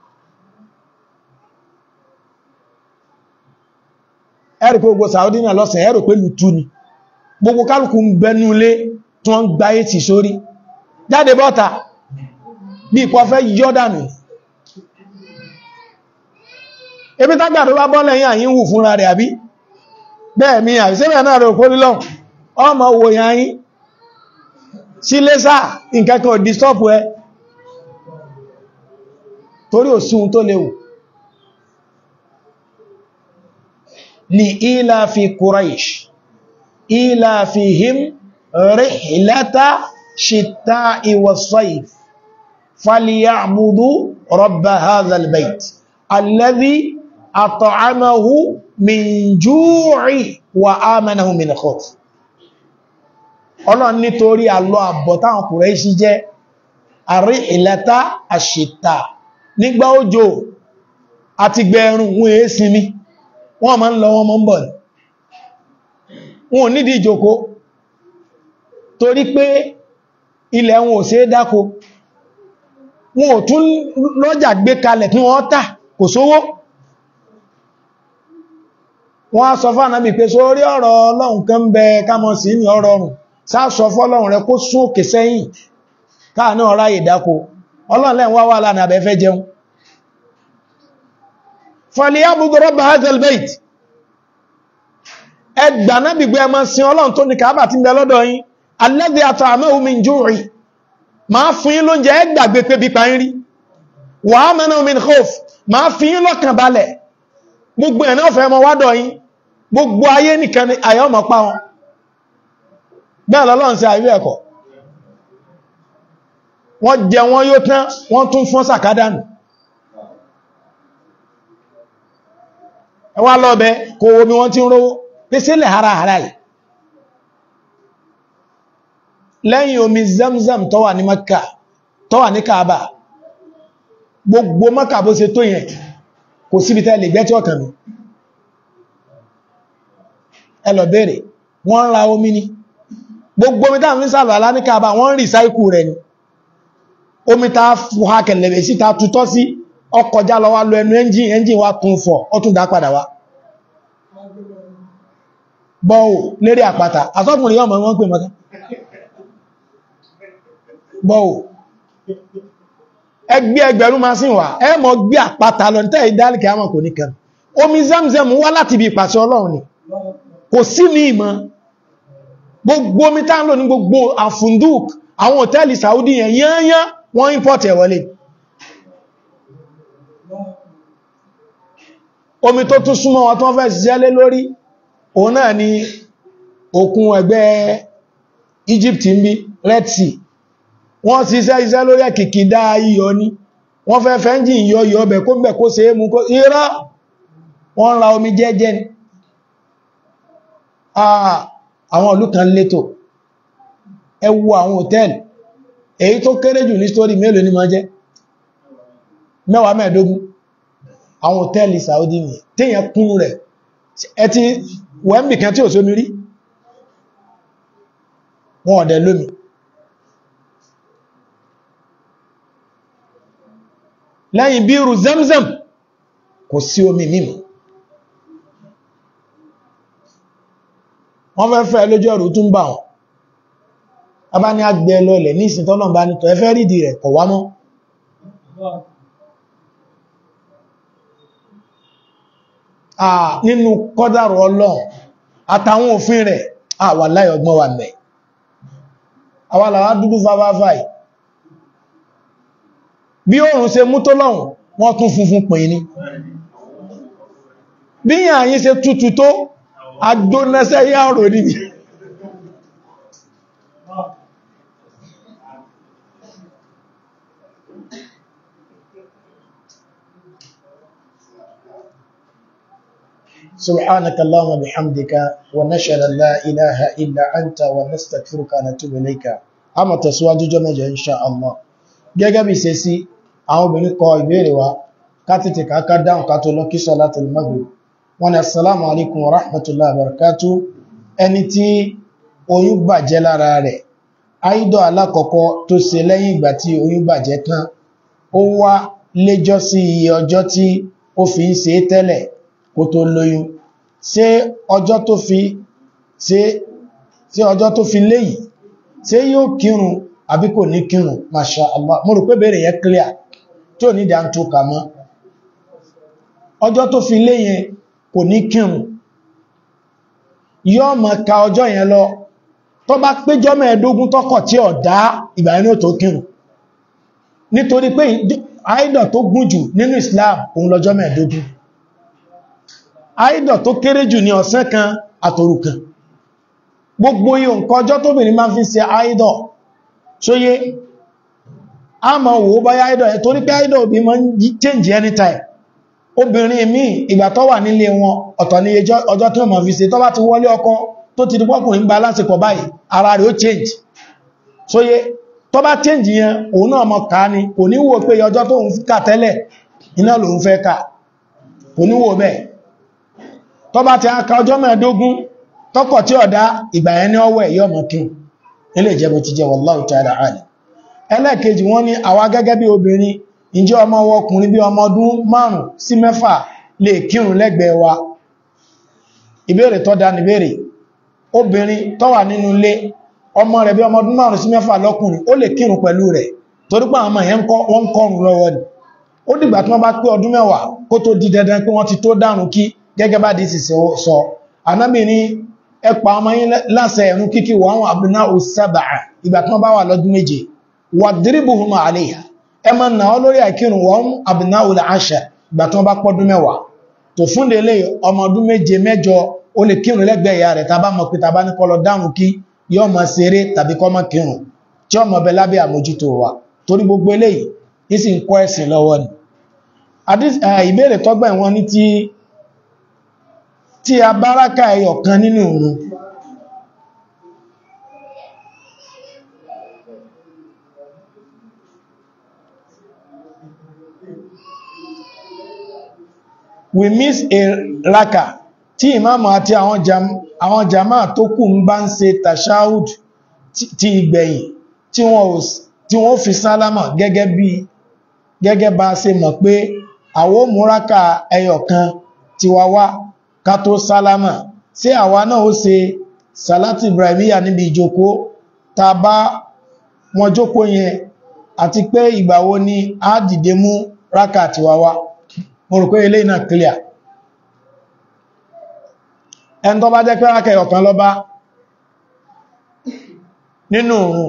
ẹ̀rì pé gbogbo Saudi náà lọ́sàn ẹ̀rò pé lùtú ni gbogbo kálùkù ń bẹnu ilé tí wọ́n ń gba ètì sórí jáde bọ́ta bí ipò fẹ́ yọ́dànù ebi tágbàdo bá bọ́ lẹ́yìn àyín wù fúnra rẹ̀ àbí bẹ́ẹ̀ mi àìsẹ́bẹ̀ náà rẹ̀ òkú lílọ́n ọmọ owó yáyín sí lẹ́sà nǹkankan ò disturb ẹ torí ò sí ohun tó léwu ni ila fi Quraish ila fihim rihlata shita'i was-sayf falyabudu rabba hadha al-bayt alladhi at'amahu min ju'i wa amanahu min khawf ọlọ́run nítorí àlọ́ àbọ̀ táwọn Kùrẹ́ṣì jẹ́ àrí ìlẹ́ta àṣìta nígbà òjò àti gbẹ̀rùn wọn èé sinmi wọ́n ma ń lọ wọn mọ́ ń bọ̀ ní wọn ò nídi ìjòkó torí pé ilẹ̀ wọn ò ṣe é dáko wọn ò tún lọ́jà gbé kalẹ̀ kí wọ́n tà kò sówó wọ́n á sọ fún ànábì pé sórí ọ̀rọ̀ ọlọ́run kan bẹ kámọ́ sí ní ọ̀rọ̀ ọ̀run sáàsọ fọ́lọ́run rẹ kó sún òkè sẹ́yìn káà náà ráyè dákó ọlọ́run lẹ́n wá wà lánàá abẹ́fẹ́ jẹun falyabudu rabba hadhal bayt ẹgbà náà gbígbé ẹmọ sin ọlọ́run tó ní kàábà tí ń bẹ lọ́dọ̀ yín alladhi at'amahu min ju'i máa fún yín lóúnjẹ ẹgbàgbé pé bí parí rí wa amanahu min khawf máa fi yín lọ́kàn balẹ̀ gbogbo ẹ̀ náà fẹ́ mọ wádọ̀ yín gbogbo ayé nìkan ni àyọ́ mọ̀ pa wọn bẹ́ẹ̀ lọ́lọ́run sí àìrí ẹ̀kọ́ wọ́n jẹ wọ́n yóò tán wọ́n tún fún sàkádánù ẹwà lọ́bẹ̀ kò omi wọ́n tí ń rówó pèsèlẹ̀ ara ara yìí lẹ́yìn omi zamzam tó wà ní Makka tó wà ní Kaaba gbogbo Makka bó ṣe tó yẹn kò síbi tẹ́ lè gbẹ́tí ọ̀kàn mi ẹ lọ bèèrè wọ́n ń ra omi ni gbogbo omi táà fi ń sàlọ̀ alá ní Kaaba wọ́n ń rìsáìkù rẹ̀ ni omi ta fùha kẹlẹ̀bẹ̀ sí ta tutọ́ sí ọkọjá lọ wá lọ ẹnu ẹ́njìn ẹ́njìn wá tún fọ̀ ọ tún dá padà wá bọ́ọ̀ lérí àpáta asọ́kùnrin ọmọ wọn pè mọ́ká bọ́ọ̀ ẹgbẹ́ ẹgbẹ̀rún máa sí wà ẹ mọ́ gbé àpáta lọ tẹ́ ìdálìkẹ́ àmọ́ kò ní kẹrù omi zamzam wá láti bí ìpàṣẹ ọlọ́run ni kò sí ní ìmọ̀ gbogbo omi tá ń lò ní gbogbo àfunduk àwọn hòtẹ́ẹ̀lì Saudi yẹn yányán wọ́n import ẹ̀ wọlé omi tó tún súnmọ́ wọn tó fẹ́ ṣiṣẹ́ lé lórí òun náà ni òkun ẹgbẹ́ Egypt ń bí Red Sea wọ́n ṣiṣẹ́ iṣẹ́ lórí ẹ̀kìkì dá iyọ̀ ní wọ́n fẹ́ fẹ́njì iyọ̀ iyọ̀ ọbẹ̀ kó bẹ̀ kó ṣe é mú kó irọ́ wọ́n ra omi jẹ́jẹ́ ni àwọn ìlú kan létò ẹ wo àwọn hòtẹ́ẹ̀lì èyí tó kéré jù ní stórí mélòó ní máa jẹ́ mẹ́wàá mẹ́ẹ̀dógún àwọn hòtẹ́ẹ̀lì Saudi ni tíyàn kún rẹ̀ ẹti wẹ́mbì kan tí ò sómi rí wọn ọ̀dẹ̀ lómi lẹ́yìn bíru Zamzam kò sí omi mímọ̀ wọ́n fẹ́ fẹ́ lójú ọ̀rọ̀ tún bà wọn a bá ní agbẹ́ lọlẹ̀ ní ìsìn tọ́lọ̀ bá nítọ̀ ẹfẹ́ rídì rẹ̀ kọ̀ wá mọ́ nínú kọ́dàrọ̀ Ọlọ́run àtàwọn òfin rẹ̀ àwà láì ọgbọ́n wà mẹ́ àwà làwá dúdú fáfáfáì bí oòrùn ṣe mú tó lọ́hùn wọ́n tún funfun pè ní bí yàn yí ṣe tútù tó agbónẹ́sẹ́ yà rò níbi سبحانك اللهم بحمدك ونشهد ان لا اله الا انت ونستغفرك ونتوب اليك àmọ́ tẹ̀síwájú jọ́ mẹ́jọ insha Allah gẹ́gẹ́ bí ṣe sí àwọn obìnrin kọ ìbéèrè wa ká tètè ká dáhùn ká tó lọ kí salatul maghrib wọ́n ní assalamu alaikum wa rahmatullahi wa barakatuh ẹni tí oyún bàjẹ́ lára rẹ̀ àìdọ̀ alákọ̀ọ́kọ́ tó ṣe lẹ́yìn ìgbà tí oyún bàjẹ́ tán ó wá léjọ́ sí iye ọjọ́ tí ó fi ń ṣe tẹ́lẹ̀ kó tó lóyún ṣé ọjọ́ tó fi ṣé ṣé ọjọ́ tó fi léyìí ṣé yóò kírun àbí kò ní kírun masha Allah mo rò pé bèèrè yẹn clear tí ò ní dá ń tó kà mọ́ ọjọ́ tó fi léyìn kò ní kírun yóò mọ̀ ka ọjọ́ yẹn lọ tó bá péjọ́ mẹ́ẹ̀ẹ́dógún tọ́kọ̀ tí ó dá ìgbà yẹn tó kírun nítorí pé àìdọ̀ tó gùn jù nínú Islam òun lọ́jọ́ mẹ́ẹ̀dógún àìdọ̀ tó kéré jù ní ọ̀sán kan àtòru kan gbogbo yíò nǹkan ọjọ́ tóbìnrin máa fi ṣe àìdọ̀ sóyé a ma wò ó báyá àìdọ̀ ẹ̀ torí pé àìdọ̀ òbí máa ń change anytime obìnrin mi ìgbà tó wà nílé wọn ọ̀tọ̀ ní ọjọ́ tó máa fi ṣe tó bá ti wọlé ọkọ tó ti di pọ́kùnrin bá lásìkò báyìí ara rẹ̀ ó change sóyé tó bá change yẹn òun náà mọ̀ ká ní kò ní wò pé ọjọ́ tó ń kà tẹ́lẹ̀ iná lòun fẹ́ ká kò ní wò bẹ́ẹ̀ tó bá ti aka ọjọ́ mẹ́ẹ̀dógún tọ́kọ̀ tí ọ̀dá ìgbà yẹn ní ọwọ́ ẹ̀yọ́ mọ̀ kí ilé ìjẹbọ̀ ti jẹ wallahu ta'ala alim ẹlẹ́ẹ̀kejì wọ́n ní àwa gẹ́gẹ́ bí obìnrin ǹjẹ́ ọmọ ọkùnrin bí ọmọ ọdún márùn sí mẹ́fà lè kírun lẹ́gbẹ̀ẹ́ wa ìbéèrè tó dá níbéèrè obìnrin tó wà nínú ilé ọmọ rẹ̀ bí ọmọ ọdún márùn sí mẹ́fà lọ́kùnrin ó lè kírun pẹ̀lú rẹ̀ torí pé àwọn ọmọ yẹn wọ́n ń kọrùn lọ́wọ́ ni ó dìgbà tí wọ́n bá pé ọdún mẹ́wàá kó tó di dandan pé wọ́n ti tó dárun kí gẹ́gẹ́ bá dìísì sọ anábì ní ẹpa ọmọ yín láṣẹ ẹ̀rún kíkí wọ́n àwọn àbúná òsàbà ìgbà tí wọ́n bá wà lọ́dún méje wà diribuhum alayha ẹ ma nà ọ lórí àkírùn wọ́n àbúná òlà àṣà ìgbà tí wọ́n bá pọ́dún mẹ́wàá tó fún délé ọmọ ọdún méje mẹ́jọ ó lè kírun lẹ́gbẹ̀ẹ́ ìyá rẹ̀ tàbá mọ̀ pé tàbá ní kọlọ dárun kí yọ́ mọ̀ ṣeré tàbí kọ́ mọ̀ kírun tí ọmọ bẹ lábẹ́ àmójútó wa torí gbogbo eléyìí ní sì ń kọ́ ẹ̀sìn lọ́wọ́ ni ìbéèrè tọ́gbà wọn ní tí tí a báraka ẹyọ kan nínú òun we miss a raka tí ìmáàmù àti àwọn jama tó kù ń bá ń ṣe tashahud ti ìgbẹ̀yìn tí wọ́n fi sálámà gẹ́gẹ́ bí gẹ́gẹ́ bá ṣe mọ̀ pé àwọn múraka ẹyọ kan ti wá wá ká tó sálámà sí àwa náà ó ṣe sàlátì ibrahimiyya níbi ìjókòó ta bá wọn jókòó yẹn àti pé ìgbàwo ni a dìde mú rákà ti wá wá mo rò pé ilé náà clear ẹn tó bá jẹ́ pé rákà ọ̀kan lọ bá nínú òun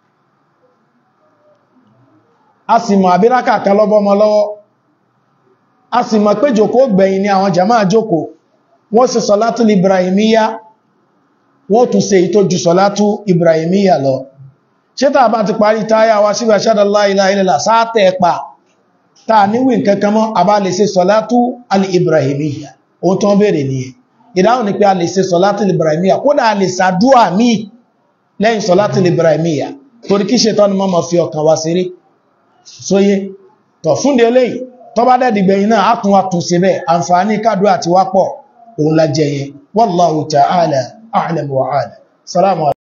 a sì mọ̀ àbí rákà kan lọ́bọ́ ọmọ lọ́wọ́ a sì mọ̀ pé jókòó gbẹ̀yìn ni àwọn jàmáà jókòó wọ́n ṣe sọ̀látù ibrahimiyya wọ́n tún ṣe ìtójú sọ̀látù ibrahimiyya lọ ṣe tàà bá ti parí táyà wá síbẹ̀ ashhadu an la ilaha illallah sáàtẹ̀ ẹ̀pà tàà níwì kankan mọ́ a bá lè ṣe sọ̀látù al-ibrahimiyya ohun tó ń bèèrè ní ìdáhùn ni pé a lè ṣe sọ̀látù ibrahimiyya kódà a lè sàdúà mí lẹ́yìn sọ̀látù ibrahimiyya torí kí ṣe tọ́nu mọ́ fi ọkàn wá sí rí sóyé tọ̀ fúnde eléyìí tó bá dẹ̀dìgbẹ̀yìn náà á tún wá tún ṣe bẹ́ẹ̀ àǹfààní kádùá àti wápọ̀ òun la jẹyẹ wallahu ta'ala a'lam wa a'lam salamu